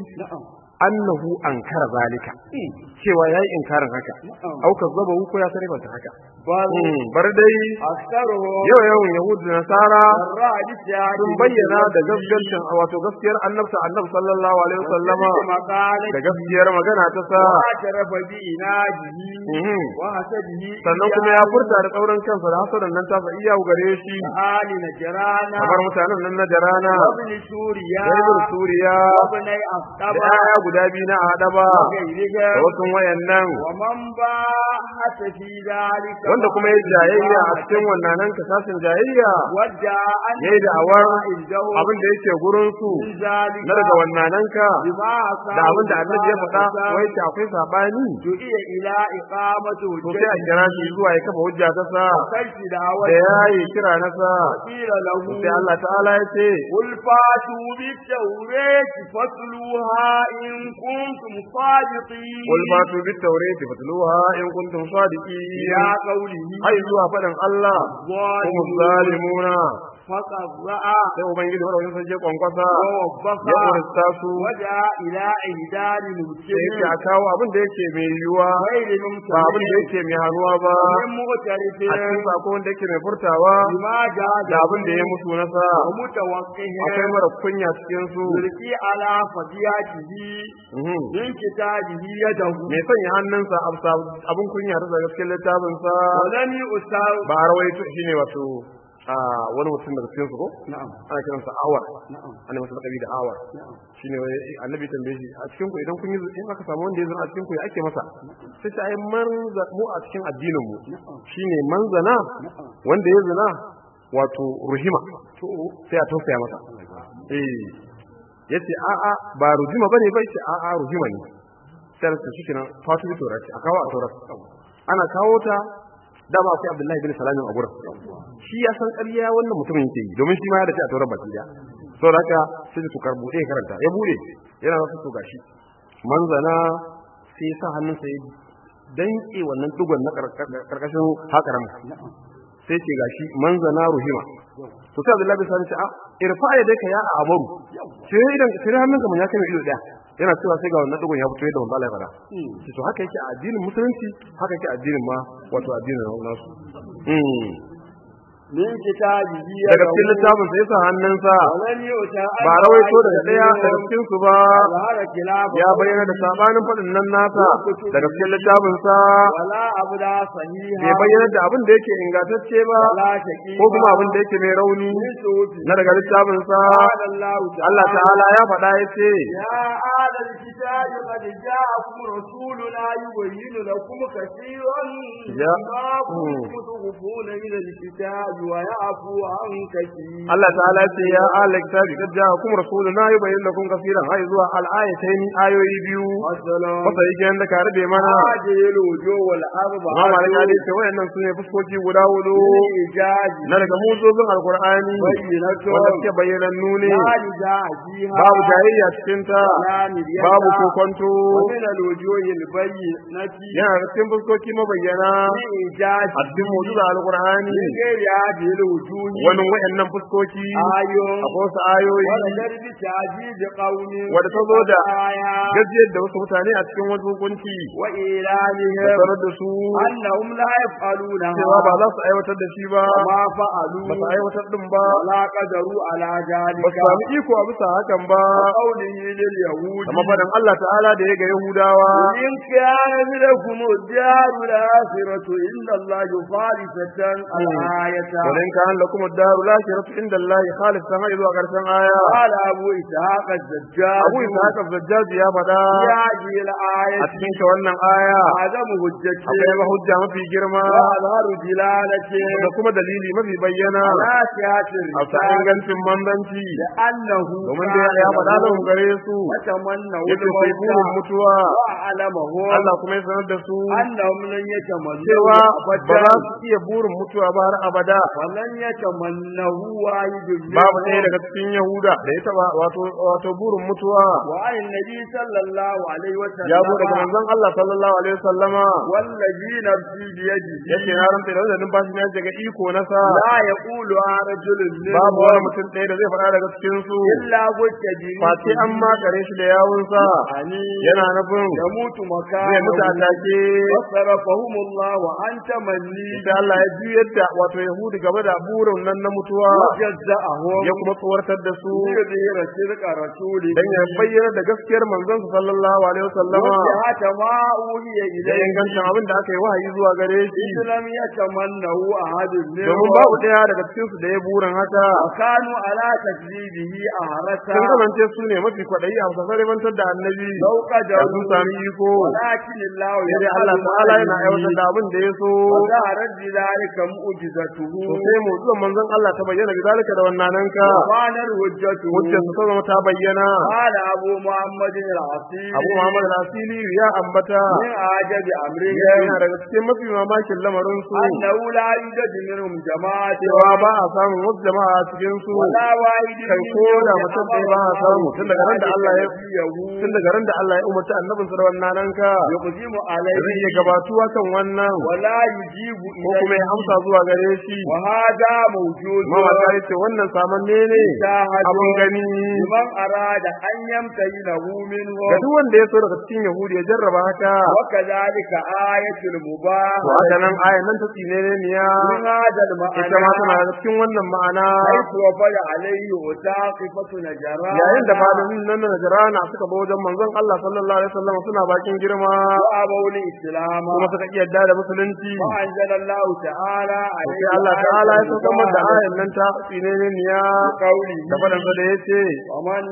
annahu ankara zalika cewa yayi inkarin haka au kazzaba ko ya sarrafa haka بل bar dai أكثرهم yau yawan yahudi da nasara الرادس sun bayyana da gaskiyar wato gaskiyar annabta annabi sallallahu alaihi wasallama مقالة da gaskiyar magana ta sa واعترف بإناده Mhm. وحسده sannan kuma ya furta da tsauran kansa da hasadan nan ta sa iya gare shi آل نجرانا kamar mutanen nan na jarana وابن سوريا da ibn suriya وابن da أخطبا yaya guda biyu na adaba da وغيرهم wasu wayannan ومن باحث في ذلك wanda kuma ya jayayya a cikin wannan nan kasasin jayayya ودعا أن yayi da awar عنده abin da yake gurin su من ذلك na daga wannan nan ka بما da abin da annabi ya faɗa wai ce akwai sabani دعي إلى إقامة to sai a kira shi zuwa ya kafa hujja ta sa وكشف da دعوة yayi kira na sa قيل له sai Allah ta'ala ya ce قل فاتوا بالتوراة فاتلوها إن كنتم صادقين قل فاتوا بالتوراة فاتلوها إن كنتم صادقين إلى قوله ai zuwa faɗin Allah kuma zalimuna فقرأ sai ubangiji wanda wajen sanje kwankwasa ووبخ ya kurista su ودعا إلى إهدار da المسلمين yake a kawo abin da yake mai yiwuwa غير ba abin da ممتنع yake mai hannuwa ba من مغترف a cikin sako wanda yake mai furtawa بما جاز da abin da ya mutu nasa ومتوقه akwai mara kunya cikin su يلقي على فضياته Mhm. من كتابه يده mai sanya hannunsa a bisa abin kunya ta daga cikin littafinsa ولم يؤثر ba a rawaito shine wato a wani mutum daga cikin su ko نعم ana kiransa awar نعم ana masa lakabi da awar نعم shine wai annabi tambaye shi a cikin ku idan kun yi in aka samu wanda ya zana a cikin ku ya ake masa sai ta ai manza mu a cikin addinin mu shine manzana wanda ya zina wato ruhima to sai a tausaya masa eh yace a a ba ruhima bane bai ce a a ruhima ne sai ta shi kenan fatu bi torati a kawo a torat ana kawo ta dama akwai Abdullahi bin Salamin a gurin shi ya san ƙarya wannan mutumin yake yi domin shi ma ya dace a taurar baki da so da haka sai su karbuɗe ya karanta ya bude yana wasu to gashi manzana sai ya sa hannunsa ya danke wannan dugon na karkashin hakaran sai ce gashi manzana ruhima to sai Abdullahi bin Salamin ce a irfa ya dai ka ya a abaru sai idan sai hannunka mun ya kai ido daya yana cewa sai ga wannan dugon ya fito yadda wanda Allah ya fara to haka yake a addinin musulunci haka yake a addinin ma wato addinin nasu من كتابه daga cikin littafin sa yasa hannunsa ولم يؤتى ba rawaito daga daya daga cikin su ba ظهر خلافه ya bayyana da sabanin faɗin nan nasa daga cikin littafin sa ولا أبدا صحيحا bai bayyana da abin da yake ingantacce ba ولا شقيقا ko kuma abin da yake mai rauni من صوت na daga littafin sa قال الله تعالى Allah ta'ala ya faɗa ya ce يا أهل الكتاب قد جاءكم رسولنا يبين لكم كثيرا يا- مما كنتم تخفون من الكتاب ويعفو عن كثير Allah ta'ala ya ce ya ahla kitabi kad ja'akum rasuluna yubayyin lakum kaseeran hay zuwa al-ayatayn ayoyi biyu والسلام wasa yake yanda ka rabe mana هذه الوجوه والأربعة Imam Malik ya ce wayannan sune fuskoki guda hudu إيجاز na daga muzozin alqur'ani بينة wanda suke bayyanannu ne لا نزاع فيها babu jayayya cikin ta ولا مرية babu kokonto ومن الوجوه البينة yana da cikin fuskoki mabayyana إيجاز a cikin muzuzin alqur'ani من غير هذه الوجوه wani wayannan fuskoki آية akwai wasu ayoyi ولقد بتعجيز قوم wadda ta zo da آية gajiyar da wasu mutane a cikin wasu hukunci da وإيلانهم sanar da su أنهم لا يفعلونها cewa ba za su aiwatar da shi ba وما ba فعلوا su aiwatar din ba ولا قدروا على ba ذلك su sami iko a bisa hakan ba قوله لليهود amma faɗin Allah ta'ala da ya ga Yahudawa إن كان لكم الدار الآخرة إن الله خالصة الآية ولن كان لكم الدار الآخرة عند الله خالص sama zuwa ƙarshen aya قال أبو إسحاق الزجاج Abu Ishaq az-Zajjaj ya faɗa في هذه الآية a cikin ta wannan aya عدم حجته akwai ma hujja mafi girma وأظهر دلالته da kuma dalili mafi bayyana على صحة a sa الرسالة ingancin manzanci لأنه domin da ya faɗa lahum gare su وتمنوا yake sai burin الموت mutuwa وأعلمهم Allah kuma ya sanar da su أنهم لن يتمنوا cewa ba أبدا za su iya burin mutuwa ba har abada ولن يتمنه واحد babu ɗaya منهم daga cikin Yahuda da ya taba wato wato burin mutuwa وعن النبي صلى الله عليه وسلم ya zo daga manzon Allah sallallahu alaihi wasallama والذي نفسي بيده yake na rantsa da wannan numfashi na daga iko na sa لا يقول رجل babu wani منهم mutum ɗaya da zai faɗa daga cikin su إلا قلت face an makare shi da yawunsa يعني yana nufin يموت zai mutu a مكانه take وصرفهم الله عن تمني da Allah ya juyar da wato Yahudi game da burin nan na mutuwa وجزأهم ya kuma tsawartar da su ليظهر صدق رسوله dan ya bayyana da gaskiyar manzon sa sallallahu alaihi wasallama وجهة ما أوحي da إليه ingancin abin da aka yi wahayi zuwa gare shi إذ لم يتمنه أحد domin منهم babu daya daga cikin su da ya burin haka وكانوا على تكذيبه أهرسا sun kasance su ne mafi kwaɗayi a fasasar ribantar da annabi لو da sun قدروا sami iko ولكن الله sai dai يفعل Allah ما ta'ala yana aiwatar يريد da abin da ya so وظهرت بذلك معجزته to sai mu zuwa manzon Allah ta bayyana bizalika da wannan ka وكانت حجته hujjar ta zama ta bayyana قال أبو محمد العصير Abu Muhammad al-Asili ya ambata من أعجب أمرهم yana daga cikin mafi mamakin lamarin su أنه لا يوجد منهم جماعة cewa ba a samun wasu jama'a a cikin su ولا واحد kai ko da mutum ɗaya ba a samu tun daga ran da Allah ya tun daga ran da Allah ya umarci annabin sa da wannan nan ka يقدم zai عليه iya gabatuwa kan wannan ولا يجيب ko kuma ya إليه amsa zuwa gare shi وهذا موجود mawaka ya ce wannan samanne ne abun gani لمن أراد أن يمتهنه منه ga duk wanda ya so daga cikin yahudi ya jarraba haka وكذلك آية المباح to haka nan ayan nan ta tsine ne niya من هذا ita ma tana المعنى da cikin wannan ma'ana حيث وفد عليه وساقفة نجران yayin da malamin nan na Najrana suka ba wajen manzon Allah sallallahu alaihi wasallam suna bakin girma وأبوا الإسلام kuma suka iya yadda da musulunci وأنزل الله تعالى عليه sai Allah ta'ala ya saukar da ayan nan ta tsine ne niya قوله da fadan sa da yace ومن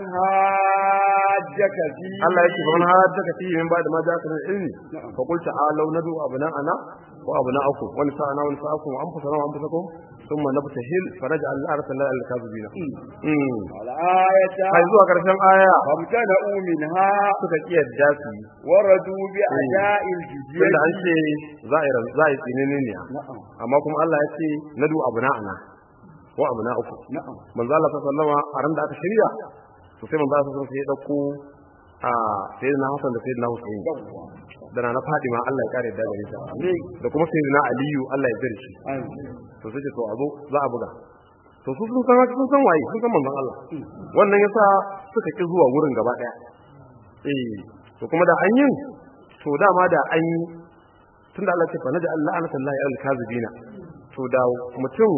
هاجك فيه Allah yake fa man hajjaka fi min ba'da ma ja'aka min ilmi fa qul ta'alu nadu abna'ana wa abna'akum wa nisa'ana wa nisa'akum wa anfusana wa anfusakum thumma nabtahil fa naj'al al-arsala al-kadhibina mm الآية kai zuwa karshen aya فابتدأوا منها suka kiyarda su yi وردوا بأداء الجزية tunda an ce za a yi ran- za a yi tsinene ne نعم amma kuma Allah ya ce nadu abna'ana wa abna'akum نعم manzo Allah sallallahu alaihi a ran da aka shirya to sai manzo Allah sallallahu alaihi ya dauko a sayyidina Hassan da sayyidina Hussein da na Fadima Allah ya kare da gare ta da kuma sayyidina Aliyu Allah ya jira shi to sai ce to a zo za a buga to su sun san sun san waye sun san manzon Allah wannan yasa suka ki zuwa wurin gaba daya eh to kuma da an yin to dama da an yi tunda Allah ya ce fa naja Allah anata Allah al kazibina to da mutum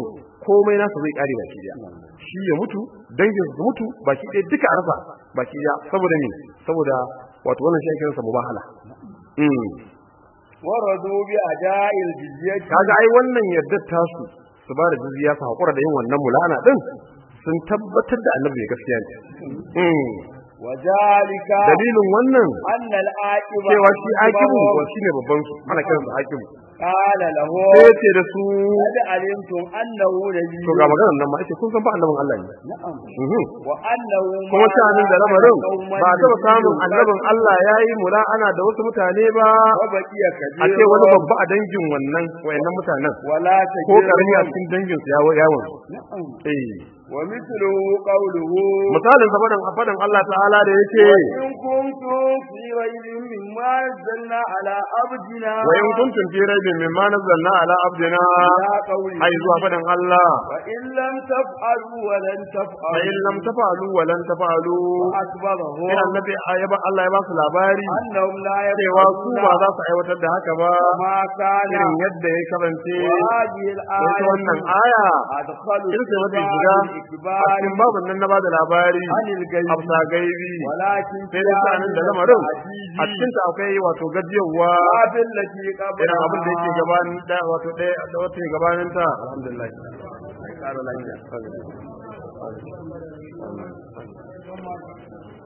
komai nasa zai kare baki daya shi ya mutu dangin su mutu baki daya duka a rasa baki daya saboda me saboda wato wannan shi ake kiransa mubahala mm ورضوا بأداء الجزية kaga ai wannan yadda tasu su ba da jizya su hakura da yin wannan mulana din sun tabbatar da annabi ne gaskiya ne mm وذلك dalilin wannan أن العاقبة cewa shi akibu shi ne babban su ana kiransa akibu قال له sai ya ce da su قد علمتم أنه نبي to ga maganar nan ma ake kun san ba annabin Allah ne نعم Mhm. وأنه kuma sha'anin da lamarin قوما ba a taɓa samun annabin Allah ya yi mula'ana da wasu mutane ba وبقي a ce wani كثير babba a dangin wannan wayannan mutanen ولا ko karami a تجد cikin dangin su yawo yawon نعم eh ومثله قوله misalin sa fadan fadan Allah ta'ala da yake وإن كنتم في ريب مما نزلنا على عبدنا wa in kuntum fi raibin mimma nazzalna ala abdina إلى قوله ai zuwa fadan Allah فإن لم تفعلوا ولن fa تفعلوا in lam tafalu wa lan tafalu وأكبره sai annabi ayaba Allah ya ba su labari أنهم لا cewa su ba za يفعلون su aiwatar da haka ba ما كان irin yadda ya kasance وهذه ita الآية wannan aya أدخل irin sai mafi shiga a الإكبار cikin babin nan na bada labari عن الغيب hafsa gaibi ولكن sai dai sanin da lamarin a cikin ta akwai wato gajiyarwa باب التي قبل irin abin da yake gabanin da wato ɗaya da wata ke gabanin ta alhamdulillah ƙara lafiya